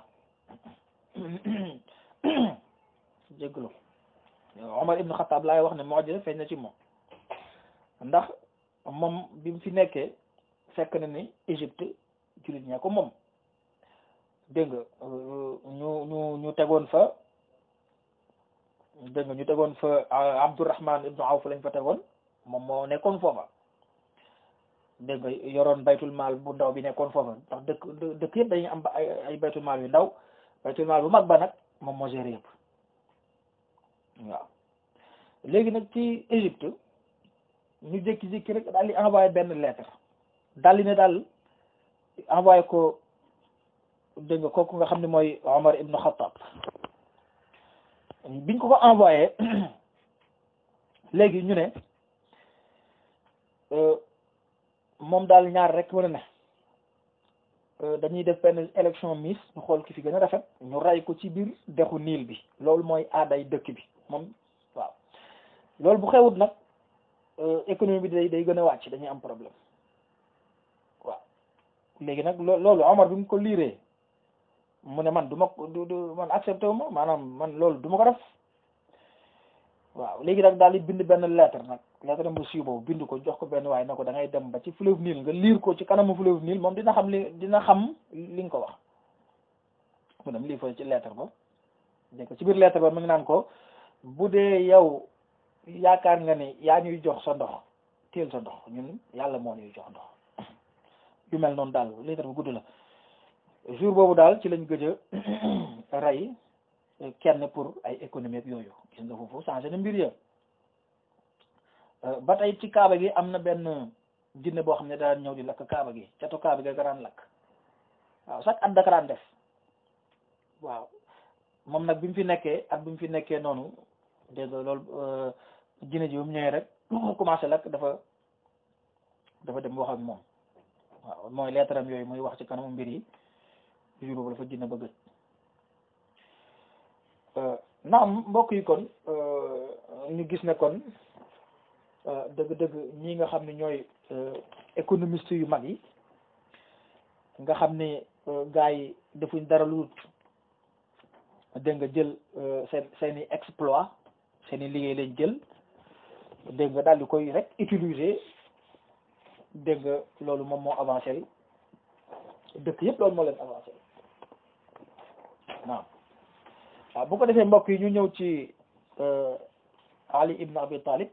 jégglu Omar ibn Khattab laay wax ne mu'jiza feeñ na ci moom ndax moom bi mu fi nekkee fekk na ni Égypte jullit ñaa ko moom dégg nga ñu ñu ñu tegoon fa dégg nga ñu tegoon fa Abdourahman ibnu Awf lañ fa tegoon moom moo nekkoon foofa dégg nga yoroon baytul maal bu ndaw bi nekkoon foofa ndax dëkk dëkk yëpp dañuy am ay ay baytul maal yu ndaw baytul maal bu mag ba nag moom moo géré yëpp waaw léegi nag ci Égypte ñu jékki-jékki rek daal di envoyé benn lettre daal di ne daal envoyé ko dégg nga kooku nga xam ne mooy Omar ibnu Khattab biñ ko ko envoyé léegi ñu ne moom daal ñaar rek war a ne dañuy def benn élection miss ñu xool ki fi gën a rafet ñu ray ko ci biir dexu niil bi loolu mooy aaday dëkk bi moom waaw loolu bu xewut nag économie bi day day gën a wàcc dañuy am problème waaw léegi nag loolu Omar bi mu ko liiree mu ne man du ma du du man accepté wu ma maanaam man loolu du ma ko def waaw léegi nag daal di bind benn lettre nag lettre bu siiw boobu bind ko jox ko benn waaye na ko da ngay dem ba ci fleuve Nil nga liir ko ci kanamu fleuve Nil moom dina xam li dina xam li nga ko wax mu dem lii fa ci lettre ba dégg ko ci biir lettre ba mu ngi naan ko bu dee yow yaakaar nga ni yaa ñuy jox sa ndox teel sa ndox ñun yàlla moo ñuy jox ndox yu mel noonu daal lettre bu gudd la jour boobu daal ci lañ gëj a rey kenn pour ay économie ak yooyu gis nga foofu changé na mbir ya ba tey ci kaaba gi am na benn jinne boo xam ne daan ñëw di lakk kaaba gi catu kaaba gi garaan lakk waaw chaque at daka daan def waaw moom nag bi mu fi nekkee at bi mu fi nekkee noonu dégg nga loolu jinne ji bu mu ñëwee rek commencé lakk dafa dafa dem wax ak moom waaw mooy leetaram yooyu muy wax ci kanamu mbir yi jour boobu dafa jinne ba gëj naam mbokk yi kon ñu gis ne kon dëgg-dëgg ñi nga xam ne ñooy économiste yu mag yi nga xam ne gars yi defuñ dara lu dégg nga jël seen seen i exploit seen i liggéey lañ jël dégg nga daal di koy rek utiliser dégg nga loolu moom moo avancé dëkk yëpp loolu moo leen avancé waaw waaw bu ko defee mbokk yi ñu ñëw ci Ali ibn Abi Talib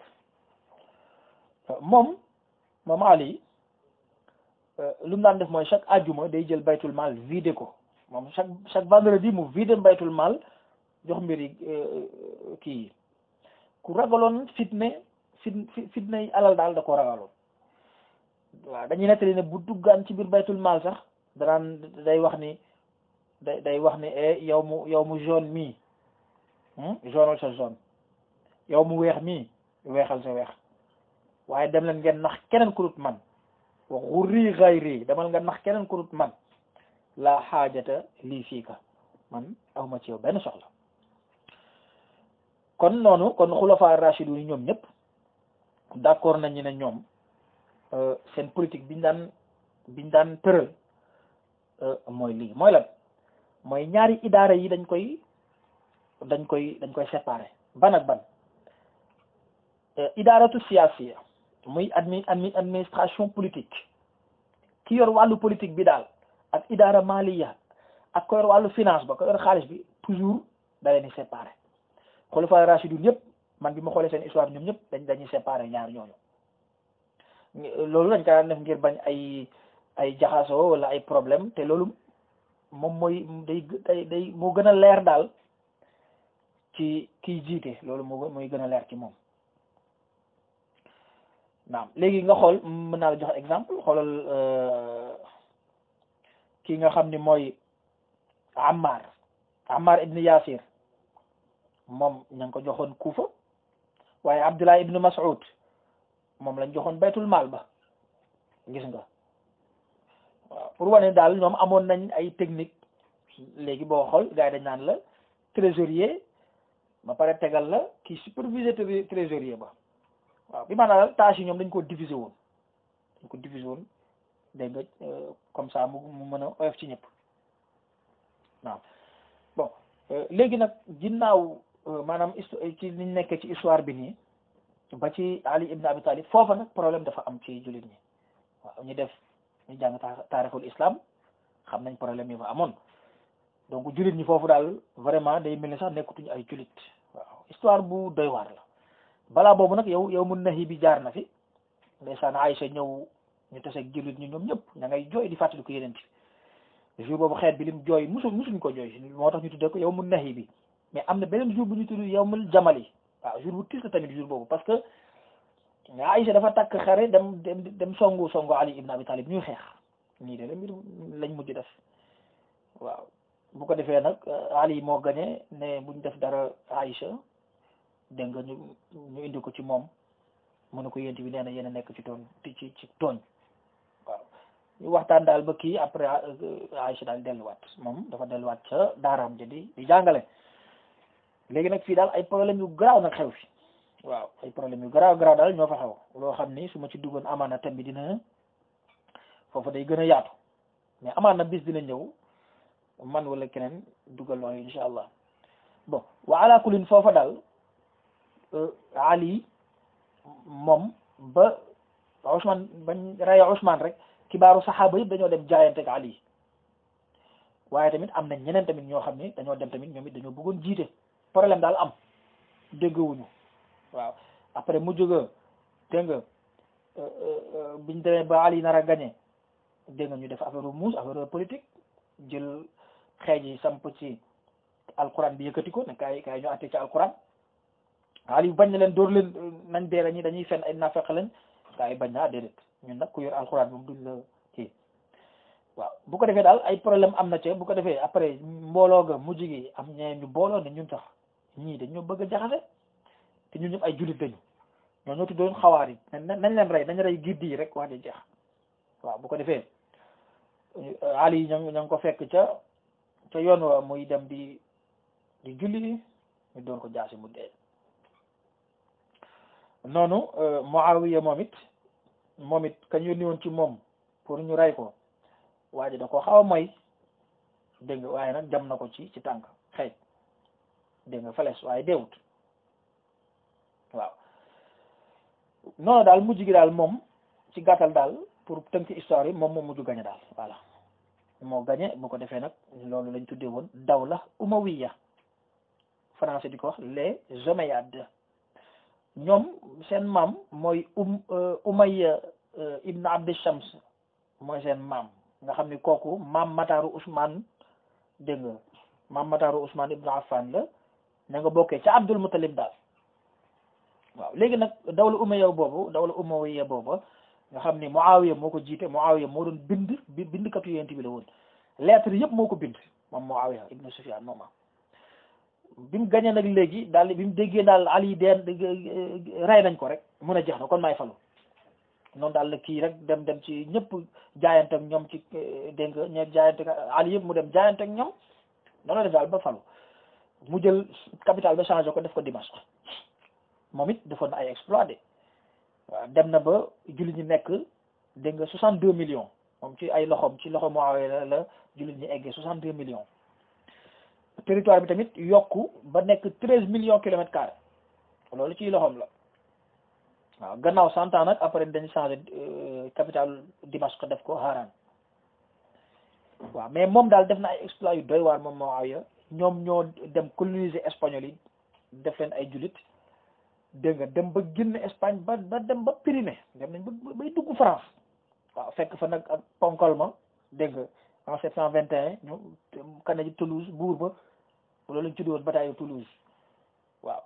moom moom Ali lu mu daan def mooy chaque ajuma day jël baytul mal vidé ko moom chaque chaque vendredi mu vidé baytul mal jox mbir yi kii yi ku ragaloon fitne fit fitne alal daal da ko ragaloon waaw dañuy nettali ne bu duggaan ci biir baytul mal sax danaan day wax ni day day wax ni e yow mu yow mu jaune mii jaunal sa jaune yow mu weex mii weexal sa weex waaye dem leen ngeen nax keneen ku dut man wa xurri xayri demal nga nax keneen ku dut man laa xaajata lii fii ka man awma ci yow benn soxla kon noonu kon xulafa rashidun yi ñoom ñëpp d'accord nañu ne ñoom seen politique biñ daan biñ daan tëral mooy lii mooy lan mooy ñaari idaara yi dañ koy dañ koy dañ koy séparer ban ak ban idaaratu siyaasiya muy admi admi administration politique ki yor wàllu politique bi daal ak idaara maliya ak ko yor wàllu finance ba ko yor xaalis bi toujours da leen di séparer xulafa rashidun yëpp man bi ma xoolee seen histoire ñoom ñëpp dañ dañuy séparer ñaar ñooñu loolu dañ kaa def ngir bañ ay ay jaxasoo wala ay problème te loolu moom mooy day day day moo gën a leer daal ci kiy jiite loolu moo mooy gën a leer ci moom naam léegi nga xool mën naa la jox exemple xoolal kii nga xam ni mooy Ammar Ammar ibn Yasir moom ña ngi ko joxoon Kufa waaye Abdullah ibn Mas'ud moom lañ joxoon baytul maal ba gis nga waaw pour wane daal ñoom amoon nañ ay technique léegi boo xool gars yi dañ naan la trésorier ba pare tegal la kii superviseur trésorier ba waaw bi maanaam daal tâche yi ñoom dañ ko diviser woon dañ ko diviser woon dégg nga comme ça mu mu mën a oyof ci ñëpp waaw bon léegi nag ginnaaw maanaam ci liñ nekkee ci histoire bi nii ba ci Ali ibn Abi Talib foofa nag problème dafa am ci jullit ñi waaw ñu def ñu jàng taarixul islam xam nañ problème yi fa amoon donc jullit ñi foofu daal vraiment day mel ni sax nekkutuñu ay jullit waaw histoire bu doy waar la balaa boobu nag yow yow mun nahi bi jaar na fi ndeysaan Aïcha ñëw ñu taseeg jullit ñi ñoom ñëpp ña ngay jooy di fàttali ko yeneen ci jour boobu xeet bi lim jooy musu musuñ ko jooy moo tax ñu tuddee ko yow mun nahi bi mais am na beneen jour bu ñu tudd yow mul jamali waaw jour bu tiis la tamit jour boobu parce que Aïcha dafa takk xare dem dem dem songu songu Ali ibn Abi Talib ñuy xeex nii de la mbir lañ mujj def waaw bu ko defee nag Ali moo gañe ne buñ def dara Aïcha dégg nga ñu ñu indi ko ci moom mu ne ko yént bi nee na yéen a nekk ci tooñ ci ci tooñ waaw ñu waxtaan daal ba kii après Aïcha daal delluwaat moom dafa delluwaat ca daaraam ja di di jàngale léegi nag fii daal ay problème yu garaaw nag xew fi waaw ay problème yu garaaw garaaw daal ñoo fa xew loo xam ni su ma ci duggoon amaana thème bi dina foofu day gën a yaatu mais amaana bis dina ñëw man wala keneen dugal loolu insha allah bon wa ala kulin foofa daal Ali moom ba Ousmane bañ raya Ousmane rek kibaaru saxaaba yëpp dañoo dem jaayante ak Ali waaye tamit am na ñeneen tamit ñoo xam ne dañoo dem tamit ñoom it dañoo bëggoon jiite problème daal am déggawuñu waaw après mu jóga dégg nga biñ demee ba Ali nar a gagné dégg nga ñu def affaire muus affaire politique jël xeej yi samp ci alquran bi yëkkati ko ne kaay kaay ñu àtte ci alquran Ali bañ na leen dóor leen nañ dee ñi dañuy fen ay nafeq lañ kaay bañ naa déedéet ñun nag ku yor alquran moom duñ la kii waaw bu ko defee daal ay problème am na ca bu ko defee après mbooloo ga mujj gi am ñee ñu booloo ne ñun tax ñii dañoo bëgg a jaxase te ñun ñëpp ay jullit dañu ñoo ñoo tuddoon xawaar yi nañ leen rey nañ rey giddi yi rek wax di jeex waaw bu ko defee Ali ña ña ngi ko fekk ca ca yoon wa muy dem di di julli ñu doon ko jaasi mu dee noonu Muawiya moom it moom it kañ yónni woon ci moom pour ñu rey ko waa ji da ko xaw a mooy dégg nga waaye nag jam na ko ci ci tànk xëy dégg nga fales waaye deewut waaw noonu daal mujj gi daal moom ci gàttal daal pour tënk histoire yi moom moom mujj gañe daal voilà moo gañe bu ko defee nag loolu lañ tuddee woon dawla umawiya français di ko wax les Omeyyades ñoom seen maam mooy um Umayya ibn Abd Shams mooy seen maam nga xam ni kooku maam Mataru Ousmane dégg nga maam Mataru Ousmane ibn Affan la na nga bokkee ca Abdul Muttalib daal waaw léegi nag dawla Umayya boobu dawla Umayya boobu nga xam ni Muawiya moo ko jiite Muawiya moo doon bind bi bindkatu yonent bi la woon lettre yëpp moo ko bind moom Muawiya ibn Sufyan mooma bi mu gañee nag léegi daal bi mu déggee daal Ali deen rey nañ ko rek mun a jeex na kon maay falu noonu daal la kii rek dem dem ci ñëpp jaayante ak ñoom ci dégg nga ñe jaayante ak Ali yëpp mu dem jaayante ak ñoom noonu la def daal ba falu mu jël capital ba changé ko def ko Dimashq moom it defoon na ay exploit de waaw dem na ba jullit ñi nekk dégg nga soixante deux millions moom ci ay loxoom ci loxo Muawiya la la jullit ñi eggee soixante deux millions territoire bi tamit yokku ba nekk treize millions kilomètres carrés loolu ci loxoom la waaw gannaaw cent ans nag après dañ changé capitale Dimashq def ko Haran waaw mais moom daal def na ay exploit yu doy waar moom Muawiya ñoom ñoo dem coloniser espagnol yi def leen ay jullit dégg nga dem ba génn Espagne ba ba dem ba Pyrénées dem nañ ba bay dugg France waaw fekk fa nag ak ponkol ma dégg nga en sept cent vingt et un ñu kane ji Toulouse buur ba loolu lañ tuddi woon bataille Toulouse waaw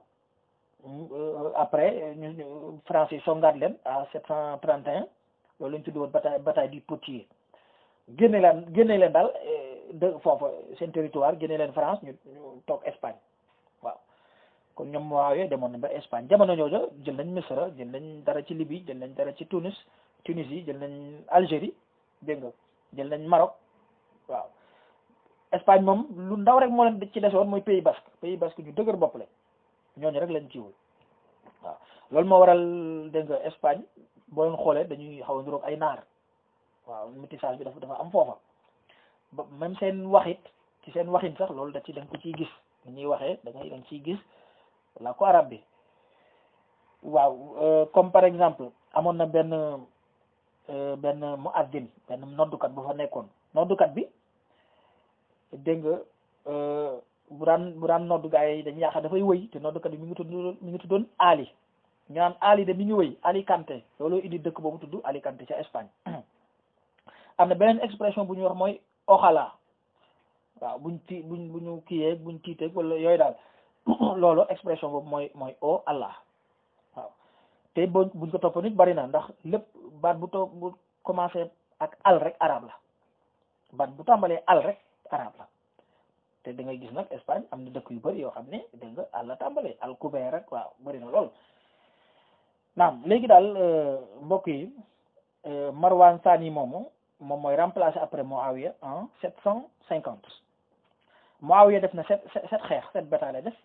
après ñu France yi songaat leen à sept cent trente et un loolu lañ tuddi woon bataille bataille du Potier génne leen génne leen daal de foofa seen territoire génne leen France ñu ñu toog Espagne waaw kon ñoom waaw yooyu demoon nañ ba Espagne jamono ñoojo jël nañ Misra jël nañ dara ci Libye jël nañ dara ci Tunis Tunisie jël nañ Algérie dégg nga jël nañ Maroc waaw Espagne moom lu ndaw rek moo leen ci desoon mooy Pays Basque Pays Basque ñu dëgër bopp lañ ñooñu rek lañ ciwul waaw loolu moo waral dégg nga Espagne boo leen xoolee dañuy xaw a niroog ay naar waaw métissage bi dafa dafa am foofa ba même seen waxit ci seen waxin sax loolu da ci da nga ko ciy gis ni ñuy waxee da ngay da nga ciy gis la ko arab bi waaw comme par exemple amoon na benn benn muazzin benn noddukat bu fa nekkoon noddukat bi dégg nga bu daan bu daan noddu gaa yi dañuy yaakaar dafay wëy te noddukat bi mi ngi tudd mi ngi tuddoon Ali ñu naan Ali de mi ngi wëy Alicante loolu indi dëkk boobu tudd Alicante ca Espagne am na beneen expression bu ñuy wax mooy oxala waaw buñ ti buñ bu ñu kiiyee buñ tiiteeg wala yooyu daal loolu expression boobu mooy mooy o Allah waaw te boo buñ ko topp nit bari na ndax lépp baat bu to bu commencé ak al rek arab la baat bu tàmbalee al rek arab la te da ngay gis nag Espagne am na dëkk yu bari yoo xam ne dégg nga al la tàmbalee al couvert rek waaw bari na lool naam léegi daal mbokk yi Marwan Sani moomu moom mooy remplacé après Muawiya en sept cent cinquante Muawiya def na sept sept xeex sept bataille def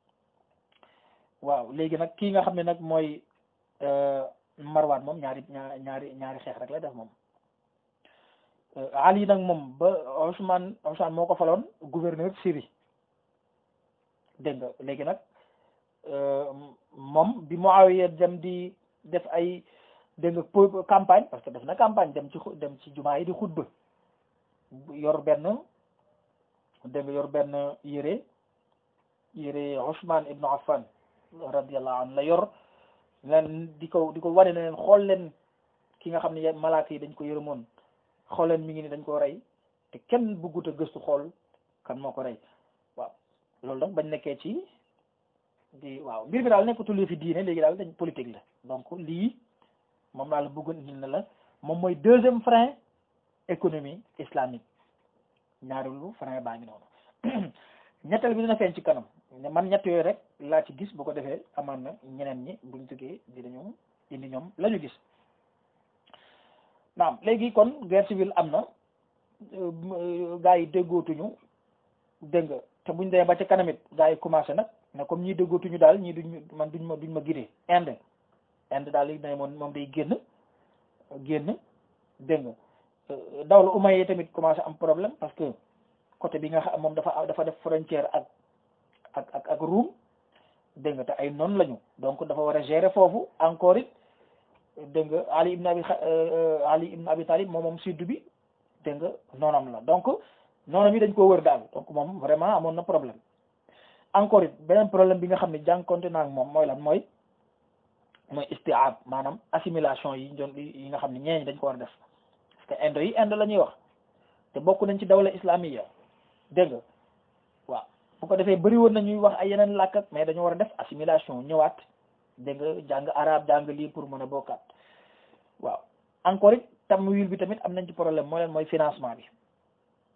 waaw léegi nag kii nga xam ne nag mooy Marwan moom ñaari ñaari ñaari xeex rek la def moom Ali nag moom ba Ousmane Ousmane moo ko faloon gouverneur Syrie dégg nga léegi nag moom bi Muawiya dem di def ay dégg nga campagne parce que def na campagne dem ci dem ci jumaa yi di xutba yor benn dégg nga yor benn yére yére Ousmane ibnu Affan radiyallahu anhu la yor leen di ko di ko wane ne leen xool leen ki nga xam ne malaaka yi dañ ko yërëmoon xool leen mi ngi ni dañ ko rey te kenn bëggut a gëstu xool kan moo ko rey waaw loolu nag bañ nekkee ci di waaw mbir mi daal nekkatul fi diine léegi daal dañ politique la donc lii moom laa la bëggoon indil na la moom mooy deuxième frein économie islamique ñaareelu frein baa ngi noonu ñetteel bi dina feeñ ci kanam man ñett yooyu rek laa ci gis bu ko defee amaan na ñeneen ñi buñ jógee dinañu indi ñoom la ñu gis naam léegi kon guerre civile am na gaa yi déggootuñu dégg nga te buñ demee ba ca kanamit gaa yi commencé nag ne comme ñii déggootuñu daal ñii duñ man duñ ma duñ ma gidee Inde Inde daal li ne moom moom day génn génn dégg nga dawla umay yi tamit commencé am problème parce que côté bi nga xam moom dafa dafa def frontière ak ak ak ak Roum dégg nga te ay noonu lañu donc dafa war a gérer foofu encore it dégg nga Ali ibn Abi Ali ibn Abi Talib moom moom sud bi dégg nga noonam la donc noonam yi dañ koo wër daal donc moom vraiment amoon na problème encore it beneen problème bi nga xam ne jànkonte naa ak moom mooy lan mooy mooy istiab maanaam assimilation yi doon yi nga xam ne ñeeñ dañ ko war a def parce que indo yi indo la ñuy wax te bokk nañ ci dawla islamiya dégg nga waaw bu ko defee bëri woon na ñuy wax ay yeneen làkk ak mais dañoo war a def assimilation ñëwaat dégg nga jàng arabe jàng lii pour mën a bokkaat waaw encore it tamwil bi tamit am nañ ci problème mooy leen mooy financement bi waaw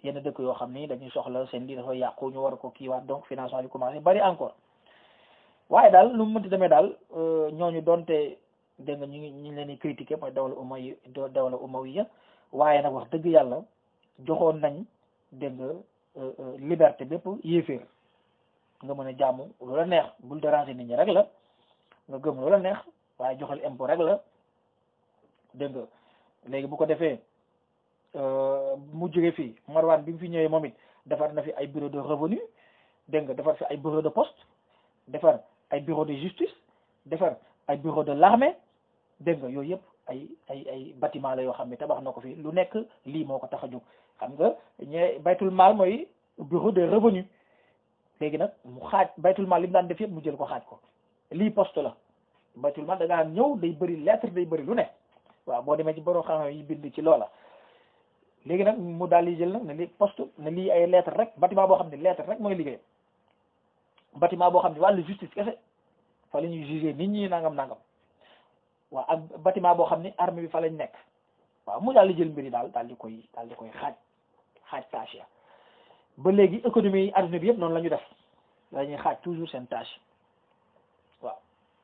yenn dëkk yoo xam ni dañuy soxla seen lii dafa yàqu ñu war ko kiiwaat donc financement bi commencé bari encore waaye daal lu mu mënti demee daal ñooñu donte dégg nga ñu ngi ñu ngi leen di critiquer mooy dawla umayya dawla umayya waaye nag wax dëgg yàlla joxoon nañ dégg nga liberté bépp yéeféer nga mën a jaamu loola neex bul déranger nit ñi rek la nga gëm loola neex waaye joxal impôt rek la dégg nga léegi bu ko defee mu jóge fii Marwan bi mu fi ñëwee moom it defar na fi ay bureau de revenu dégg nga defar fi ay bureau de poste defar ay bureau de justice defar ay bureau de l'armée dégg nga yooyu yëpp ay ay ay bâtiment la yoo xam ne tabax na ko fi lu nekk lii moo ko tax a jóg xam nga ñe baytul maal mooy bureau de revenu léegi nag mu xaaj baytul maal li mu daan def yëpp mu jël ko xaaj ko lii poste la baytul maal da ngaa ñëw day bëri lettre day bëri lu ne waaw boo demee ci borom xam yi bind ci loola léegi nag mu daal di jël nag ne lii poste ne lii ay lettre rek bâtiment boo xam ne lettre rek mooy liggéey bâtiment boo xam ne wàllu justice kese fa la ñuy juger nit ñi nangam nangam waaw ak bâtiment boo xam ne armée bi fa lañ nekk waaw mu daal di jël mbir yi daal daal di koy daal di koy xaaj xaaj tâche ya ba léegi économie yi adduna bi yëpp noonu la ñu def la ñuy xaaj toujours seen tâche waaw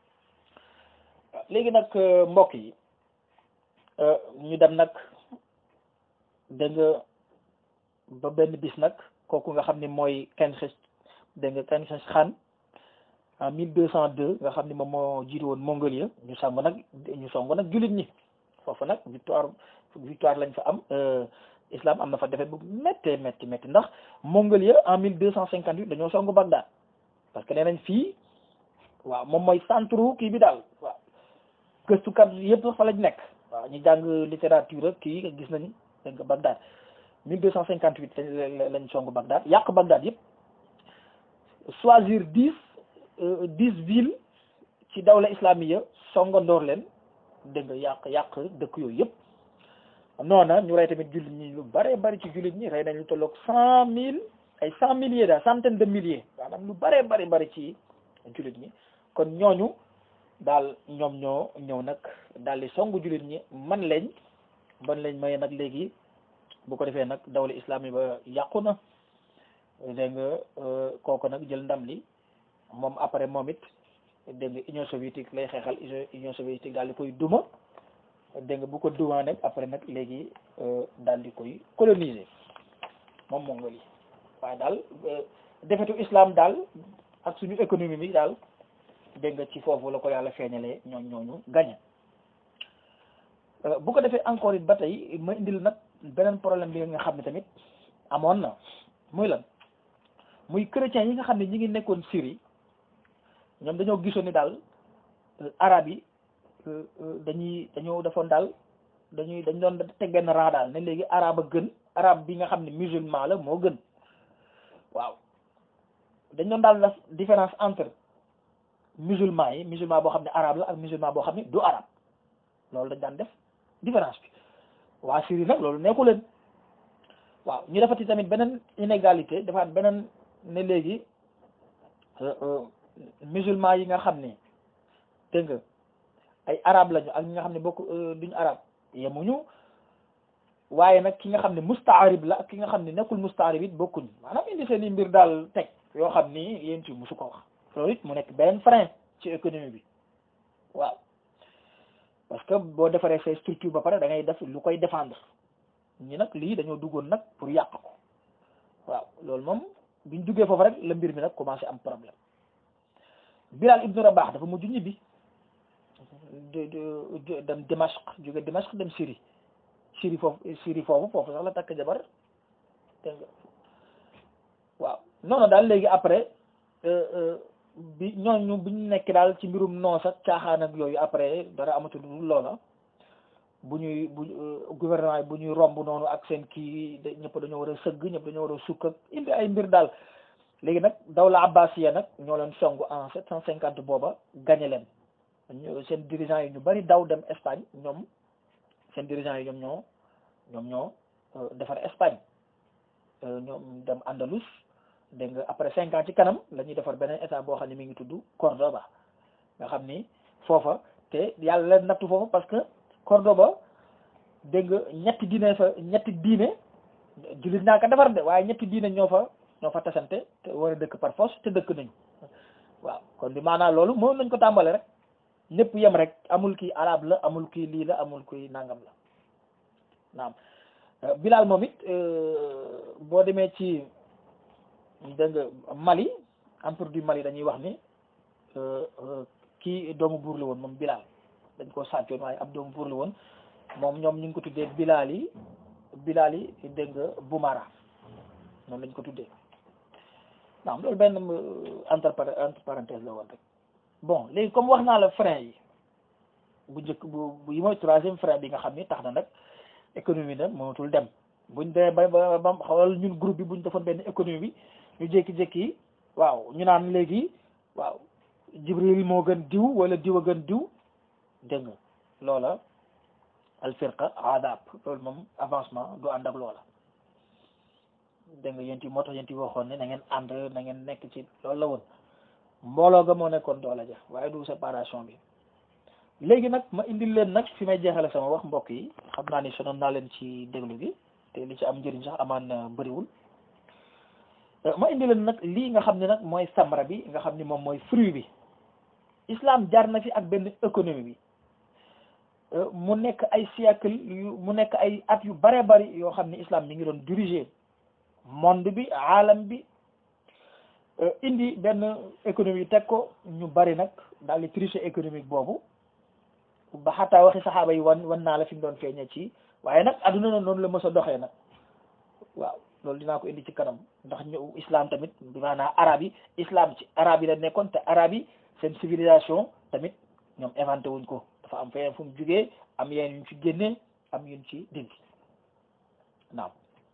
léegi nag mbokk yi ñu dem nag dégg nga ba benn bis nag kooku nga xam ne mooy Genghis dégg nga Genghis Khan en mille deux cent deux nga xam ne moom moo jiite woon Mongolie ñu song nag ñu song nag jullit ñi foofu nag victoire victoire lañ fa am islam am na fa defet bu méttee métti métti ndax Mongolie en mille deux cent cinquante huit dañoo song Bagdad parce que nee nañ fii waaw moom mooy centre kii bi daal waaw gëstukat yëpp fa lañ nekk waaw ñu jàng littérature kii gis nañ dégg nga Bagdad mille deux cent cinquante huit lañ song Bagdad yàq Bagdad yëpp choisir dix dix villes ci dawla islamiya songandoor leen dégg nga yàq yàq dëkk yooyu yëpp noona ñu rey tamit jullit ñi lu bare bari ci jullit ñi rey nañ lu tolloog cent mille ay cent milliers daal centaine de milliers maanaam lu bare bari bari ci jullit ñi kon ñooñu daal ñoom ñoo ñëw nag daal di songu jullit ñi man lañ ban lañ maye nag léegi bu ko defee nag dawla islami ba yàqu na dégg nga kooku nag jël ndam li moom après moom it dégg nga union soviétique lay xeexal union soviétique daal di koy duma dégg nga bu ko dumaa nag après nag léegi daal di koy coloniser moom Mongolie waaye daal defetu islam daal ak suñu économie bi daal dégg nga ci foofu la ko yàlla feeñalee ñooñ ñooñu gañe bu ko defee encore it ba tey ma indil nag beneen problème bi nga xam ne tamit amoon na muy lan muy chrétiens yi nga xam ne ñi ngi nekkoon Syrie ñoom dañoo gisoon ni daal arab yi dañuy dañoo defoon daal dañuy dañ doon teg benn rang daal ne léegi arab a gën arab bi nga xam ne musulman la moo gën waaw dañ doon daal def différence entre musulman yi musulman boo xam ne arabe la ak musulman boo xam ne du arabe loolu dañ daan def différence bi waa Syrie nag loolu nekku leen waaw ñu defati tamit beneen inégalité defaat beneen ne léegi musulman yi nga xam ne dégg nga ay arabe lañu ak ñi nga xam ne bokk duñu arabe yemuñu waaye nag ki nga xam ne mustaarib la ak ki nga xam ne nekkul mustaarib it bokkuñu maanaam indi seen i mbir daal teg yoo xam ni yéen ci musu ko wax loolu it mu nekk benn frein ci économie bi waaw parce que boo defaree say structure ba pare da ngay def lu koy défendre ñi nag lii dañoo duggoon nag pour yàq ko waaw loolu moom biñ duggee foofu rek la mbir mi nag commencé am problème Bilal ibnu Rabah dafa mujj ñibbi de dem Dimashq jóge Dimashq dem Syrie Syrie foofu Syrie foofu foofu sax la takk jabar dégg nga waaw noonu daal léegi après bi ñooñu bi ñu nekk daal ci mbirum noos ak caaxaan ak yooyu après dara amatul loola bu ñuy bu gouvernement yi bu ñuy romb noonu ak seen kii ñëpp dañoo war a sëgg ñëpp dañoo war a sukk ak indi ay mbir daal léegi nag dawla abbasiya nag ñoo leen song en sept cent cinquante booba gañe leen seen dirigeants yi ñu bari daw dem Espagne ñoom seen dirigeants yi ñoom ñoo ñoom ñoo defar Espagne ñoom dem Andalus dégg nga après cinq ans ci kanam la ñuy defar beneen état boo xam ne mi ngi tudd Cordoba nga xam ni foofa te yàlla leen nattu foofa parce que Cordoba dégg nga ñetti diine fa ñetti diine jullit naa ko defar de waaye ñetti diine ñoo fa ñoo fa tasante te war a dëkk par force te dëkk nañu waaw kon bi maanaam loolu moom nañ ko tàmbale rek ñëpp yem rek amul kii arab la amul kii lii la amul kii nangam la naam Bilal moom it boo demee ci dégg nga Mali empire du Mali dañuy wax ni kii doomu buur la woon moom Bilal dañ koo sàccoon waaye ab doomu buur la woon moom ñoom ñu ngi ko tuddee Bilal yi Bilal yi dégg nga Boumara noonu lañ ko tuddee naam loolu benn entre entre parenthèse la woon rek bon léegi comme wax naa la frein yi bu njëkk bu bu yi mooy troisième frein bi nga xam ni tax na nag économie nag mënatul dem buñ dee ba ba ba xawal ñun groupe bi buñ defoon benn économie bi ñu jékki-jékki waaw ñu naan léegi waaw Jibril moo gën diw wala diw a gën diw dégg nga loola alfirqa adab loolu moom avancement du ànd ak loola dégg nga yéen moo tax yéen waxoon ne na ngeen ànd na ngeen nekk ci loolu la woon mbooloo ga moo nekkoon doole ja waaye du séparation bi léegi nag ma indil leen nag fi may jeexale sama wax mbokk yi xam naa ni sonoon naa leen ci déglu gi te li ci am njëriñ sax amaan na bëriwul ma indi leen nag lii nga xam ne nag mooy samra bi nga xam ni moom mooy fruit bi islam jaar na fi ak benn économie bi mu nekk ay siècle yu mu nekk ay at yu bare bari yoo xam ne islam mi ngi doon diriger monde bi alam bi indi benn économie teg ko ñu bari nag daal di tricher économique boobu ba xataa waxi saxaaba yi wan wan naa la fi mu doon feeñee ci waaye nag adduna na noonu la mës a doxee nag waaw loolu dinaa ko indi ci kanam ndax ñu islam tamit bi maanaam arab yi islam ci arab yi la nekkoon te arab yi seen civilisation tamit ñoom inventé wuñ ko dafa am feneen fu mu jugee am yeen yuñ ci génnee am yuñ ci dindi naam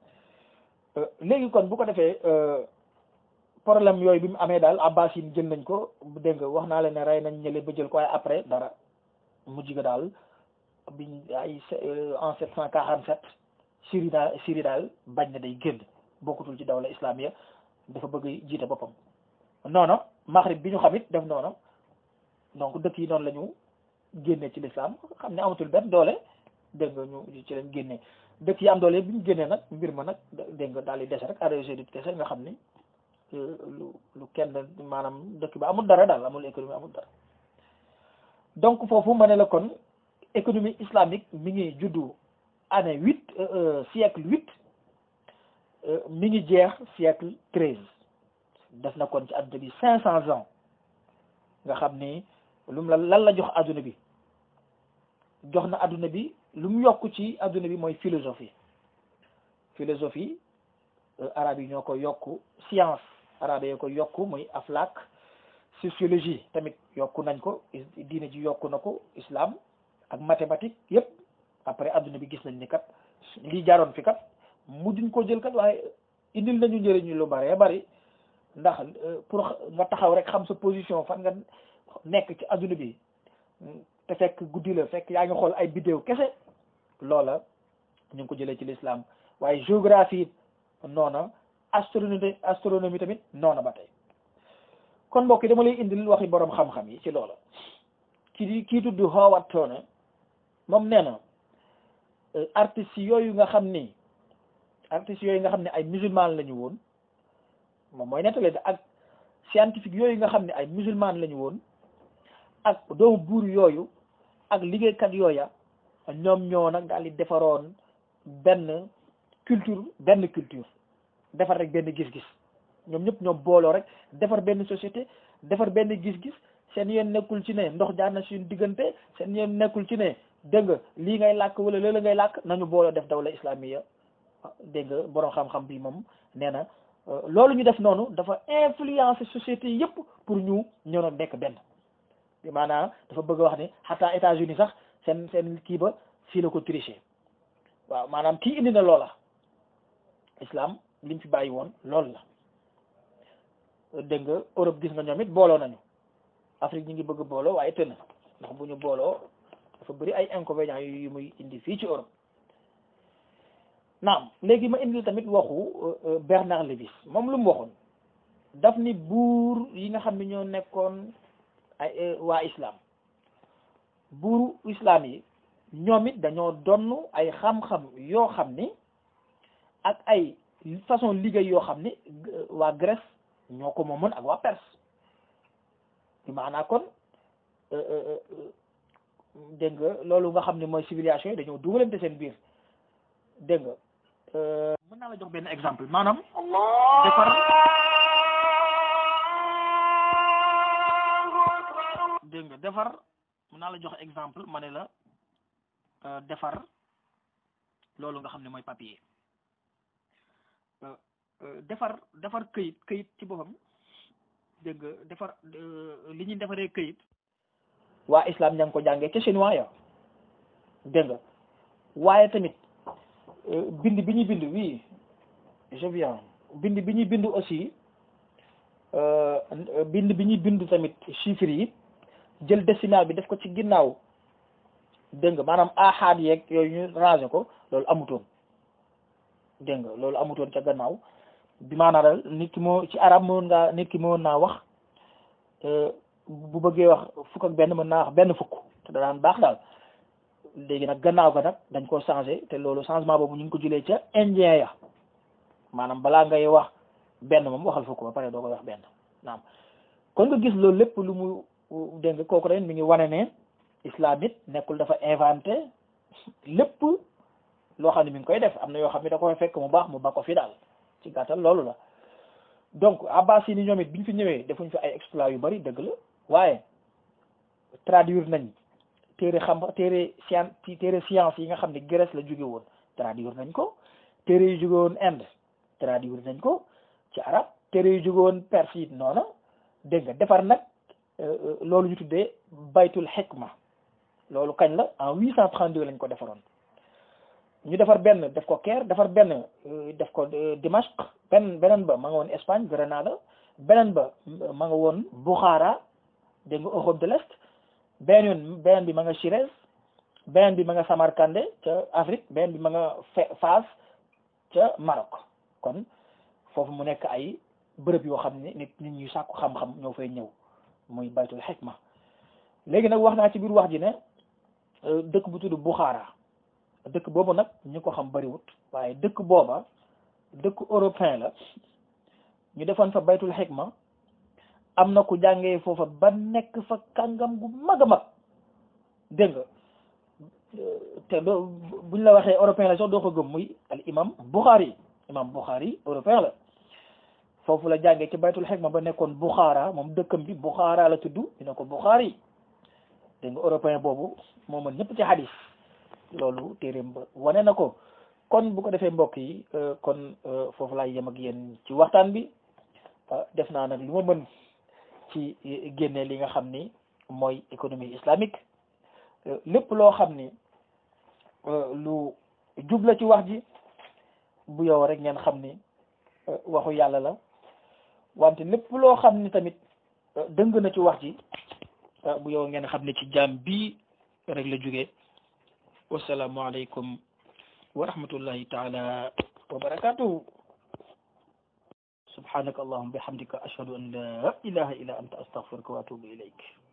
léegi kon bu ko defee problème yooyu bi mu amee daal abbas yi jël nañ ko dégg nga wax naa leen ne rey nañ ñële ba jël ko waaye après dara mujj ga daal biñ ay en sept cent quarante sept Syrie daal Syrie daal bañ na day génn bokkutul ci dawla islamiya dafa bëgg jiite boppam noonu Maghrib bi ñu xam it def noonu donc dëkk yi noonu la ñu génnee ci l'islam xam ne amatul benn doole dégg nga ñu ci leen génnee dëkk yi am doole bi ñu génnee nag mbir ma nag dégg nga daal di dese rek arrêté di dese nga xam ni lu lu kenn maanaam dëkk ba amul dara daal amul économie amul dara donc foofu ma ne la kon économie islamique mi ngi juddu année huit siècle huit mi ngi jeex siècle treize def na kon ci adduna bi cinq cents ans nga xam ni lu mu la lan la jox adduna bi jox na adduna bi lu mu yokk ci adduna bi mooy philosophie philosophie arabe yi ñoo ko yokk science arabe yi ko yokk muy aflaak sociologie tamit yokku nañ ko diine ji yokku na ko islam ak mathématique yépp après adduna bi gis nañ ni kat lii jaaroon fi kat mujjuñ ko jël kat waaye indil nañu njëriñu lu bare bari ndax pour nga taxaw rek xam sa position fan nga nekk ci adduna bi te fekk guddi la fekk yaa ngi xool ay bidéo kese loola ñu ngi ko jëlee ci l'islam waaye géographie noona astronomie astronomie tamit noona ba tey kon mbokk yi dama lay indil waxi borom xam-xam yi ci loola kii di kii tudd Howard Turner moom nee na artistes yooyu nga xam ni artistes yooyu nga xam ne ay musulman lañu woon moom mooy nettale de ak scientifique yooyu nga xam ne ay musulman lañu woon ak doomu buur yooyu ak liggéeykat yooya ñoom ñoo nag daal di defaroon benn culture benn culture defar rek benn gis-gis ñoom ñëpp ñoom booloo rek defar benn société defar benn gis-gis seen yoon nekkul ci ne ndox jaar na suñu diggante seen yoon nekkul ci ne dégg nga lii ngay làkk wala léeg ngay làkk nañu booloo def dawla islamiya dégg nga borom xam-xam bi moom nee na loolu ñu def noonu dafa influencer société yëpp pour ñu ñëw nag nekk benn bi maanaam dafa bëgg a wax ni xataa États-Unis sax seen seen kii ba fii la ko tricher waaw maanaam kii indi na loola islam lim fi bàyyi woon loolu la dégg nga Europe gis nga ñoom it booloo nañu Afrique ñi ngi bëgg booloo waaye tën ndax bu ñu booloo dafa bëri ay inconvénients yu muy indi fii ci Europe naam léegi ma indi tamit waxu Bernard Lévis moom lu mu waxoon daf ni buur yi nga xam ne ñoo nekkoon ay waa islam buuru islam yi ñoom it dañoo donn ay xam-xam yoo xam ni ak ay façon liggéey yoo xam ni waa Grèce ñoo ko moomoon ak waa Perse bi maanaa kon dégg nga loolu nga xam ne mooy civilisation yi dañoo dugalante seen biir dégg nga mën naa la jox benn exemple maanaam defar dégg nga defar mën naa la jox exemple ma ne la defar loolu nga xam ne mooy papier defar defar këyit këyit ci boppam dégg nga defar li ñuy defaree këyit waa islam ña ngi ko jàngee ca chinois ya dégg nga waaye tamit bind bi ñuy bind oui je viens bind bi ñuy bind aussi bind bi ñuy bind tamit chiffres yi jël décimal bi def ko ci ginnaaw dégg nga maanaam ahad yeeg yooyu ñu rangé ko loolu amutoon dégg nga loolu amutoon ca gannaaw bi maanaa dal nit ki moo ci arab moon ngaa nit ki moon naa wax bu bëggee wax fukk ak benn mën naa wax benn fukk te da daan baax daal léegi nag gannaaw ga nag dañ ko changé te loolu changement boobu ñu ngi ko jëlee ca indien ya maanaam balaa ngay wax benn moom waxal fukk ba pare doo koy wax benn naam kon nga gis loolu lépp lu mu dégg nga kooku ren mi ngi wane ne islam it nekkul dafa inventé lépp loo xam ne mi ngi koy def am na yoo xam ne da koy fekk mu baax mu ba ko fi daal ci gàttal loolu la donc abbas yi ni ñoom it biñ fi ñëwee defuñ fi ay exploit yu bari dëgg la waaye traduire nañ téere xam téere science téere science yi nga xam ne Grèce la jóge woon traduire nañ ko téere yu jóge woon Inde traduire nañ ko ci arab téere yu jóge woon Perse it noona dégg nga defar nag loolu ñu tuddee baytul hikma loolu kañ la en huit cent trente-deux lañ ko defaroon ñu defar benn def ko Caire defar benn def ko Dimashq benn beneen ba ma nga woon Espagne Grenada beneen ba ma nga woon Bukhara dégg nga Europe de l'Est beneen yoon beneen bi ma nga Chirès beneen bi ma nga Samarkandé ca Afrique beneen bi ma nga Fès ca Maroc kon foofu mu nekk ay bërëb yoo xam ne nit nit ñuy sàkku xam-xam ñoo fay ñëw muy baytul hikma léegi nag wax naa ci biir wax ji ne dëkk bu tudd Bukhara dëkk boobu nag ñu ko xam bariwut waaye dëkk booba dëkk européen la ñu defoon fa baytul hikma am na ku jàngee foofa ba nekk fa kàngam gu mag a mag dégg nga te doo buñ la waxee européen la sax doo ko gëm muy al imam Bukhari imam Bukhari européen la foofu la jàngee ci baytul hikma ba nekkoon Bukhara moom dëkkam bi Bukhara la tudd ñu ne ko Bukhari dégg nga européen boobu moo mën ñëpp ci hadis loolu téeréem ba wane na ko kon bu ko defee mbokk yi kon foofu laay yem ak yéen ci waxtaan bi def naa nag lu ma mën ci génne li nga xam ni mooy économie islamique lépp loo xam ni lu jubla ci wax ji bu yow rek ngeen xam ni waxu yàlla la wante lépp loo xam ni tamit dëng na ci wax ji bu yow ngeen xam ni ci jaam bii rek la jógee wasalaamu aleykum wa rahmatullahi taala wa barakatuhu subhanaka allahumma bihamdika ashhadu an la ilaha illa anta astaghfiruka wa atubu ilayk